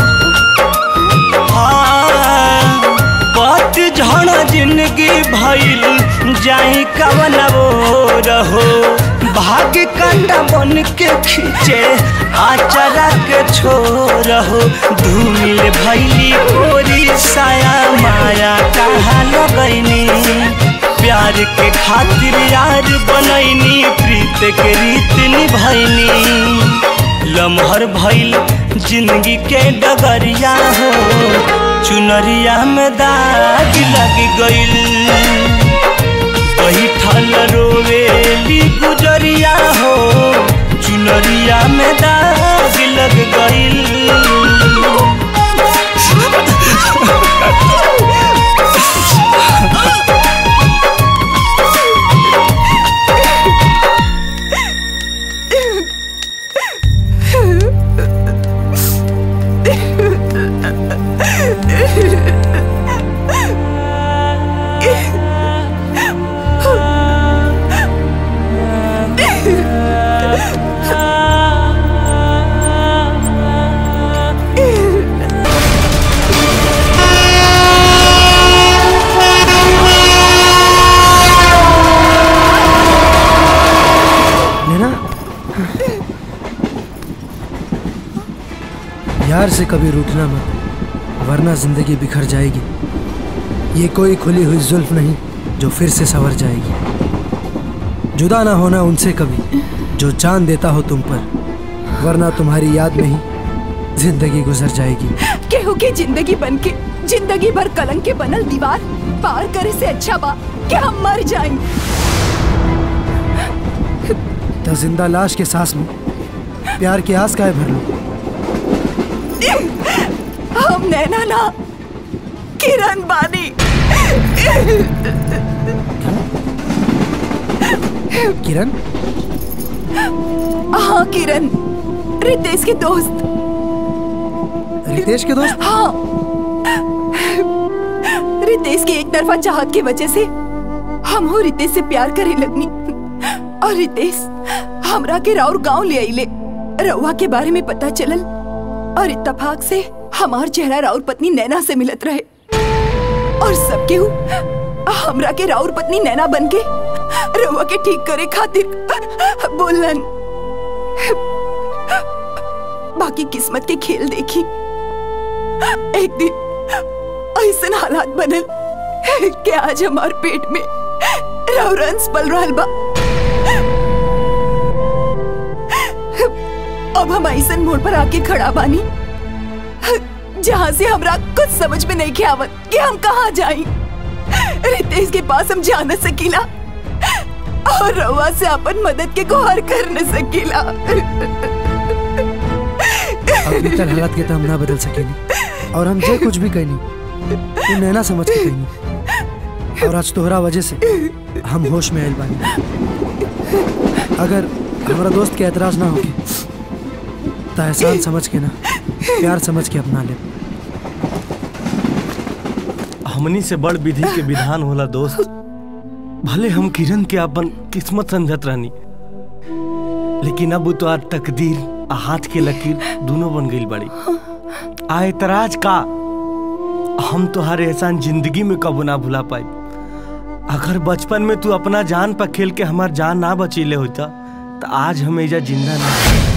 हाँ, पत झड़ जिंदगी भइल जाई कवन वो रहो भाग काटा बन के खींचे आचरा के छोर हो धूमिल भैली कोरी साया माया कहा लगैनी प्यार के खातिर यार बनैनी प्रीत के रीत निभैनी लमहर भइल जिंदगी के डगरिया हो चुनरिया में दाग लग गइल बैठल रोवेली गुजरिया हो चुनरिया में दाग लग गइल नैना यार से कभी रूठना मत वरना जिंदगी बिखर जाएगी ये कोई खुली हुई जुल्फ नहीं जो फिर से संवर जाएगी जुदा ना होना उनसे कभी जो जान देता हो तुम पर वरना तुम्हारी याद में ही जिंदगी गुजर जाएगी केहू के जिंदगी बन के जिंदगी भर कलंक के बनल दीवार पार करे से अच्छा बा कि हम मर जाएं तो जिंदा लाश के सांस में प्यार की आस काहे भर लो हम नैना ना किरण बानी किरण हाँ किरण रितेश के दोस्त रितेश के दोस्त हाँ रितेश की एक तरफा चाहत की वजह से हम हो रितेश से प्यार करे लगनी और रितेश हमरा के राउर गांव ले आइले रउआ के बारे में पता चलल और इत्तेफाक से हमार चेहरा राउर पत्नी नैना से मिलत रहे और सब केहू हमरा के राउर पत्नी नैना बन के रउआ के ठीक करे खातिर बोलन बाकी किस्मत के खेल देखी एक दिन ऐसा हालात बनल कि आज हमार पेट में राउरंस पल रहा बा अब हम ऐसा मोड़ पर आके खड़ा बानी जहाँ से हमरा कुछ समझ में नहीं के आवत कि हम कहाँ जाई रितेश के पास हम जा न सकीला और रवा से अपन मदद के गुहार कर न सकीला अब बीतल हालात के तो हम ना बदल सकेनी और हम जे कुछ भी कहनी तू नैना समझ के कहनी और आज तोहरा वजह से हम होश में आयल बानी अगर हमारा दोस्त के एतराज ना होके तो एहसान समझ के ना प्यार समझ के अपना ले हमनी से बड़ विधि के विधान होला दोस्त भले हम किरण के अपन किस्मत समझत रहनी लेकिन अब तो आज तकदीर आ हाथ के लकीर दोनों बन गई बड़ी आ एतराज का हम तोहार एहसान जिंदगी में कबो ना भुला पाई अगर बचपन में तू अपना जान पर खेल के हमार जान ना बचीले होता तो आज हम एजा जिंदा ना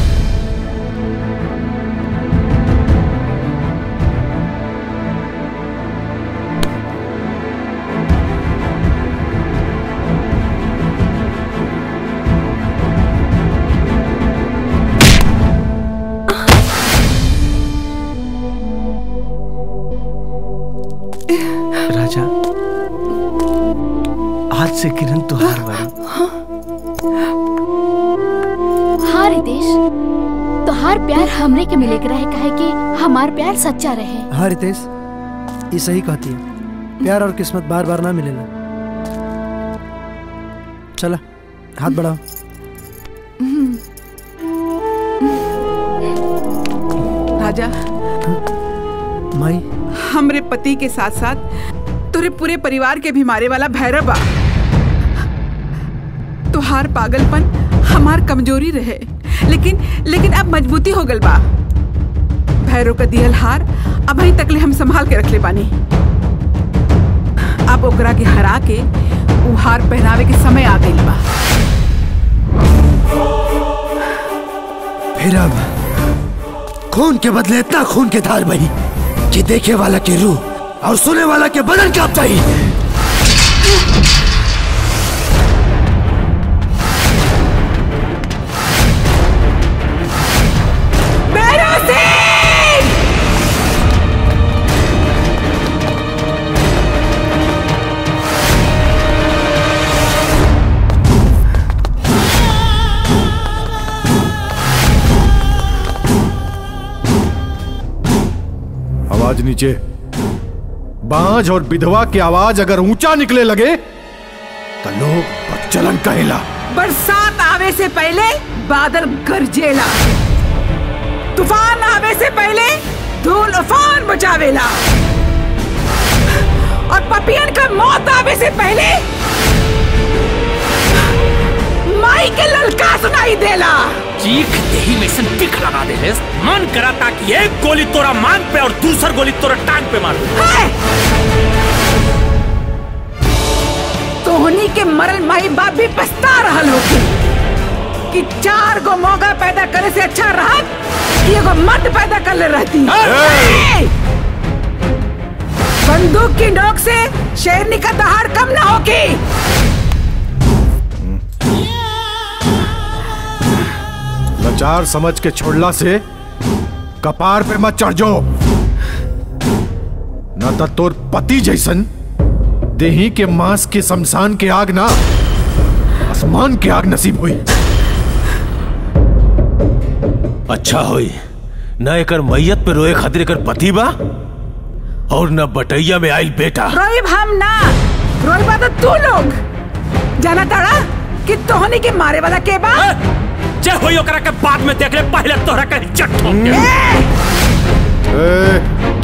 राजा आज से किरण तुहार बारी हाँ रितेश तोहार प्यार हमरे के मिले के रहे काहे कि हमार प्यार सच्चा रहे हाँ रितेश ये सही कहती है प्यार और किस्मत बार बार ना मिलेला चला हाथ बढ़ाओ राजा माई हमरे पति के साथ साथ तुरे पूरे परिवार के भी मारे वाला भैरव बा तुहार पागलपन हमार कमजोरी रहे लेकिन लेकिन अब मजबूती हो गल बा भैरव का दियल हार अब अभी तकले हम संभाल के रखले बानी अब ओकरा के हरा के उ हार पहनावे के समय आ गइल बा फिर अब खून के बदले इतना खून के धार बही कि देखे वाला के रूह और सुने वाला के बदन कांपता ही भैरव सिंह आवाज नीचे बांझ और विधवा की आवाज अगर ऊंचा निकले लगे तो लोग बच्चलन कहेला बरसात आवे से पहले बादल गरजेला तूफान आवे से पहले धूल उफान बचावेला और पपियन का मौत आवे से पहले माई के ललका सुनाई देला चीख देही में सन टिक लगा दे रेस मन करा ताकि एक गोली तोरा मांग पे और दूसर गोली तोरा टांग पे मार दूं। तोहनी के मरल माई बाप भी पछता रहल होगी कि चार गो मौका पैदा करे से अच्छा रहत कि एगो मर्द पैदा कर ले रहती ए! बंदूक की नोक से शेरनी का दहाड़ कम ना होगी लाचार समझ के छोड़ला से कपार पे मत चढ़ जाओ न तो तोर पति जैसन देही के मांस के शमशान के आग ना आसमान के आग नसीब हुई अच्छा होई न एकर मैयत पे रोए खातिर एकर पति बा और न बटैया में आइल बेटा रोइब हम ना रोइबा तो तू लोग जाना ताड़ा कि तोहनी के मारे वाला के बा जे होई ओकरा के बाद में देख ले पहले तोरा के इज्जत ठोक दे ए,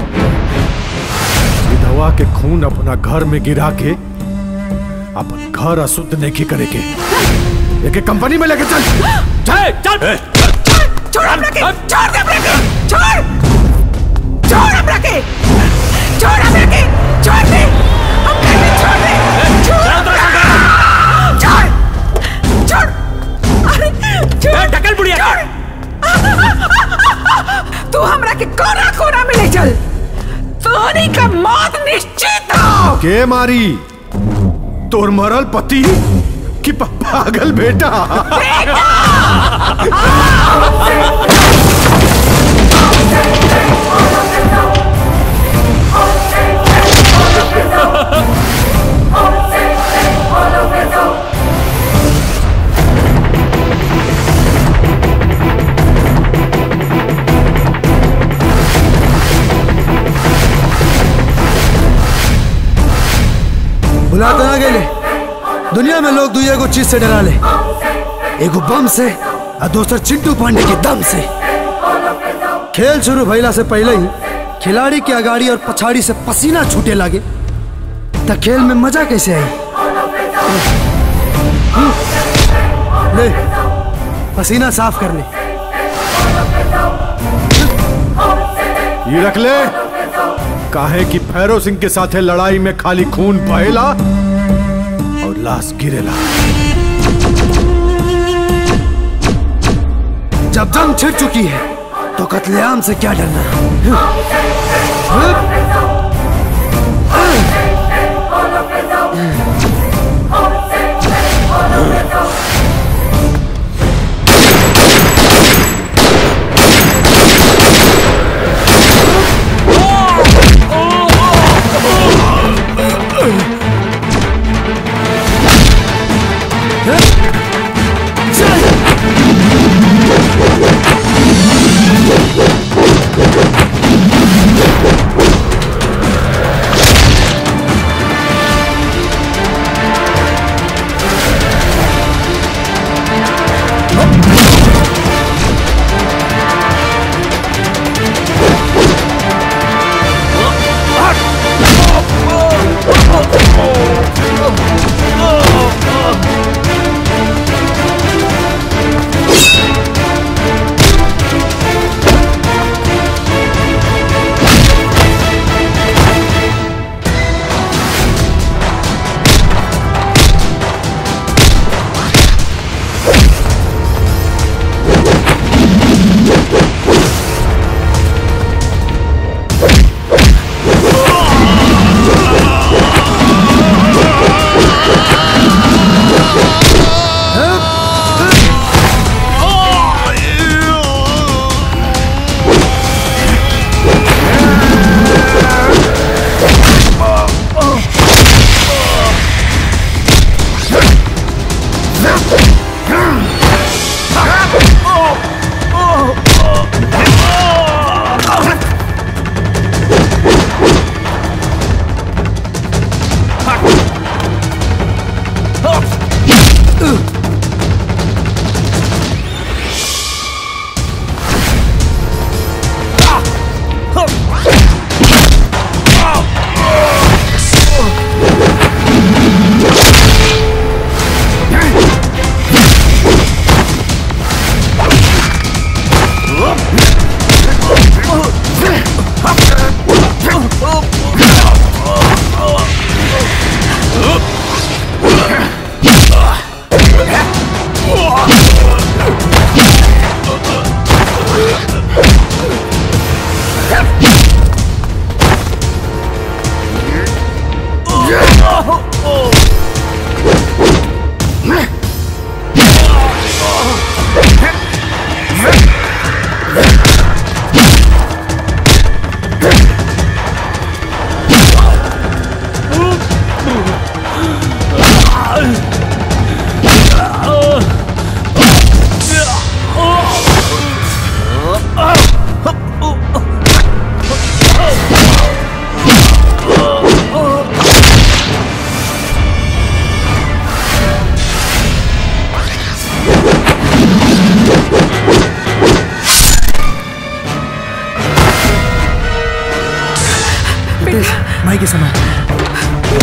विधवा के खून अपना घर में गिरा के अपन घर अशुद्ध नहीं करे के एक कंपनी में लेके चल चल चल छोड़ हमरा के छोड़ दे हमरा के छोड़ छोड़ हमरा के छोड़ हमरा के छोड़ दे हम कहते छोड़ दे छोड़ छोड़ छोड़ अरे छोड़ ढकल बुढ़िया तू हमरा के कोना कोना में ले चल तोहनी का मौत निश्चित हो के मारी तोर मरल पति कि प- पागल बेटा भुला तो ना गए दुनिया में लोग दुई एगो चीज से डरा ले एगो बम से और दूसर चिंटू पांडे के दम से खेल शुरू भइला से पहले ही खिलाड़ी के अगाड़ी और पछाड़ी से पसीना छूटे लागे तो खेल में मजा कैसे आई ले पसीना साफ कर ले ये रख ले काहे कि भैरव सिंह के साथे लड़ाई में खाली खून बहेला और लाश गिरेला जब जंग छिड़ चुकी है तो कत्लेआम से क्या डरना माई के समय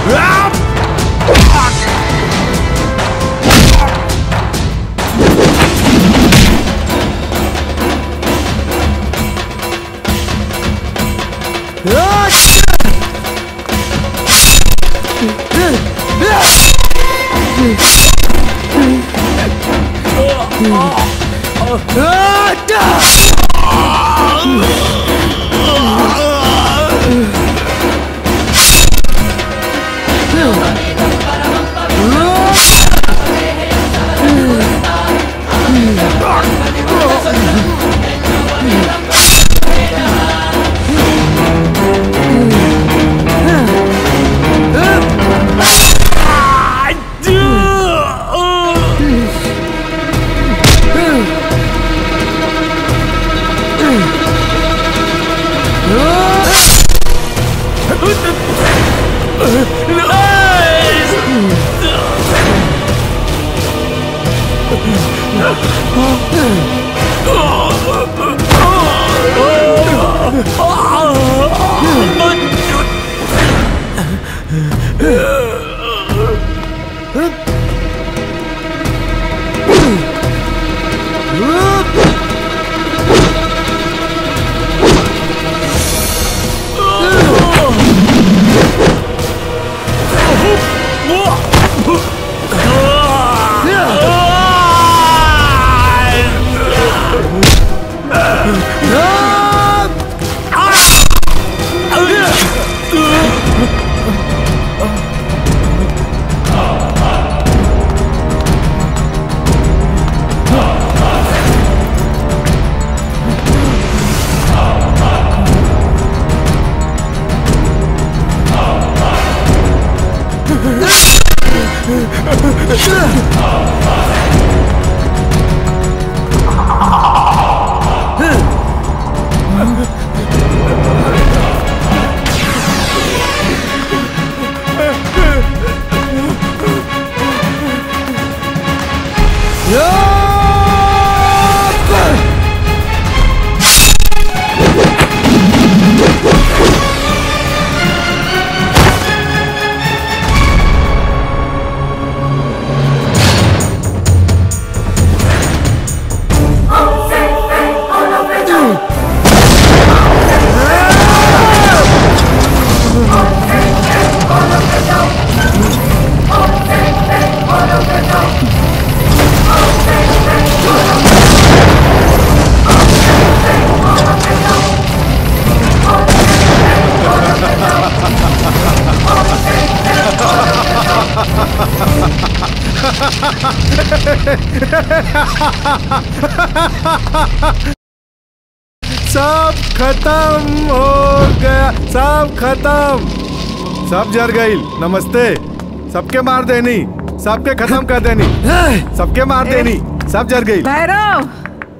सब खत्म हो गया सब खत्म सब जर गई नमस्ते सबके मार देनी सबके खत्म कर देनी सबके मार देनी सब जर गई भैरव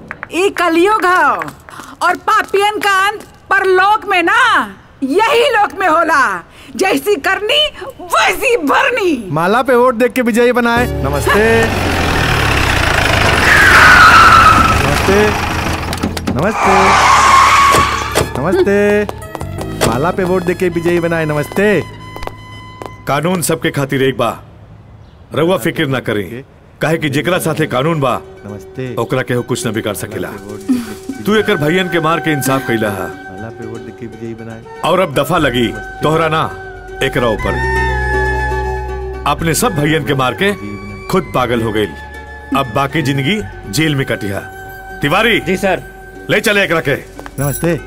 ई कलयुग है और पापियन का अंत परलोक में ना यही लोक में होला जैसी करनी वैसी भरनी माला पे वोट देख के विजयी बनाए नमस्ते नमस्ते नमस्ते नमस्ते माला पे वोट देख के विजयी बनाए नमस्ते कानून सबके खातिर एक बा रउआ फिक्र ना करी काहे कि जेकरा साथे कानून बा नमस्ते ओकरा केहू कुछ न बिगाड़ सकेला तू एकर भैयन के मार के इंसाफ कैला है माला पे वोट देख के विजयी बनाए और अब दफा लगी तोहरा ना एकरा ऊपर अपने सब भैयन के मार के खुद पागल हो गई अब बाकी जिंदगी जेल में कटिया तिवारी जी सर ले चले एकरा के नमस्ते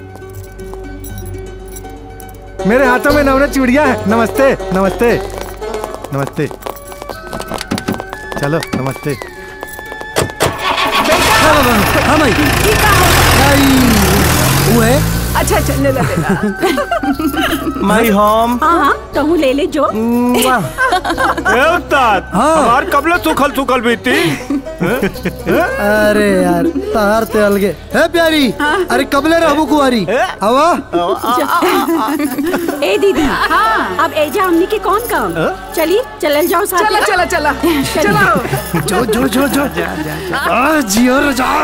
मेरे हाथों में नवरत चूड़िया है नमस्ते नमस्ते नमस्ते चलो नमस्ते हाँ भाई वो है अच्छा अच्छा ले ला ले ला माई होम हाँ हाँ कहूँ ले ले जो ए उस्ताद हमार कबले सुखल सुखल बीती अरे यार तार ते अलगे है प्यारी अरे कबले रहबू कुआरी हवा ए दीदी हाँ अब एजा हमनी के कौन काम चली चलल जाओ साथ चला चला चला चलो जो जो जो जो आ जियो रे जा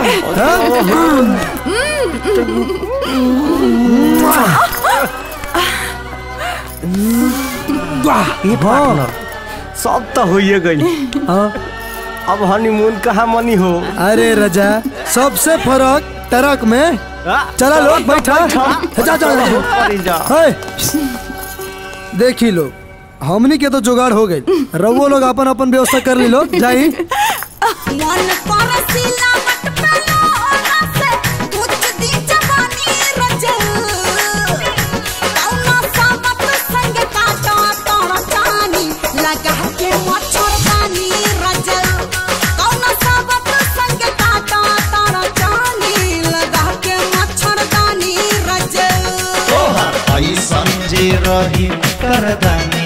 ये पार्टनर सब तो होइए गई अब हनीमून कहाँ मनी हो अरे रजा सबसे फर्क ट्रक में चला लोग बैठा जा जा जा है। देखी लोग हमनी के तो जुगाड़ हो गई रवो लोग अपन अपन व्यवस्था कर ली लोग जाई मन परसिला मत पेलो ओला से कुछ दी जवानी रजल कौना सामत संग काटा तोरा चानी लगा के मच्छर दानी रजल कौना सामत संग काटा तोरा चानी लगा के मच्छर दानी रजल तोहर ऐसन जे रही करदानी